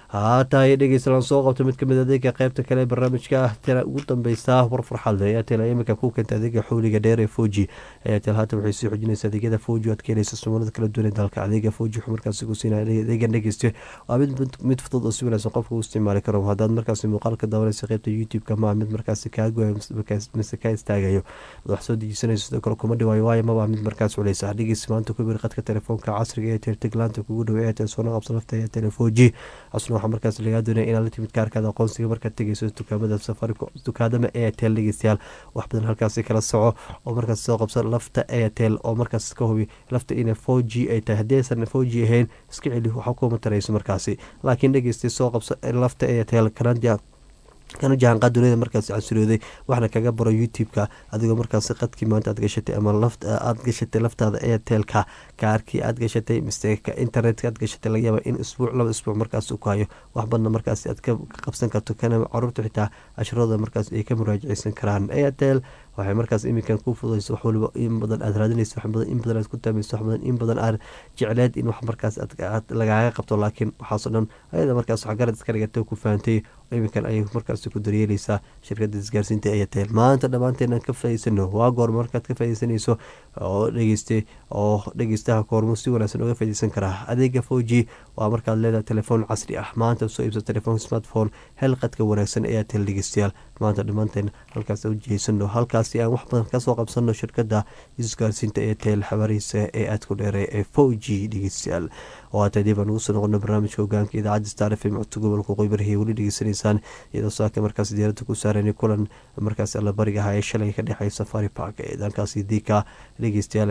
haataay dhegeystalaan soo qabto mid kamid adeega qeybta kale barnaamijka ah tela ugu dambeysa war farxad leh airtel imika ku keenta adeega xooliga dheer ee foji airtel haatan waxay sii xojinaysa adeegyada foji aad ka helaysa sumalada kala duwan ee dalka adeega foji wuxuu markaasi ku siinaya adeegan dhegeyste waa mid mid fudud oo si wanaagsan qofka u isticmaali karo haddaad markaasi muuqaalka daawanaysa qeybta youtube-ka maa mid markaasi kaa goya mise kaa istaagayo wax soo dejisanayso sidoo kale kuma dhawaayo waayo maba mid markaas culeysa dhegeysi maanta ku bir qadka telefoonka casriga ee tirtiglaanta kugu dhow airtel soona qabsa lafta airtel foji casna waxaa markaas lagaa doonaya inaad la timid kaarkaada aqoonsiga markaad tegeyso dukaamada safaricom dukaadama airtel dhegeystayaal wax badan halkaasi kala soco oo markaas soo qabsa lafta airtel oo markaas ka hubi lafta inay four g ay tahay haddii aysan four g ahayn iska celi waxa kuma tarayso markaasi laakiin dhegeystay soo qabsa lafta airtel kanada kana jahanqaad duniyada markaasi casirooday waxna kaga baro youtube-ka adigoo markaasi qadkii maanta aad gashatay ama aad gashatay laftaada airtelka kaarkii aad gashatay mise internetka aad gashatay laga yaaba in isbuuc laba isbuuc markaas ku hayo wax badna markaasi aad ka qabsan karto kana caruurta xitaa casharooda markaas ay ka muraajaceysan karaan airtel waxay markaas iminkan ku fududaysa wax waliba in badan aad raadinayso wax badan in badan aad ku taamayso wax badan in badan aad jecleed in wax markaas aad lagaaga qabto laakiin waxaasoo dhan ayada markaas wax garad iska dhigatay ku fahantay iminkan ayay markaas ku daryeeleysaa shirkada isgaarsiinta airtel maanta dhammaanteena ka faa'iidsano waa goor markaad ka faa'iidsanayso oo dhegeyste oo dhegeystaha koormo si wanaagsan uga faa'iideysan karaa adeega four g waa markaad leedahay telefoon casri ah maanta soo iibsa telefoon smartphone hel qadka wanaagsan airtel dhegeystayaal maanta dhammaanteen halkaas u jeesano halkaasi aan wax badan kasoo qabsano shirkada isgaarsiinta airtel xabaarihiisa ee aadku dheere ee four g dhegeystayaal oo haata dib aan ugu soo noqono barnaamijka hogaanka idaacadda star f m codka gobolka qoybarahiy weli dhegeysanaysaan iyadoo saaka markaas diyaaradda ku saaran kulan markaas allabariga ahaa ee shalay ka dhexeey safari park ee dhankaasi diika dhegeystayaal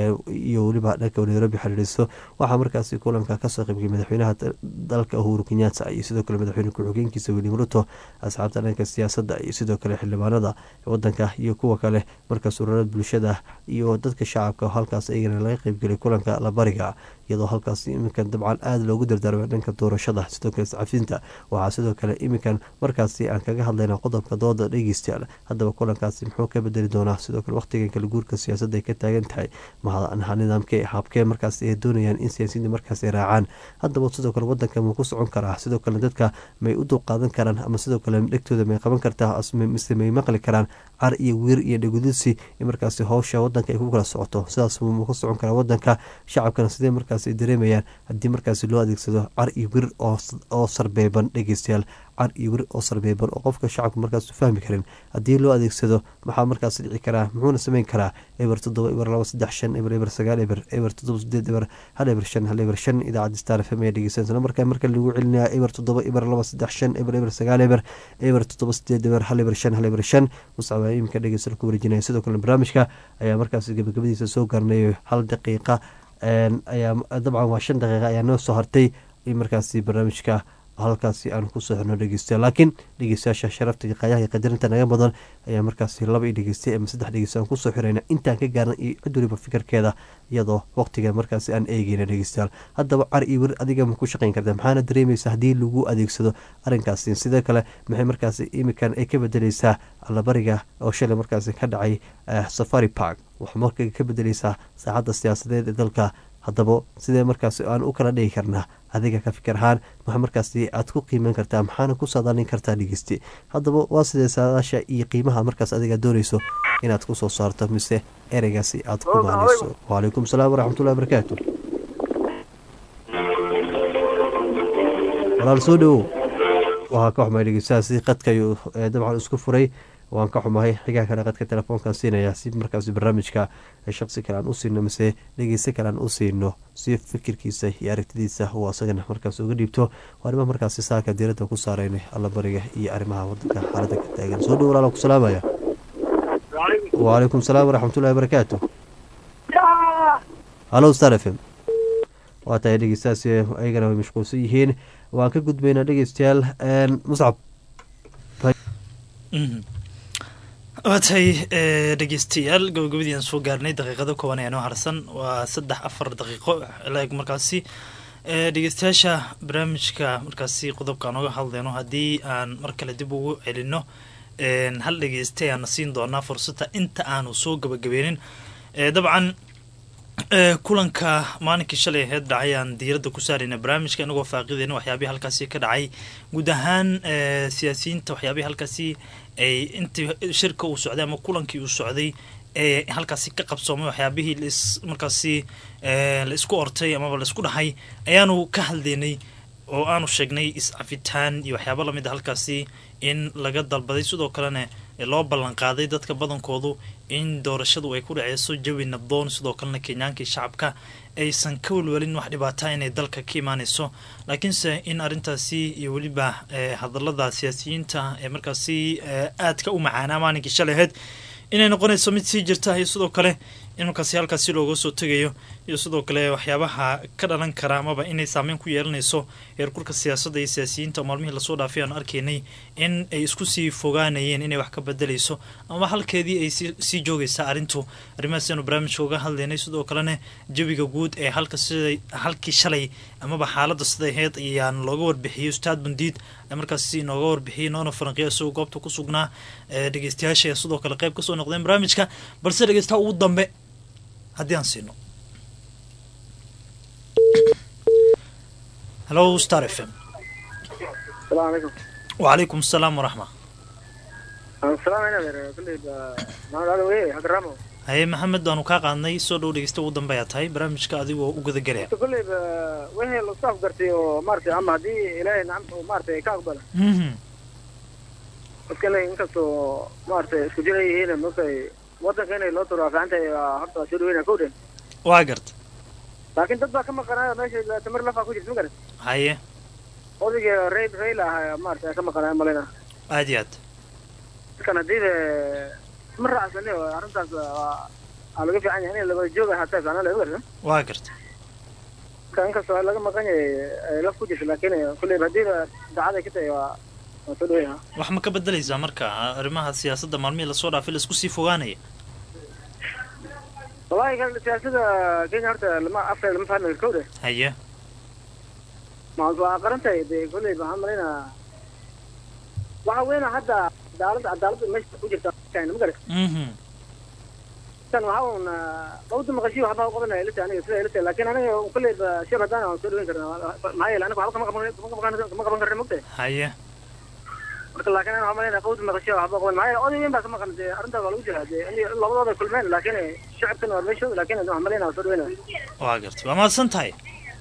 iyo weliba dhanka nairobi xiriiriso waxaa markaasi kulanka kasoo qaybgay madaxweynaha dalka uhuru kenyatta iyo sidoo kale madaxweyne ku-xigeenkiisa william ruto asxaabta dhanka siyaasadda iyo sidoo kale xildhibaanada wadanka iyo kuwa kale markaas ururada bulshada iyo dadka shacabka halkaas ayagana laga qeybgelay kulanka allabariga iyadoo halkaas iminkan dabcan aada loogu dardaarmay dhanka doorashada sidoo kale iscafinta waxaa sidoo kale iminkan markaasi aan kaga hadlayna qodobka dooda dhegeystayaal haddaba kulankaasi muxuu ka bedeli doonaa sidoo kale waqtigan kala guurka siyaasadda ay ka taagan tahay nidaamkee habkee markaas ay doonayaan in siyaasiyiinta markaas ay raacaan haddaba sidoo kale wadanka muu ku socon karaa sidoo kale dadka may u dulqaadan karaan ama sidoo kale dhegtooda may qaban kartaa mise may maqli karaan car iyo wiir iyo dhegudisi in markaasi howsha wadanka ay ku kala socoto sidaas muu ka socon karaa wadanka shacabkana sidee markaas ay dareemayaan haddii markaasi loo adeegsado car iyo wir oo sarbeeban dhegeystayaal car iyo wir oo sarbeeban oo qofka shacabka markaas fahmi karin haddii loo adeegsado maxaa markaas dhici karaa muxuuna sameyn karaa eber toddoba eber laba saddex shan eber eber sagaal eber eber toddoba sideed eber hal eber shan hal eber shan idaacadda star f m ayaa dhegeysanaysa markaa marka lagu celinaya eber toddoba eber laba saddex shan eber eber sagaal eber eber toddoba sideed eber hal eber shan hal eber shan muscab ayaa iminka dhegeysan ku wareejinaya sidoo kale barnaamijka ayaa markaas gabagabadiisa soo gaarnay hal daqiiqa ayaa dabcan waa shan daqiiqa ayaa noo soo hartay in markaasi barnaamijka halkaasi aan kusoo xirno dhegeysta laakiin dhegeystayaasha sharafta iyo qaayaha iyo qadarinta naga badan ayaa markaasi laba i dhegeystay ama saddex dhegeysta aan kusoo xirayna intaan ka gaarna iyo cid waliba fikirkeeda iyadoo waqtiga markaasi aan eegeyna dhegeystayaal haddaba car iyo wir adiga ma ku shaqayn karta maxaana dareemaysa haddii lagu adeegsado arrinkaasi sidoo kale maxay markaasi imikan ay ka bedeleysaa allabariga oo shalay markaasi ka dhacay safari park waxaa marka ka bedeleysaa saacadda siyaasadeed ee dalka haddaba sidee markaasi aan u kala dhigi karnaa adiga ka fikir ahaan maxaa markaasi aad ku qiiman kartaa maxaana ku saadaalin kartaa dhegeysti haddaba waa sidee saadaasha iyo qiimaha markaas adiga doonayso inaad kusoo saarto mise ereygaasi aad ku maanayso wacalaykum salaam waraxmatullahi barakaatu walaal soo dhowow waxaa ka xumay dhegeystahaasi qadkayu dabcan isku furay waan ka xumahay xigaa kale qadka telefoonkan siinaya si markaas barnaamijka shaqsi kale aan u siino mise dhegeysta kale aan u siino si fikirkiisa iyo aragtidiisa uu asagana markaas uga dhiibto waa arrimaha markaasi saaka diiradda ku saaraynay allabariga iyo arrimaha wadanka xaaladda ka taagan soo dhow walaala ku salaamaya wacalaykum salaam waraxmatullahi barakaatu hallo star f m waa tahay dhegeystahaasi ayagana way mashquulsan yihiin waan ka gudbaynaa dhegeystayaal muscab waa tahay dhegeystayaal gabagabadiiaan soo gaarnay daqiiqada kooban ee noo harsan waa saddex afar daqiiqo laeg markaasi dhegeystayaasha barnaamijka markaasi qodobka aan oga hadlayno haddii aan mar kale dib ugu celino hal dhegeysta ayaana siin doonaa fursada inta aanu soo gabagabeynin dabcan kulanka maalinkii shalay aheyd dhacay aan diiradda ku saarayna barnaamijka inagoo faaqideyna waxyaabihii halkaasi ka dhacay guud ahaan siyaasiyiinta waxyaabihii halkaasi ay intii shirka uu socday ama kulankii uu socday ee halkaasi ka qabsoomay waxyaabihii ls markaasi la isku ortay amaba la isku dhahay ayaanu ka hadlaynay oo aanu sheegnay is-cafitaan iyo waxyaaba lamid a halkaasi in laga dalbaday sidoo kalena loo ballanqaaday dadka badankoodu in doorashadu ay ku dhaceyso jawi nabdoon sidoo kalena kenyaankii shacabka aysan ka welwelin wax dhibaata inay dalka ka imaaneyso laakiinse in arrintaasi iyo weliba hadalada siyaasiyiinta ee markaasi aadka u macaanaa maalinkii shalay aheyd inay noqonayso mid sii jirta iyo sidoo kale in markaasi halkaasi looga soo tegayo iyo sidoo kale waxyaabaha ka dhalan kara amaba inay saameyn ku yeelanayso heerkulka siyaasadda iyo siyaasiyiinta oo maalmihii lasoo dhaafay aanu arkaynay in ay isku sii fogaanayeen inay wax ka bedelayso ama halkeedii ay sii joogaysaa arrintu arrimahaas aanu barnaamijka uga hadlaynay sidoo kalena jawiga guud ee halka sida halkii shalay amaba xaaladda siday aheyd ayaan looga warbixiyey ustaad bandiid markaasi inooga warbixiyey noona faranqiyo isagoo goobta ku sugnaa dhegeystayaasha sidoo kale qayb kasoo noqdeen barnaamijka balse dhegeystaha ugu dambe haddii aan siino hello star f m السلام عليكم وعليكم السلام ورحمة السلام عليكم كلي ما هذا وين حق رامو haye maxamed waanu kaa qaadnay soo dhow dhegeysta ugu dambe ayaa tahay barnaamijka adigoo u gudagelaya كلي وين لو صاف قرتي ومارتي اما دي الهي نعم ومارتي كاقبل dadkana inkastoo maaragtay isku jira yihiin markay wadanka inay loo turo fiicanta horta soo dhaweyna kow dhen waa garta laakiin dad baa ka maqanaayo meesha tamar lafaa ku jirta ma garan haye odayga rey reyla ahaa maaragtay ka maqanaayo malina aad iyo aad dadkan haddii ma raacsani oo arrintaas waa laga fiican yahay in laga jooga hataa fiicnaan laga garta waa garta marka inkastoo laga maqan yahay ay laf ku jirta laakiin kulleyba haddii dacaday ka tahay waa waa soo dhaweyna wax ma ka bedelaysaa marka arrimaha siyaasadda maalmihii lasoo dhaafay laisku sii fogaanaya wallahi kan siyaasada kenya horta lama afkeeda lama fahmi karo de haye ma waa qarantahay dee kolley waxaan malaynaa waxa weyna hadda cadaalada cadaalada meesha ku jirta ma garan tan waxa un qawda maqashiyo waxba u qabanaya ilata aniga sida ilata laakiin aniga kolley shir haddaan waan soo dhaweyn karnaa maxaa yeele aniga waxba kama qaban kama qaban karna mogtahay haye marka laakiin aniga waxaan malaynaa qawda maqashiyo waxba qaban maxaa yeele oday weyn baa ka maqan dee arrintaa waa lagu jiraa dee in labadooda kulmeen laakiin shacabkan waa meeshooda laakiin waxaan malaynaa waan soo dhaweynaya waa garta waa mahadsan tahay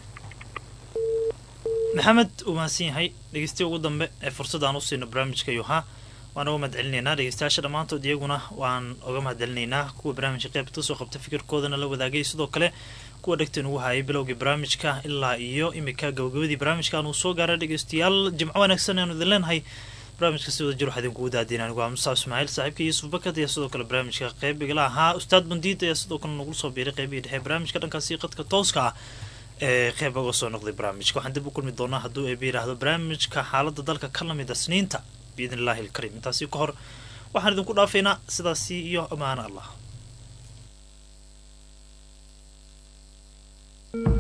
maxamed uu mahadsan yahay dhegeystiya ugu dambe ee fursad aan u siino barnaamijka yuhaa waan uga mahad celinaynaa dhegeystayaasha dhammaantood iyaguna waan uga mahad celinaynaa kuwa barnaamijka qaybta kasoo qabta fikirkoodana la wadaagay sidoo kale kuwa dhegtan ugu hayay bilowgii barnaamijka ilaa iyo imika gabagabadii barnaamijka aanu soo gaaray dhegeystayaal jimco wanaagsan aanu idin leenahay barnaamijka si wada jir waxaa idinkugu daadiin anigu waa mustaaf ismaaciil saaxiibka yuusuf bakad ayaa sidoo kale barnaamijka qayb igala ahaa ustaad bandiid ayaa sidoo kale nagu soo biiray qaybihii dhexe barnaamijka dhankaasi qadka tooska ah ee qeyb uga soo noqday barnaamijka waxaan dib u kulmi doonaa hadduu eeba yidhaahdo barnaamijka xaaladda dalka ka lamid a sniinta biidn illaahi alkariim intaasi ka hor waxaan idinku dhaafaynaa sidaasi iyo ammaano allah